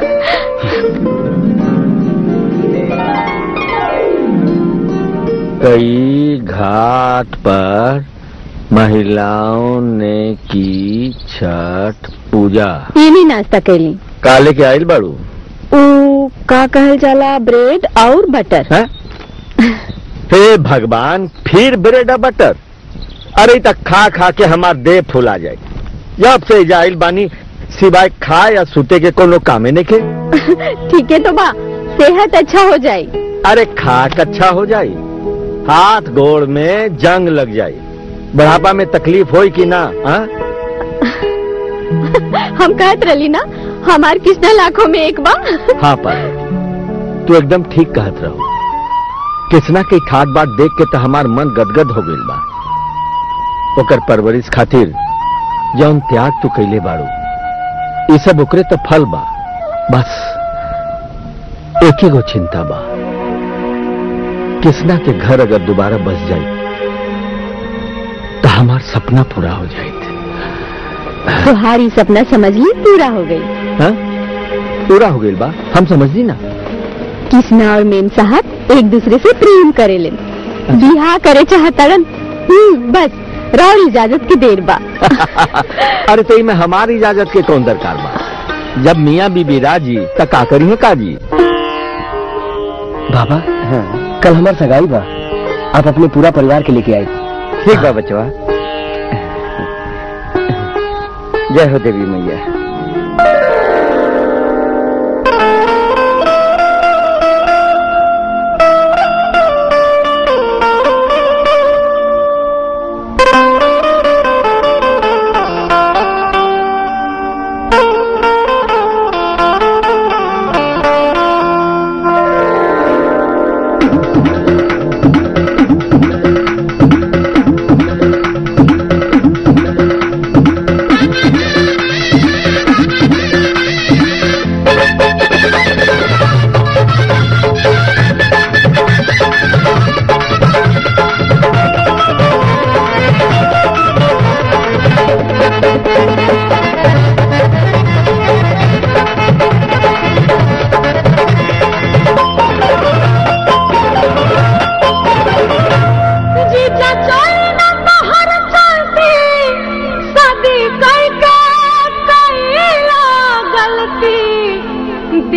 Speaker 1: कई घाट पर महिलाओं ने की छठ पूजा
Speaker 7: ये नहीं नाश्ता कैली
Speaker 1: काले के आइल बाड़ू
Speaker 7: ऊ का कहल जाला ब्रेड और बटर
Speaker 1: हैं? हे भगवान फिर ब्रेड और बटर अरे तक खा खा के हमार देह फुला जाए जब से जाइल बानी सिवाय खा या सुते के कोनो कामे नहीं के
Speaker 7: ठीक है तो बा सेहत अच्छा हो जाए
Speaker 1: अरे खाक अच्छा हो जाए हाथ गोड़ में जंग लग जाए बुढ़ापा में तकलीफ होई कि ना हाँ?
Speaker 7: हम कहत रही ना हमार कितना लाखों में एक बा
Speaker 1: हाँ पर तू एकदम ठीक कहत रहो किसना के ठाट बाट देख के तो हमार मन गदगद हो गइल बा ओकर परवरिश खातिर जौन त्याग तू कैले बाड़ू ये सब ओकरे तो फल बा बस एक ही गो चिंता बा किसना के घर अगर दोबारा बस जाए तो हमार सपना पूरा हो जाए
Speaker 7: तुम्हारी सपना समझ ली पूरा हो गई
Speaker 1: हाँ? पूरा हो गइल बा हम समझली ना
Speaker 7: किसना और मेम साहब एक दूसरे से प्रेम करेले बिहा करे चाहतड़न हम्म, बस राउल इजाजत की देर बा
Speaker 1: अरे तो में हमारी इजाजत के कौन दरकार बा जब मियाँ बीबी राजी तो का करी है काजी
Speaker 3: बाबा कल हमार सगाई बा आप अपने पूरा परिवार के लेके आए
Speaker 9: ठीक बा बचवा जय हो देवी मैया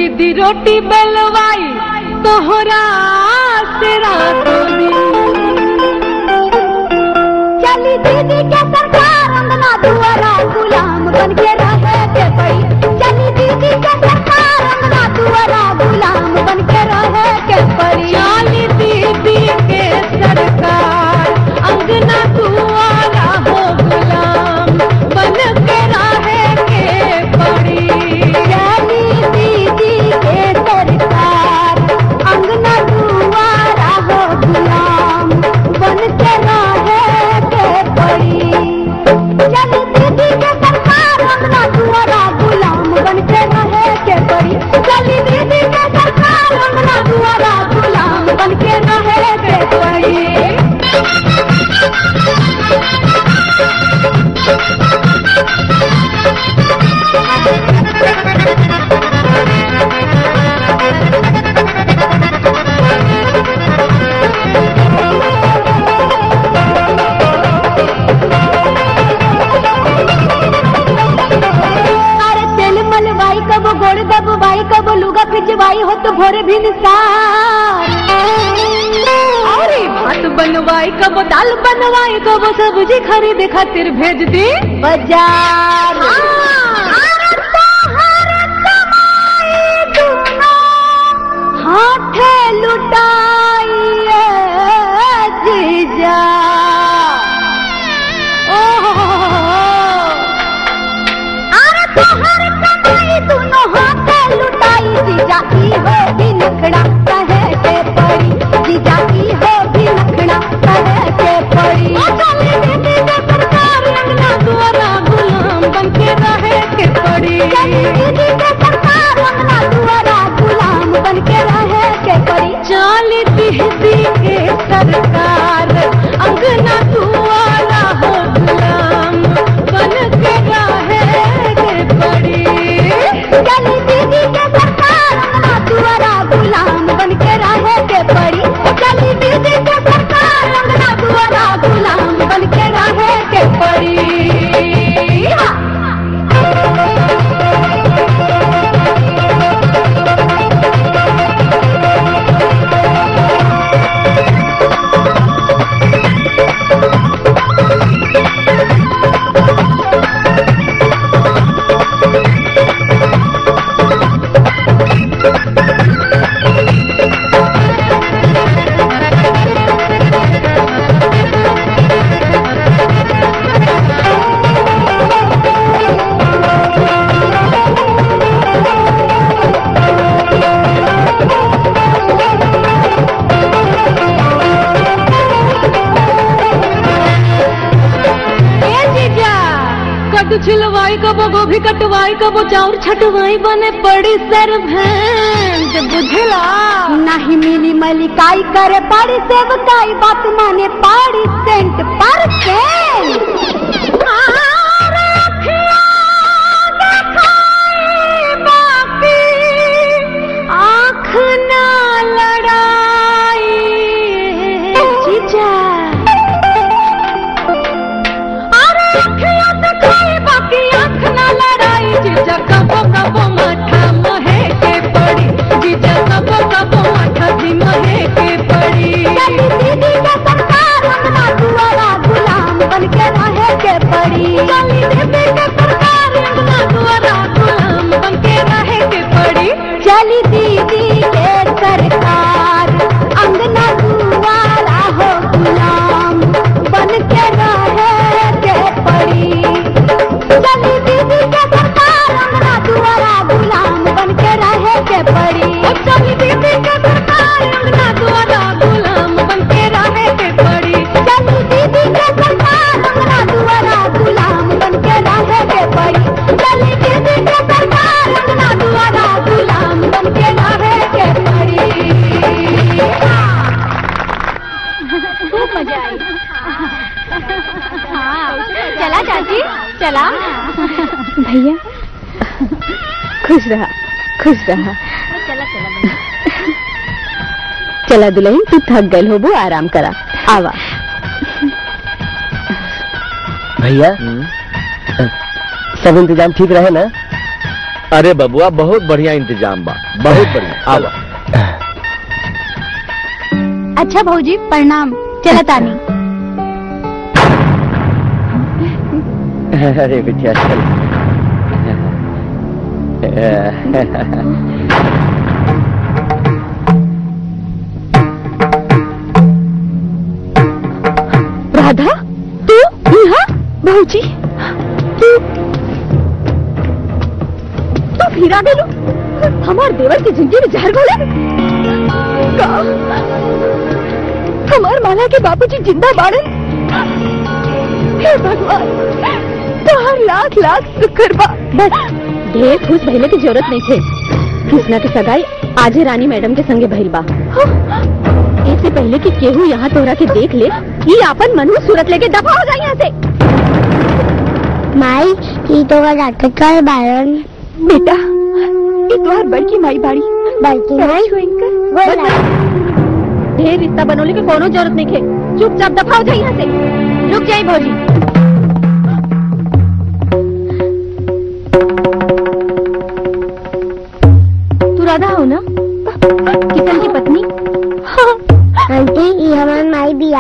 Speaker 12: दीदी रोटी बेलवाई तोहरा से रातों दिन
Speaker 6: चली दीदी के सरकार अंगना दुआरा गुलाम बन के रहे के पड़ी चली दीदी के सरकार अंगना दुआरा गुलाम बन के रहे के पड़ी
Speaker 12: चाली दीदी के सरकार अंगना दुआरा हो गुलाम बन के रहे के पड़ी
Speaker 6: चली दीदी के सरकार अंगना दुआरा हो गुलाम बन के रहे के पड़ी चली दीदी के सरकार अंगना दुआरा गुलाम बन के रहे के पड़ी चली दीदी के सरकार अंगना दुआरा गुलाम बन के रहे के पड़ी अरे तेल मलवाई कब गोड़ दबवाई कब लुगा पिचवाई हो तो भोरे भी निसार
Speaker 12: अरे भात बनवाई कब दाल बनवाई कब सब्जी खरीद खातिर भेज दी
Speaker 6: बाजार अरे तोहर कमाई दूनो हाथे लुटाइए जीजा अरे तोहर कमाई दूनो हाथे लुटाई जीजा ई हो भी नखड़ा कहे के पड़ी जीजा ई हो भी नखड़ा कहे के पड़ी
Speaker 12: चली दीदी के सरकार अंगना दुआरा गुलाम बन के रहे के पड़ी
Speaker 6: दीदी के सरकार अंगना दुआरा गुलाम बन के रहे के पड़ी
Speaker 12: चाली दीदी के सरकार अंगना दुआरा हो गुलाम बन के रहे के पड़ी
Speaker 6: चली दीदी के सरकार अंगना दुआरा गुलाम बन के रहे के पड़ी चली दीदी के सरकार अंगना दुआरा गुलाम बन के रहे के पड़ी हाँ।
Speaker 12: ए जीजा कद्दू छिलवाई कबो गोभी कटवाई कबो चाउर छटवाई बने पड़ी सर भेंट बुझला
Speaker 6: नहीं मिली मलिकाई करे पड़ी सेवकाई बात माने पड़ी सेंट पर के
Speaker 12: आँख ना लड़ाई जीजा अरे अखियाँ दिखाई बाकी आँख ना लड़ाई जीजा कबो कबो माथा महे के पड़ी जीजा कबो कबो माथा भी महे के पड़ी
Speaker 6: चली दीदी के सरकार अंगना दुआरा गुलाम बन के रहे के पड़ी
Speaker 12: चली दीदी के सरकार अंगना दुआरा गुलाम बन के रहे के पड़ी
Speaker 6: चली दीदी के सरकार अंगना दुआरा हो गुलाम बन के रहे के पड़ी चली दीदी के सरकार अंगना दुआरा गुलाम बन के रहे के पड़ी
Speaker 12: ओ चली दीदी के सरकार अंगना दुआरा गुलाम बन के रहे के पड़ी
Speaker 6: चली दीदी के सरकार अंगना दुआरा गुलाम बन के रहे के पड़ी चली दीदी के सरकार अंगना दुआरा गुलाम बन के रहे के पड़ी खूब मजा आई चला चाची चला
Speaker 7: भैया खुश रहा खुश रहा
Speaker 6: चला चला
Speaker 7: चला दुल्हन तू थक गई होबो आराम करा आवा
Speaker 3: भैया सब इंतजाम ठीक रहे ना
Speaker 1: अरे बबुआ बहुत बढ़िया इंतजाम बा बहुत बढ़िया आवा
Speaker 2: अच्छा भौजी प्रणाम चला तानी
Speaker 3: अरे बिटिया चल
Speaker 2: राधा तू यहाँ भौजी तू तू फिर आ गेलू हमार देवर की जिंदगी में जहर घोले का हमार माला के बाबूजी जिंदा बाड़े हे भगवान तोहर लाख लाख शुक्र बा बस ढेर खुश भइले की जरूरत नहीं थे कृष्णा की सगाई आजे रानी मैडम के संगे भइल बा इससे पहले कि केहू यहाँ तोहरा के देख ले ये आपन मनु सूरत लेके दफा हो जाए यहाँ से
Speaker 11: माई ई तो का डॉक्टर का बारन
Speaker 2: बेटा ये तोहर बड़की माई बाड़ी
Speaker 11: बल्कि माई बोला
Speaker 2: ढेर रिश्ता बनोले के कोनो जरूरत नहीं थे चुपचाप दफा हो जाए यहाँ से रुक जाए भौजी तू राधा हो ना किशन की पत्नी
Speaker 11: आंटी ई हमार माई बिया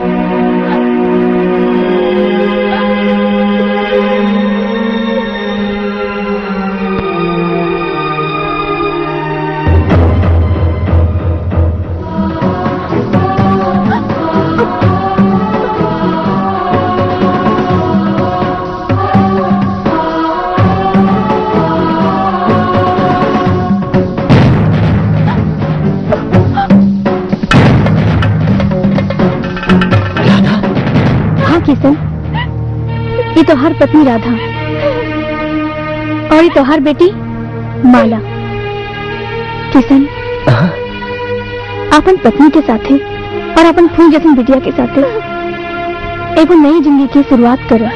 Speaker 2: हाँ किशन ये तोहार पत्नी राधा और ये तोहार बेटी माला किशन अपन पत्नी के साथे और अपन फूल जैसी बिटिया के साथे एगो नई जिंदगी की शुरुआत करो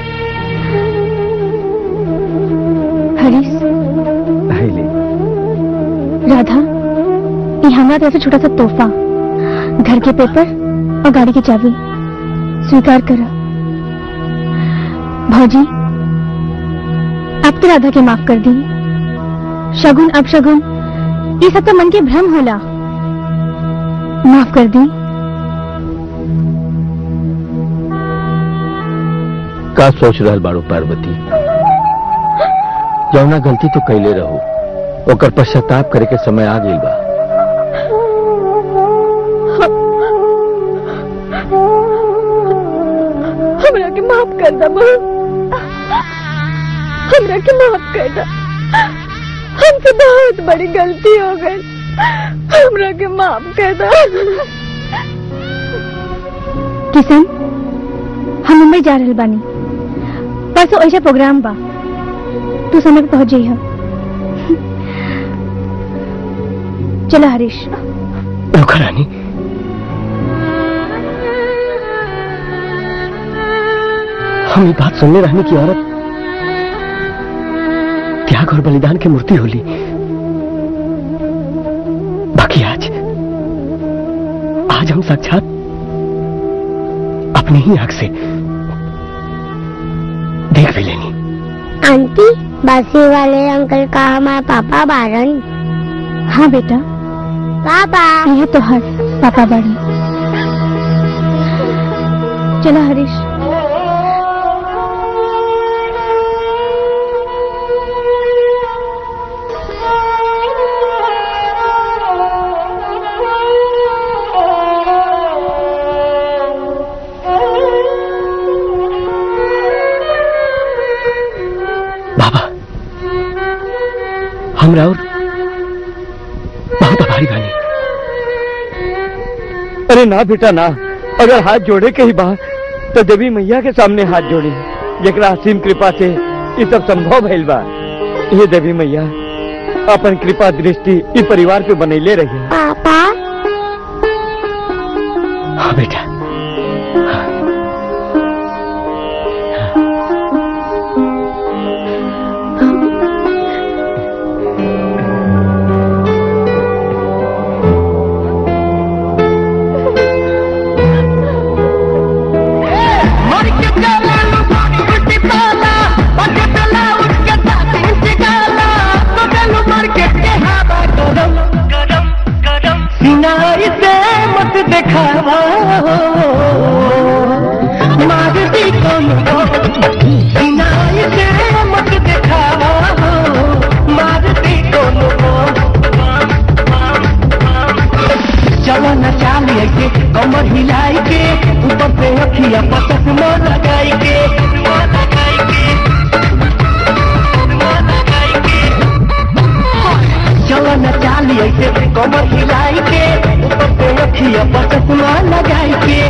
Speaker 2: हरीश राधा ये हमारा तरफ से छोटा सा तोहफा घर के पेपर और गाड़ी की चाबी स्वीकार करा भौजी अब तो राधा के माफ कर दी शगुन अब शगुन ये सब तो मन के भ्रम होला माफ कर दी
Speaker 1: का सोच रहल बाड़ू पार्वती जौना गलती तो कैले रहो ओकर पश्चाताप करे के समय आ गइल बा
Speaker 2: हमरा के माफ कर दा हमरा के माफ कर दा हमसे बहुत बड़ी गलती हो गई हमरा के माफ कर दा किशन हम मुंबई जा रहल बानी परसों ऐसा प्रोग्राम बा तू समय पे पहुंच जाइह चलो हरीश
Speaker 3: रुका रानी हम ये बात सुनने रहने की औरत त्याग और बलिदान की मूर्ति होली बाकी आज आज हम साक्षात अपनी ही आंख से देख भी लेनी
Speaker 11: आंटी बासी वाले अंकल का हमारा पापा बारन
Speaker 2: हाँ बेटा
Speaker 11: पापा
Speaker 2: ये तो हर पापा बड़ी चलो हरीश
Speaker 3: बाबा हमरा और बहुत आभारी बानी
Speaker 4: अरे ना बेटा ना अगर हाथ जोड़े के ही बा तो देवी मैया के सामने हाथ जोड़ी जरा असीम कृपा से ये सब संभव भइल बा ये देवी मैया अपन कृपा दृष्टि इस परिवार पे बनैले रही
Speaker 11: पापा
Speaker 3: हाँ बेटा
Speaker 12: मर के चला लुटी पाला बके चला उठ के ताती इंच गाला तो
Speaker 8: चश्मा लगाई के चश्मा लगाई के चश्मा लगाई के चलो न चाली ऐसे कमर हिलाई के ऊपर पे अखिया पर चश्मा लगाई के